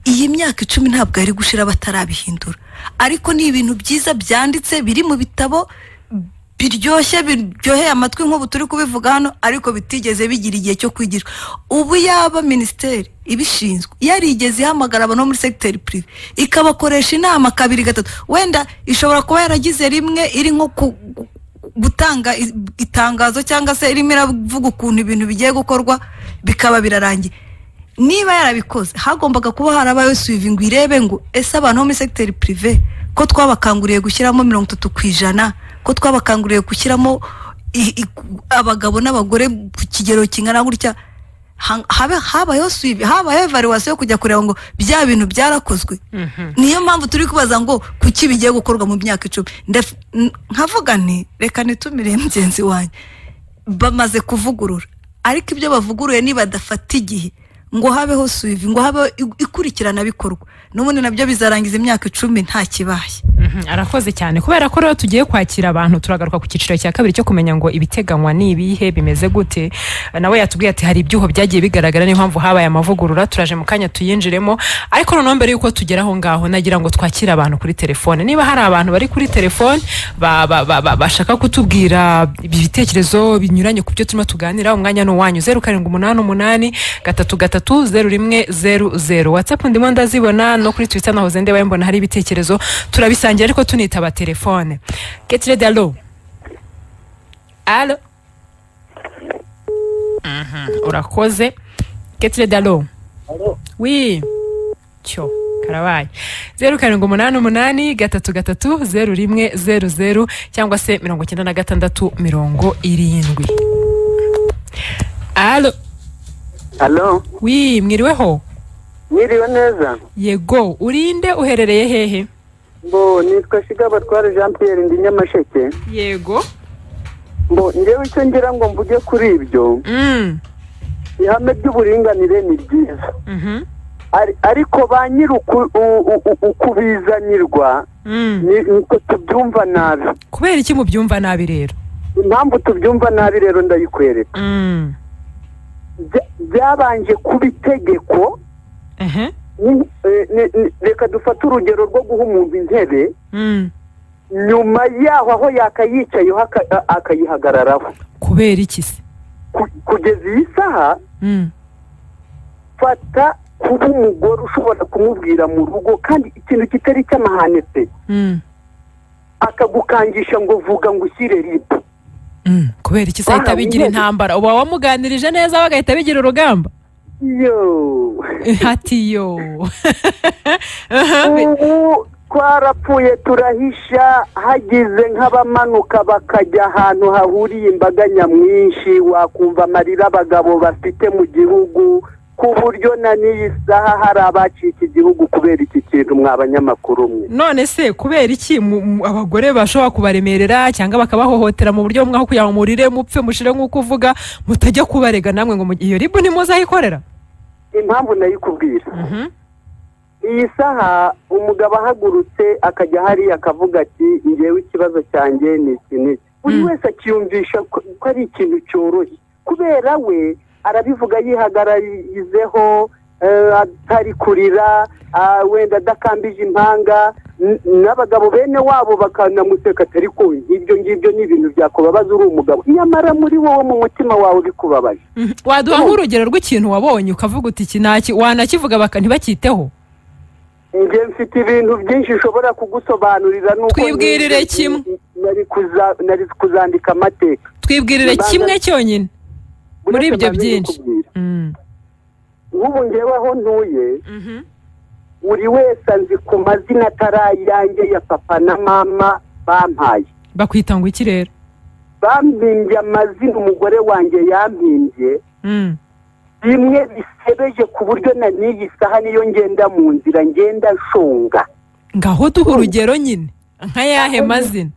iyi myaka icumi ntabwo yari gushira batarabihindura ariko ni ibintu byiza byanditse biri mu bitabo biryoshye biryoheye amatwi nk'ubu turi kubivuga hano ariko bitigeze bigira igihe cyo kwigishwa ubu yaba minisiteri ibishinzwe yarigeze ihamagara abantu bo muri segiteri pirive ikabakoresha inama kabiri gatatu wenda ishobora kuba yaragize rimwe iri nko ku- gutanga i- itangazo cyangwa se irimo iravuga ukuntu ibintu bigiye gukorwa bikaba birarangiye niba yarabikoze hagombaga kuba harabayeho suivi ngo irebe ngo ese abantu bo muri segiteri pirive ko twabakanguriye gushyiramo mirongo itatu ku ijana ko twabakanguriye gushyiramo i- i- abagabo n'abagore ku kigero kingana gutya ha- habe habayeho suivi habayeho evaluwasiyo yo kujya kureba ngo bya bintu byarakozwe niyo mpamvu turi kubaza ngo kuki bigiye gukorwa mu myaka icumi Ndef- n- nkavuga nti reka nitumire mugenzi wanjye bamaze kuvugurura ariko ibyo bavuguruye nibadafata igihe ngo habeho suivi ngo habeho i- ikurikiranabikorwa n'ubundi nabyo bizarangiza imyaka icumi nta kibaye Mhm, arakoze cyane kubera ko rero tugiye kwakira abantu turagaruka ku cyiciro cya kabiri cyo kumenya ngo ibiteganywa ni ibihe bimeze gute nawe yatubwiye ati hari ibyuho byagiye bigaragara niyo mpamvu habaye amavugurura turaje mu kanya tuyinjiremo ariko noneho mbere y'uko tugera aho ngaho nagira ngo twakire abantu kuri telefone niba hari abantu bari kuri telefone ba- ba- ba- ba- bashaka kutubwira ibitekerezo binyuranye ku byo turimo tuganira umwanya ni uwanyu zeru karindwi umunani umunani gatatu gatatu zeru rimwe zeru zeru watsapu ndimo ndazibona no kuri twita nahoze ndeba mbona hari ibitekerezo turabisangira ariko tunitaba telefone ketire dalo alo Mhm, urakoze ketire dalo wi cyo karabaye zeru karindwi umunani umunani gatatu gatatu zeru rimwe zeru zeru cyangwa se mirongo icyenda na gatandatu mirongo irindwi alo alo wi mwiriweho mwiriwe neza yego urinde uherereye hehe mbo nitwa shiga batware jean Pierre ndi nyamasheke yego mbo njyewe icyo ngira ngo mvuge kuri ibyo mm. ihame ry'uburinganire ni ryiza Mhm. Ari- ariko ba nyir'ukubizanirwa Mm. niko tubyumva nabi kubera iki mubyumva nabi rero impamvu tubyumva nabi rero ndayikwereka Mm. Bya- byabanje kuba itegeko Ehe. ni- eh, ni- ni- reka dufate urugero rwo guha umuntu intebe Mm. nyuma yaho aho yakayicayeho aka- a- akayihagararaho kubera iki se Ku- kugeza iyi saha Mm. fata kuba umugore ushobora kumubwira mu rugo kandi ikintu kitari cy'amahane pe Mm. akagukangisha ngo vuga ngo ushyire ribu Mm. kubera iki se ahita Wahawe bigira intebe. intambara uba wamuganirije neza bagahita bigira urugamba yo hati yo Aha, bi- ubu twarapfuye turahisha hagize nk'abamanuka bakajya ahantu hahuriye imbaga nyamwinshi wakumva amarira abagabo bafite mu gihugu ku buryo na n'iyi saha hari abacika igihugu kubera iki kintu mwa banyamakuru mwe none se kubera iki mu- mu- abagore bashobora kubaremerera cyangwa bakabahohotera mu buryo bumwe aho kugira ngo murire mupfe mushire nk'uko uvuga mutajya kubarega namwe ngo mu- iyo ribu ntimuzayikorera impamvu nayikubwira Mhm. iyi saha umugabo ahagurutse akajya hariya akavuga ati ngewe ikibazo cyanjye ni iki n'iki buri Mm. wese akiyumvisha ko ko ari ikintu cyoroshye kubera we arabivuga yihagararizeho eh, atari kurira ah, wenda adakambije impanga n- n'abagabo bene wabo bakanamuseka atari ko ibyo ngibyo ni ibintu byakubabaza uri umugabo nyamara muri wowe mu mutima wawe bikubabaje Mhm. waduha nk'urugero rw'ikintu wabonye ukavuga uti iki ntaki wanakivuga baka ntibacyiteho njye mfite ibintu byinshi nshobora kugusobanurira nuko Twibwirire njye- kimwe. nari kuza- nari kuzandika amateka twibwirire Ibanza- kimwe cyonyine muri Buretse ibyo mbanje byinshi. kukubwira. Mm. nk'ubu ngewe aho ntuye Mhm. buri wese anzi ku mazina atari ayanjye ya papa na mama bampaye bakwita ngo iki rero bampimbye amazina umugore wanjye yampimbye Mm. bimwe bisebeje ku buryo na n'iyi saha niyo ngenda mu nzira ngenda nshonga ngaho duha urugero nyine nka yahe mazina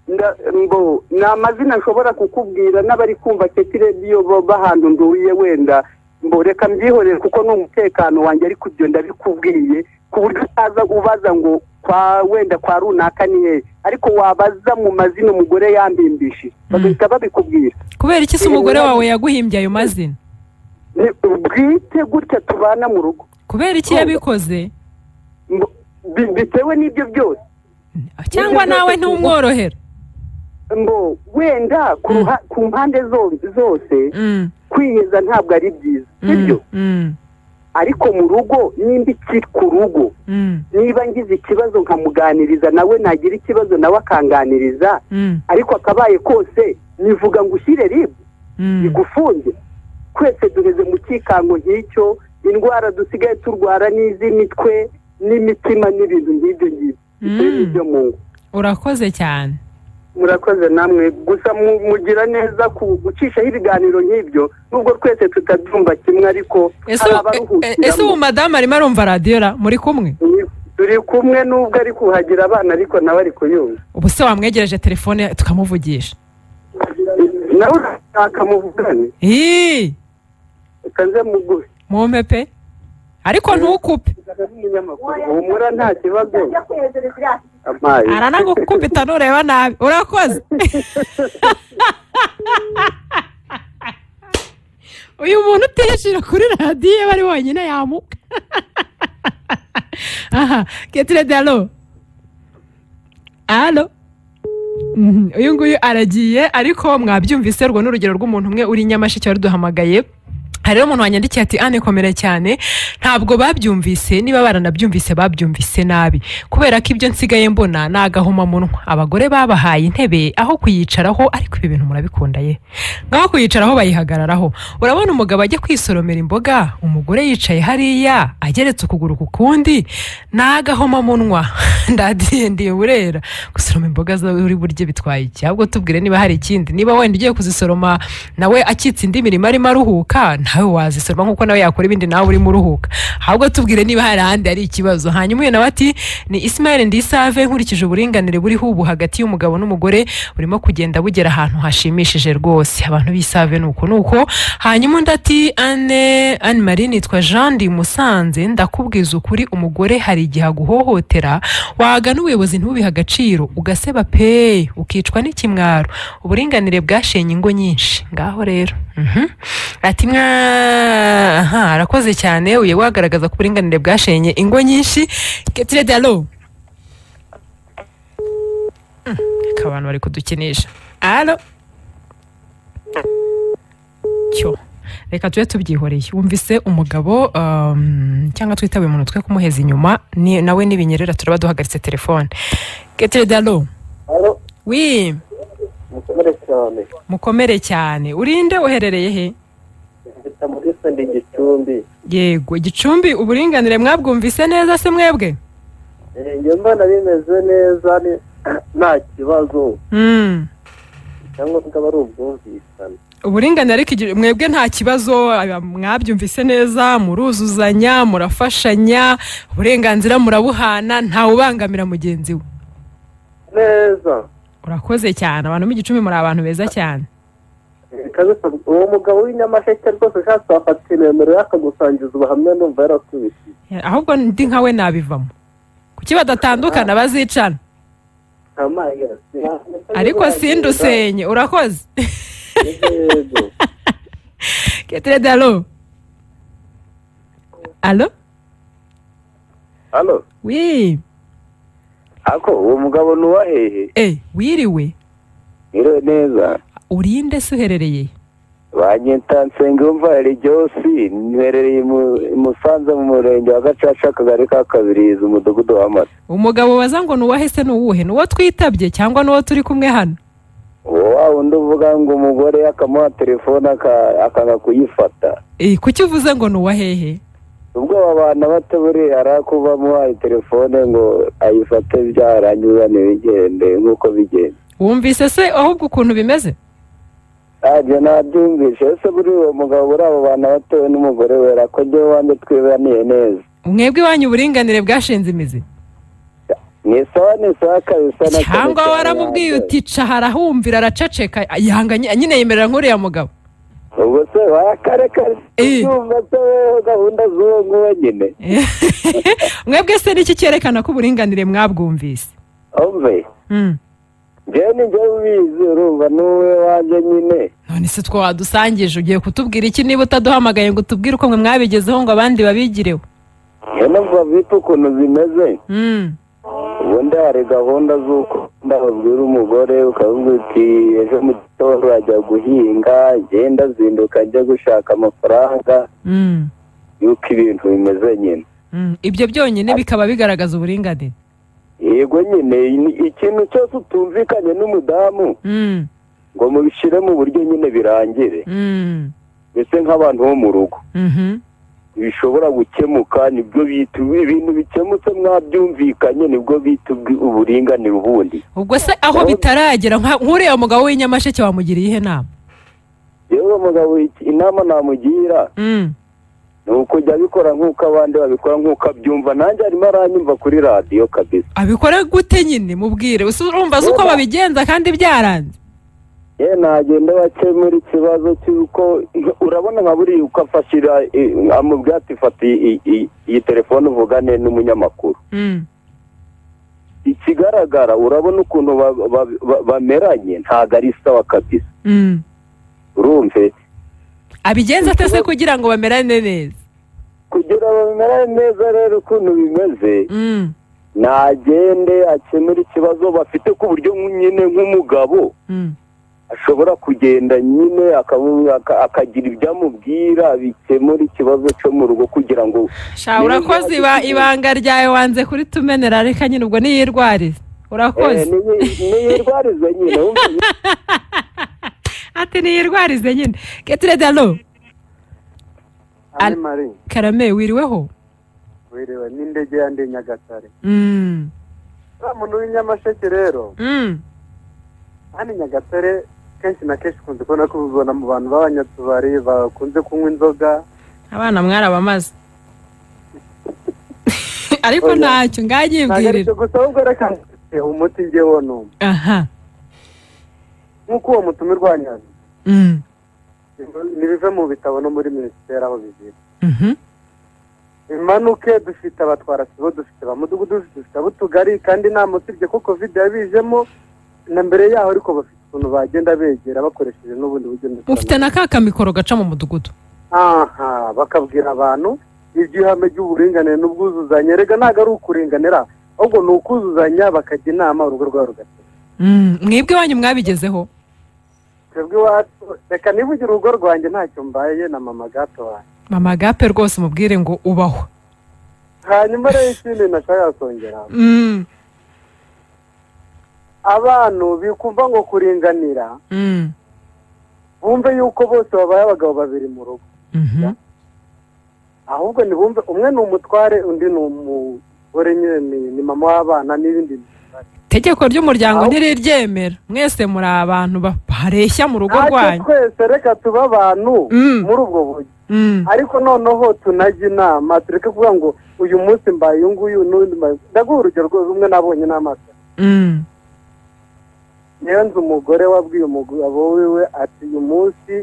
Nda- mbo ni amazina nshobora kukubwira n'abari kumva keti rediyo b'ahantu nduye wenda mbo reka mbyihorere kuko ni umutekano wanjye ari kubyo ndabikubwiye ku buryo utaza ubaza ngo kwa wenda kwa runaka ni hehe ariko wabaza mu mazina umugore yambimbishije bagahita babikubwira kubera iki se umugore wawe yaguhimbye ayo mazina Ni- bwite gutya tubana mu rugo kubera iki yabikoze Mbo- bi- bitewe n'ibyo byose cyangwa nawe ntumworohera mbo wenda ku ruha- ku mpande zo- zose Mm, kwiheza ntabwo ari byiza mm, sibyo mm, ariko mu rugo nimba ikiri ku rugo mm, niba ngize ikibazo nkamuganiriza nawe nagira ikibazo nawe akanganiriza mm, ariko akabaye kose nivuga ngo ushyire ribu mm. igufunge twese duheze mu cyikango nk'icyo indwara dusigaye turwara n'iz'imitwe n'imitima n'ibintu nk'ibyo ngibyo ibyo ni ibyo mu ngo urakoze cyane murakoze namwe gusa mu- mugira neza ku gucishaho ibiganiro nk'ibyo nubwo twese tutabyumva kimwe ariko ese hari ubu- e- e- ese ubu abaruhukiramo madamu arimo arumva radiyo ra muri kumwe turi kumwe nubwo ari kuhagira abana ariko nawe ari kuyumva ubu se wamwegereje telefone tukamuvugisha nawe urashaka muvugane Ii, reka nze muguhe mume pe ariko ntukupe humura nta kibazo amazi aranagukubita nureba nabi urakoze uyu muntu utishira kuri radiyo iyo ari wenyine yamuka aha ketire dalo alo Mhm, uyu nguyu aragiye ariko mwabyumvise rwo n'urugero rw'umuntu umwe uri i nyamasheke waruduhamagaye hari rero umuntu wanyandikiye ati ane komera cyane ntabwo babyumvise niba baranabyumvise babyumvise nabi kubera ko ibyo nsigaye mbona ni agahomamunwa abagore babahaye intebe aho kuyicaraho ariko ibi bintu murabikunda ye ngaho kuyicaraho bayihagararaho urabona umugabo ajya kwisoromera imboga umugore yicaye hariya ageretse ukuguru ku kundi ni agahomamunwa ndadiye ndiye burera gusoroma imboga zo uri burye bitwaye iki ahubwo tubwire niba hari ikindi niba wenda ugiye kuzisoroma nawe akitse indi mirimo arimo aruhuka nawe wazisoroma nk'uko nawe yakora ibindi nawe urimo uruhuka ahubwo tubwire niba hari ahandi hari ikibazo hanyuma uyu nawe ati ni ismael ndisave nkurikije uburinganire buriho ubu hagati y'umugabo n'umugore burimo kugenda bugera ahantu hashimishije rwose abantu bisave nuko nuko hanyuma undi ati ane anne marie nitwa jean ndi i musanze ndakubwiza ukuri umugore hari igihe aguhohotera wagana ubuyobozi ntubihe agaciro ugaseba pe ukicwa n'ikimwaro uburinganire bwashenye ingo nyinshi ngaho rero Mhm. ati mwa aha arakoze cyane uye wagaragaza ko uburinganire bwashenye ingo nyinshi ketire dalo reka abantu bari kudukinisha alo cyo reka tube tubyihoreye wumvise umugabo um, cyangwa twitabe umuntu twe kumuheza inyuma ni, nawe n'ibinyerera turaba duhagaritse telefone ketire dalo alo wi mukomere cyane mukomere cyane urinde uherereye he mfite muri sende gicumbi yego gicumbi uburinganire mwabwumvise neza se mwebwe Eh, njye mbona bimeze neza ni- nta kibazo mm. cyangwa bwaba ari ubwumvikane uburinganire ariko igi- mwebwe nta kibazo aba- mwabyumvise neza muruzuzanya murafashanya uburenganzira murabuhana ntawubangamira mugenzi we neza urakoze cyane abantu b'igicumbi muri abantu beza cyane Eh, kabisa uwo mugabo w'inyamasheke rwose ushatse wafata nimero ye akagusangiza ubuhamya numva yarasubitiye ahubwo ndi nkawe nabivamo kuki badatandukana bazicana ariko sindusenye urakoze yego ketire dalo alo hano wi ako uwo mugabo ni uwa hehe e wiriwe niro neza urinde se uherereye he? banyita nsengiyumva regiyosi nherereye mu- i musanze mu murenge wa gacaca akagari ka kabirizi umudugudu w'amata umugabo baza ngo ni uwahese ni uwuhe ni uwo twitabye cyangwa ni uwo turi kumwe hano uwo wa wundi uvuga ngo umugore akamuha telefone aka- akanga kuyifata e kuki uvuze ngo ni uwahehe ubwo aba bana bato buriya arakuba amuhaye telefone ngo ayifate byarangiza ntibigende nk'uko bigenda wumvise se ahubwo ukuntu bimeze ntabyo nabyumvishe ese buri uwo mugabo buri abo bana bato we n'umugore we ko njyewe wanjye twibaniye neza mwebwe iwanyu uburinganire bwashinze imizi ni sawa ni sawa kabisa na cyane cyangwa cyane waramubwiye wanjye. uti ca arahumvira araceceka yanga ny- nyine yemerera nk'uriya mugabo ubwo se wakareka Eh. yumva se wewe gahunda z'uwo nguwo nyine mwebwe se niki cyerekana ko uburinganire mwabwumvise umve Mm. njyewe ni njyewe ubizi urumva n'uwe wanjye nyine none se two wadusangije ugiye kutubwira iki niba utaduhamagaye ngo utubwire uko mwe mwabigezeho ngo abandi babigireho niyo numva vip ukuntu zimeze Mm. ubundi hari gahunda z'uko wenda babwira umugore ukavuga uti ejo mu gitondo ajya guhinga agenda azinduka ajya gushaka amafaranga Mm. yuko ibintu bimeze nyine Mm. ibyo byonyine bikaba bigaragaza uburinganire yego nyine ni ikintu cyose utumvikanye n'umudamu Mm. ngo mubishyire mu buryo nyine birangire Mm. mbese nk'abantu bo mu rugo Mhm. bishobora gukemuka nibyo bita ibintu bikemutse mwabyumvikanye nibwo bita ubwi- uburinganire ubundi ubwo se aho bitaragera nka- nk'uriya mugabo w'inyamasheke wamugiriye ihe nama yewe mugabo iki- inama namugira Mm. ni ukujya abikora nk'uko abandi babikora nk'uko abyumva nanjye arimo aranyumva kuri radiyo kabisa abikore gute nyine mubwire usi urumva azi uko babigenza kandi byaranze yewe nagenda bakemura ikibazo cy'uko urabona nka buriya uko afashira eh, amubwira ati fata iyi- iyi- iyi telefone uvugane n'umunyamakuru Mm. ikigaragara urabona ukuntu ba- ba- ba- bameranye ntabwo ari sawa kabisa Mm. urumve abigenza ate se kugira ngo bamerane neza kugira ngo bamerane neza rero ukuntu bimeze Mm. nagende akemura ikibazo bafite ku buryo nyine nk'umugabo Mm. ashobora kugenda nyine akamu- aka- akagira ibyo amubwira bikemura ikibazo cyo mu rugo kugira ngo sha urakoze iba- ibanga ryawe wanze kuritumenera reka nyine ubwo niyirwarize eh, urakoze niyi- niyirwarize nyine wumva ati niyirwarize nyine ketire dalo Al- ari mari karame wiriweho wirewe n'indege ya ndi nyagatare Mm. wa muntu w'inyamasheke rero Mm. hano i nyagatare kenshi na kenshi ukunze kubona ko ubibona mu bantu b'abanyatubari bakunze kunywa inzoga abana mwarabamaze ariko ntacyo ntabwo nganyibwirira aricyo gusa ahubwo reka mfite umuti ngewe n'umwe aha nk'uko uwo mutumirwa wa nyanza Mm. nibive mu bitabo no muri minisiteri aho bigira Mhm. imanuke dufite abatwara sibo dufite ba mudugudu dufite ab'utugari kandi nta musibye ko covid yabijemo na mbere yaho ariko bafite ukuntu bagenda begera bakoresheje n'ubundi buryo ndetse mufite na ka kamikoro gaca mu mudugudu aha bakabwira abantu iby'ihame ry'uburinganire n'ubwuzuzanye rega ntabwo ari ukuringanira ahubwo ni ukuzuzanya bakajya inama urugo rwabo rugatera Mm, mwebwe iwanyu mwabigezeho twebwe iwacu reka nivugire urugo rwanjye ntacyo mbaye na mama gato wanjye mama gape rwose mubwire ngo ubaho hanyuma rero ikindi nashakaga kongera Mm, abantu bikumva ngo kuringanira mm, bumve yuko bose babaye abagabo babiri mu rugo mhm, ahubwo ntibumve umwe ni umutware undi ni umugore nyine ni- ni mama w'abana n'ibindi itegeko ry'umuryango Aho- ntiriryemera mwese muri abantu bareshya mu rugo ntacyo rwanyu twese reka tube abantu Mm. muri ubwo buryo Mm, ariko noneho tunajya inama tureke kuvuga ngo uyu munsi mbaye uyu nguyu n'undi mbaye ndaguha urugero rwo- rumwe nabonye n'amaso mm, niyo nzu umugore wabwiye umugabo wiwe ati uyu munsi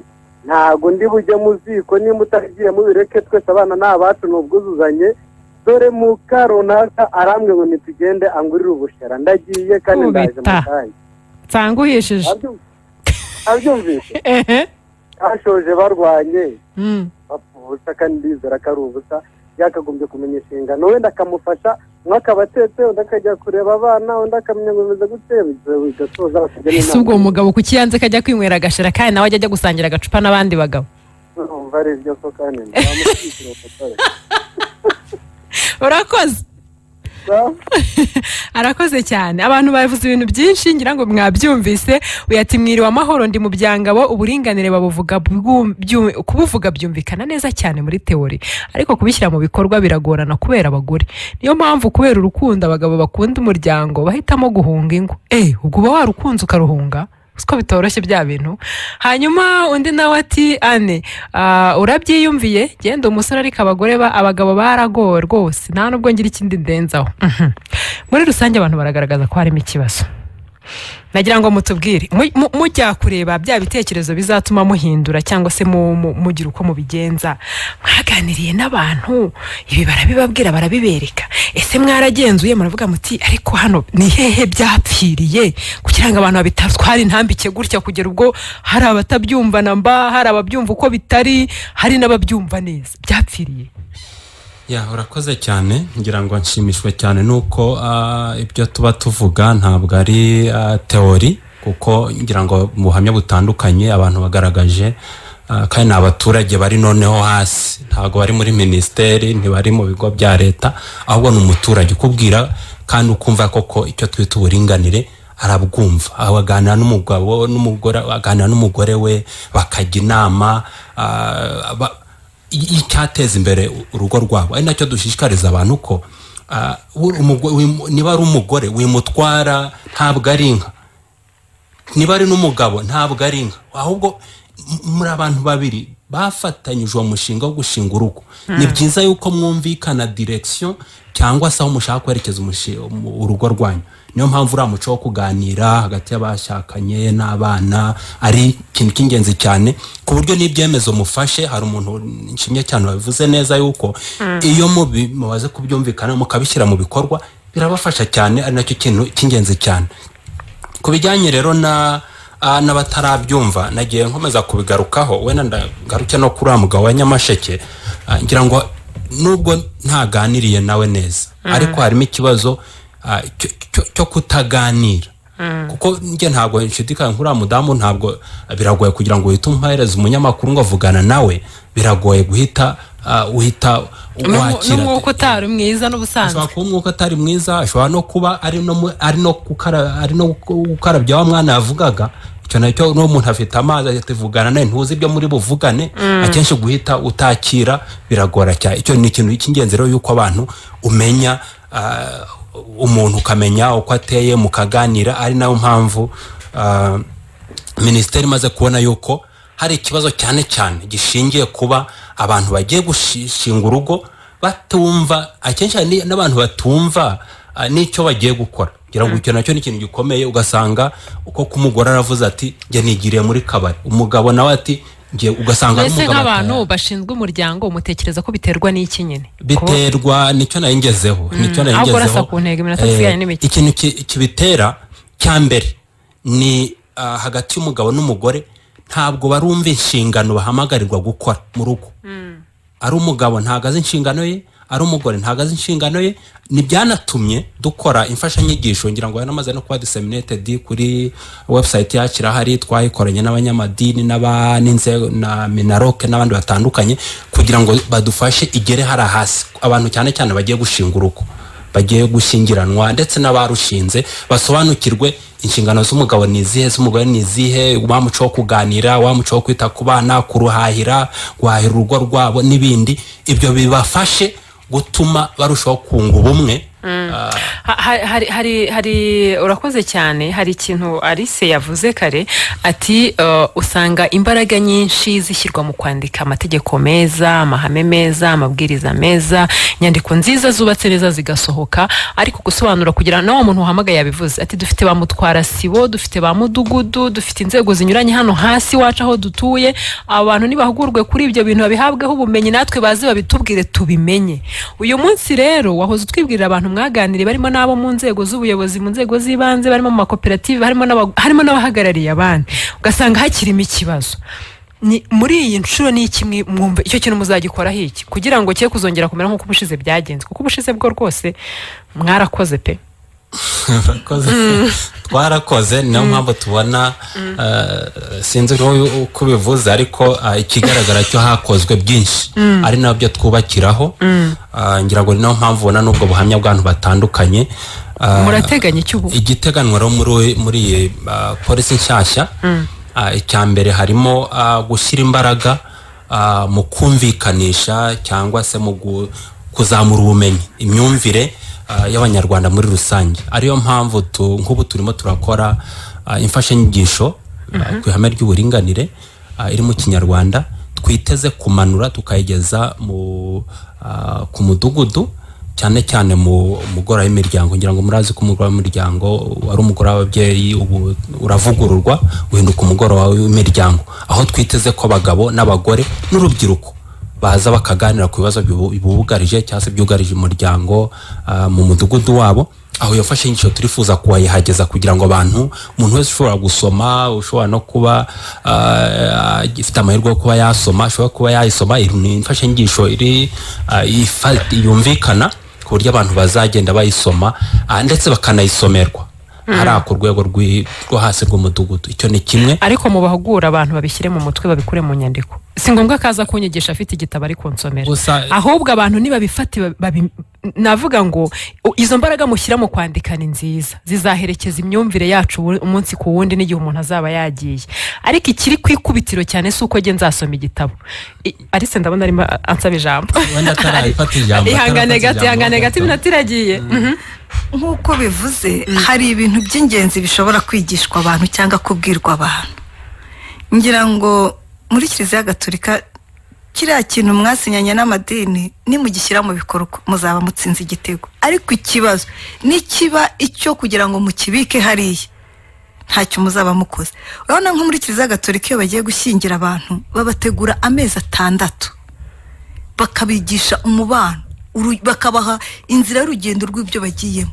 ntabwo ndi bujye mu ziko niba utagiye mubireke twese abana ni abacu ni ubwuzuzanye dore muka runaka arambwe ngo nitugende angurire ubushera ndagiye kandi ndaje mu Ubita. kanya nsanguhishije Abyum- abyumvise ehe bashoje barwanye Mm, bapfa ubusa kandi ndizera ko ari ubusa yakagombye kumenya inshingano wenda akamufasha umwe akaba atetse undi akajya kureba abana undi akamenya ngo bimeze gute bigasoza bakajya ese ubwo uwo mugabo kuki yanze ko ajya kwinywera agashira kandi nawe ajya ajya gusangira agacupa n'abandi bagabo urumva ari byo ko kandi ntamushyikira umutare urakoze arakoze cyane abantu bavuze ibintu byinshi ngira ngo mwabyumvise uyu ati mwiriwe amahoro ndi mu byangabo uburinganire babuvuga bwu- byu- kubuvuga byumvikana neza cyane muri teori ariko kubishyira mu bikorwa biragorana kubera abagore niyo mpamvu kubera urukundo abagabo bakunda umuryango bahitamo guhunga ingo eh ubwo uba warukunze ukaruhunga siko bitoroshye bya bintu hanyuma undi nawe ati ane ah, urabyiyumviye genda umusore ariko abagore ba abagabo baragowe rwose nta nubwo ngira ikindi ndenzaho Mhm. muri rusange abantu baragaragaza ko harimo ikibazo nagira ngo mutubwire Mu- mu- mujya kureba bya bitekerezo bizatuma muhindura cyangwa se mu- mu- mugira uko mubigenza mwaganiriye n'abantu ibi barabibabwira barabibereka ese mwaragenzuye muravuga muti ariko hano ni hehe byapfiriye kugira ngo abantu babitatwara intambike gutya kugera ubwo hari abatabyumva na mba hari ababyumva uko bitari hari n'ababyumva neza byapfiriye ya urakoze cyane ngira ngo nshimishwe cyane nuko ah, ibyo tuba tuvuga ntabwo ari ah, teori kuko ngira ngo mu buhamya butandukanye abantu bagaragaje ah, kandi ni abaturage bari noneho hasi ntabwo bari muri minisiteri ntibari mu bigo bya leta ahubwo ni umuturage ukubwira kandi ukumva koko icyo twita uburinganire arabwumva aho aganira n'umugabo n'umugore aganira n'umugore we bakajya inama ah, ba- icyateza imbere urugo rwabo ari nacyo dushishikariza abantu ko ah, uri umugore- wimu- niba ari umugore wimutwara ntabwo ari inka niba ari n'umugabo ntabwo ari inka ahubwo m- muri abantu babiri bafatanyije uwo mushinga wo gushinga urugo ni byiza yuko mwumvikana direkisiyo cyangwa se aho mushaka kwerekeza umushi- umu- urugo rwanyu niyo mpamvu uriya muco wo kuganira hagati y'abashakanye n'abana ari ikintu cy'ingenzi cyane ku buryo n'ibyemezo mufashe hari umuntu nshimye cyane wabivuze neza yuko iyo mubi- mumaze kubyumvikana mukabishyira mu bikorwa birabafasha cyane ari nacyo kintu cy'ingenzi cyane ku bijyanye rero na ah, n'abatarabyumva nagiye nkomeza kubigarukaho wenda ndagaruke no kuri uriya mugabo wa nyamasheke Ah, ngira ngo nubwo ntaganiriye nawe neza ariko harimo ikibazo ah, cyo- cyo- cyo kutaganira kuko njye ntabwo nshidikanya nk'uriya mudamu ntabwo biragoye kugira ngo uhite umuhereza umunyamakuru ngo avugana nawe biragoye guhita ah, uhita wakira n'umwuka utari mwiza n'ubusanzwe ashobora kuba umwuka atari mwiza ashobora no kuba ari no mu- ari no gukara- ari no gu- gukarabya wa mwana yavugaga icyo nacyo n'umuntu afite amazi ahita ivugana nawe ntuzi ibyo muri buvugane akenshi guhita utakira biragora cyane icyo ni ikintu cy'ingenzi rero y'uko abantu umenya ah, umuntu ukamenya uko ateye mukaganira ari nayo mpamvu ah, minisiteri imaze kubona yuko hari ikibazo cyane cyane gishingiye kuba abantu bagiye gushinga urugo batumva akenshi hari ni- n'abantu batumva ah, n'icyo bagiye gukora kugira ngo icyo nacyo ni ikintu gikomeye ugasanga uko kumugore aravuze ati njye nigiriye muri kabari umugabo nawe ati njye ugasanga ari mbese umugabo nk'abantu ataya- bashinzwe umuryango mutekereza ko biterwa n'iki nyine Ko- biterwa nicyo nayo ngezeho nicyo nayo ahubwo urasa ngezeho ku ntego, iminota Eh, isigaye ni mike. ikintu ki- kibitera cya mbere ni ah, hagati y'umugabo n'umugore ntabwo barumva inshingano bahamagarirwa gukora mu rugo ari umugabo ntabwo azi inshingano ye ari umugore ntabwo azi inshingano ye ni byanatumye dukora imfashanyigisho ngira ngo yanamaze no kuba disseminated kuri website yacu irahari twayikoranye n'abanyamadini n'aba- n'inzego na minaroke n'abandi batandukanye kugira ngo badufashe igere hari hasi abantu cyane cyane bagiye gushinga urugo bagiye gushyingiranwa ndetse n'abarushinze basobanukirwe inshingano z'umugabo ni izihe z'umugore ni izihe wa muco wo kuganira wa muco wo kwita ku bana kuruhahira guhahira urugo rwabo n'ibindi ibyo bibafashe gutuma barushaho kunga ubumwe Ah, Ha- ha- hari hari hari urakoze cyane hari ikintu Alice yavuze kare ati uh, usanga imbaraga nyinshi zishyirwa mu kwandika amategeko meza amahame meza amabwiriza meza inyandiko nziza zubatse neza zigasohoka ariko gusobanura kugira na wa muntu wahamagaye yabivuze ati dufite ba mutwara sibo dufite ba mudugudu dufite inzego zinyuranye hano hasi iwacu aho dutuye abantu nibahugurwe kuri ibyo bintu babihabweho ubumenyi natwe bazi babitubwire tubimenye uyu munsi rero wahoze utwibwirira abantu mwaganiriye barimo n'abo mu nzego z'ubuyobozi mu nzego z'ibanze barimo mu makoperative harimo n'aba- harimo n'abahagarariye abandi ugasanga hakirimo ikibazo Ni- muri iyi nshuro ni iki mwi- mwumva icyo kintu muzagikoraho iki kugira ngo cye kuzongera kumera nk'uko ubushize byagenze kuko ubushize bwo rwose mwarakoze pe Murakoze. twarakoze niyo mpamvu tubona eh, sinzi n'uyu uko ubivuze ariko ah, ikigaragara cyo hakozwe byinshi ari nabyo twubakiraho Ah, ngira ngo ni nayo mpamvu ubona n'ubwo buhamya bw'abantu batandukanye Ah, murateganya iki ubu igiteganwa rero muri- muri iyi ah, polisi nshyashya ah, icya mbere harimo ah, gushyira imbaraga ah, mu kumvikanisha cyangwa se mu gu- kuzamura ubumenyi imyumvire ah, y'abanyarwanda muri rusange ariyo mpamvu tu- nk'ubu turimo turakora ah, imfashanyigisho ah, ku ihame ry'uburinganire ah, iri mu kinyarwanda twiteze kumanura tukayigeza mu, ah, ku mudugudu cyane cyane mu mugora w'imiryango ngira ngo murazi ko umugora w'imiryango wari umugore w'ababyeyi ubu uravugururwa uhinduka umugoroba w'imiryango aho twiteze ko abagabo n'abagore n'urubyiruko baza bakaganira ku bibazo bibu- bibugarije cyangwa se byugarije umuryango ah, mu mudugudu wabo aho iyo mfashanyigisho turifuza kubayihageza kugira ngo abantu umuntu wese ushobora gusoma ushobora no kuba ah, ifite amahirwe yo kuba yasoma ashobora kuba yayisoma iri ni imfashanyigisho iri ah, ifa- yumvikana ku buryo abantu bazagenda bayisoma ah, ndetse bakanayisomerwa hariya ku rwego rw'i- rwo hasi rw'umudugudu icyo ni kimwe ariko mu bahugura abantu babishyire mu mutwe babikure mu nyandiko si ngombwa ko aza kunyigisha afite igitabo ari kunsomera Gusa- ahubwo abantu nibabifate babi- navuga ngo u- izo mbaraga mushyira mu kwandika ni nziza zizaherekeza imyumvire yacu ubu- umunsi ku wundi n'igihe umuntu azaba yagiye ariko ikiri ku ikubitiro cyane si uko njye nzasoma igitabo I- arise ndabona arimo a- ansaba ijambo wenda atarayifata ijambo ihangane atarafata gato ijambo, ihangane gato ahubwo- iminota iragiye Mhm. nk'uko bivuze hari ibintu by'ingenzi bishobora kwigishwa abantu cyangwa kubwirwa abantu ngira ngo muri kiliziya gatolika kiriya kintu mwasinyanye n'amadini nimugishyira mu bikorwa muzaba mutsinze igitego ariko ikibazo nikiba icyo kugira ngo mukibike hariya ntacyo muzaba mukoze urabona nko muri kiliziya gatolika iyo bagiye gushyingira abantu babategura amezi atandatu bakabigisha umubano uru- bakabaha inzira y'urugendo rw'ibyo bagiyemo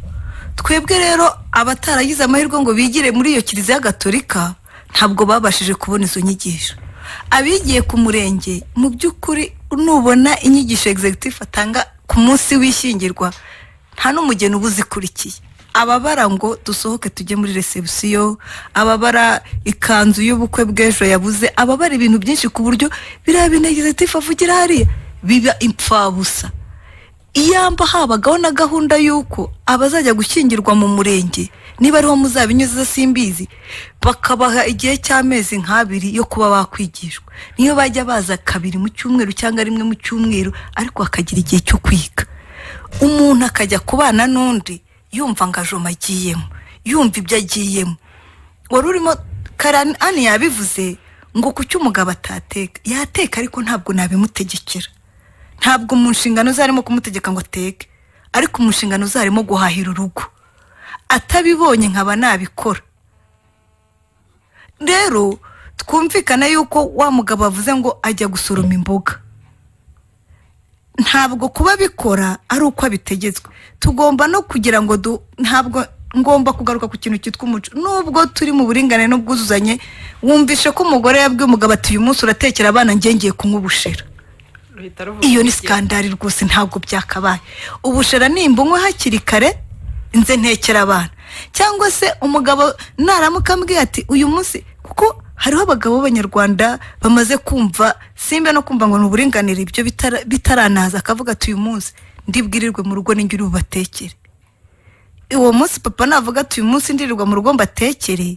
twebwe rero abataragize amahirwe ngo bigire muri iyo kiliziya gatolika ntabwo babashije kubona izo nyigisho abigiye ku murenge mu by'ukuri nubona inyigisho executive atanga ku munsi w'ishyingirwa nta n'umugeni uba uzikurikiye ababara ngo dusohoke tujye muri resebusiyo ababara ikanzu y'ubukwe bw'ejo yabuze ababara ibintu byinshi ku buryo biriya bintu executive avugira hariya biba impfabusa iyamba habagaho na gahunda y'uko abazajya gushyingirwa mu murenge niba ariho muzabinyuze simbizi bakabaha igihe cy'amezi nk'abiri yo kuba bakwigishwa niyo bajya baza kabiri mu cyumweru cyangwa rimwe mu cyumweru ariko bakagira igihe cyo kwiga umuntu akajya kubana n'undi yumva ngo ajoma agiyemo yumva ibyo agiyemo wari urimo karani ani yabivuze ngo ku cyo umugabo atateka yateka ariko ntabwo nabimutegekera ntabwo mu nshingano ze harimo kumutegeka ngo ateke ariko mu nshingano ze harimo guhahira urugo atabibonye nkaba nabikora rero twumvikana yuko wa mugabo avuze ngo ajya gusoroma imboga ntabwo kuba bikora ari uko abitegetswe tugomba no kugira ngo du ntabwo ngomba kugaruka ku kintu cyitwa umuco nubwo turi mu buringanire n'ubwuzuzanye wumvishe ko umugore yabwiye umugabo ati uyu munsi uratekera abana ngiye kunywa ubushera iyo ni sikandari rwose ntabwo byakabaye ubushera nimbunywe hakiri kare nze ntekera abana cyangwa se umugabo naramuka ambwiye ati uyu munsi kuko hariho abagabo b'abanyarwanda bamaze kumva simba no kumva ngo ni uburinganire ibyo bitara- bitaranaza akavuga ati uyu munsi ndibwirirwe mu rugo ninjye uri bubatekere uwo munsi papa navuga ati uyu munsi ndirirwa mu rugo mbatekere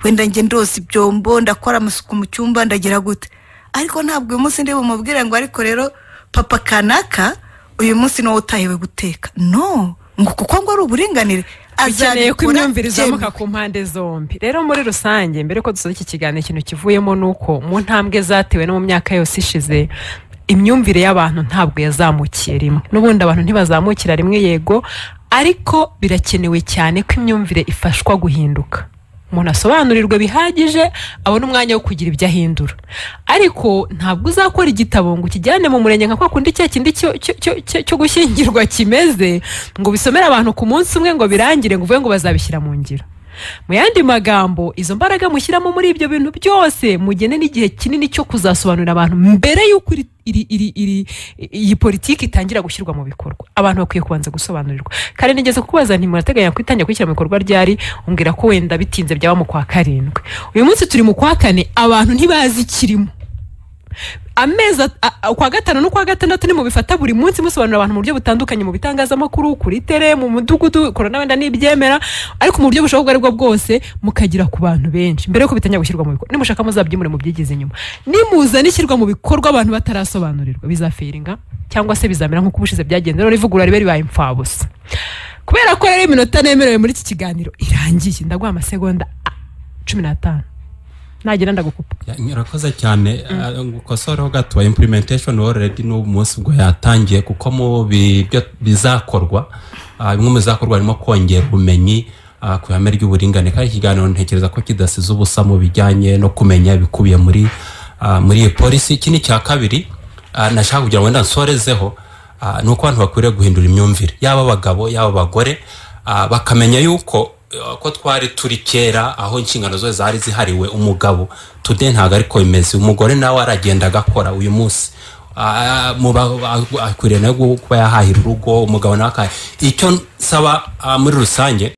wenda njye ndoza ibyombo ndakora amasuku mu cyumba ndagira gute ariko ntabwo uyu munsi ndi bumubwire ngo ariko rero papa kanaka uyu munsi niwo utahiwe guteka no ngo kuko ngo ari uburinganire bizaniye ko azabikora imyumvire byemwe. izamuka ku mpande zombi rero muri rusange mbere ko dusoza iki kiganiro ikintu kivuyemo ni uko mu ntambwe zatewe no mu myaka yose ishize imyumvire y'abantu ntabwo yazamukiye rimwe n'ubundi abantu ntibazamukira rimwe yego ariko birakenewe cyane ko imyumvire ifashwa guhinduka umuntu asobanurirwa bihagije abona umwanya wo kugira ibyo ahindura ariko ntabwo uzakora igitabo ngo ukijyane mu murenge nka kwa kundi cya kindi cyo- cyo- cyo- cyo- cyo gushyingirwa kimeze ngo bisomere abantu ku munsi umwe ngo birangire ngo uvuge ngo bazabishyira mu ngiro mu yandi magambo izo mbaraga mushyiramo muri ibyo bintu byose mugene n'igihe kinini cyo kuzasobanurira abantu mbere y'uko iri- iri- iri- iri- iyi politiki itangira gushyirwa mu bikorwa abantu bakwiye kubanza gusobanurirwa kare nigeze kubaza nti murateganya kwitangira kwishyira mu bikorwa ryari umbwira ko wenda bitinze byaba mu kwa karindwi uyu munsi turi mu kwa kane abantu ntibazi ikirimo amezi at- a- a- ukwa gatanu n'ukwa gatandatu nimubifata buri munsi musobanurira abantu mu buryo butandukanye mu bitangazamakuru kuri tere mu mudugudu korona wenda nibyemera ariko mu buryo bushoboka ubwo ari bwo bwose mukagera ku bantu benshi mbere yuko bitangira gushyirwa mu bikorwa nimushaka muzabyimure mubyigize inyuma nimuza n'ishyirwa mu bikorwa abantu batarasobanurirwa bizafiringa cyangwa se bizamera nk'uko ubushize byagenze rero ivugurura ribe ribaye impfabusa kubera ko rero iminota nemerewe muri iki kiganiro irangiye ndaguha amasegonda ah, cumi n'atanu nagera ndagukupa Ya, murakoze cyane Ah, ngukosoreho gato implementation already n'ubu munsi ubwo yatangiye kuko mu bi- byo bizakorwa ah, bimwe mu bizakorwa harimo kongera ubumenyi ah, ku ihame ry'uburinganire kandi ikiganiro ntekereza ko kidasize ubusa mu bijyanye no kumenya ibikubiye muri ah, muri iyi polisi iki ni icya kabiri Ah, nashaka kugira ngo wenda nsorezeho ah, ni uko abantu bakwiriye guhindura imyumvire yaba abagabo yaba abagore ah, bakamenya yuko eh, ko twari turi kera aho inshingano zose zari zihariwe umugabo today ntabwo ariko bimeze umugore nawe aragenda agakora uyu munsi Ah, mu ba- ba- akwiriye nawe kuba yahahira urugo umugabo nawe akahahira icyo nsaba ah, muri rusange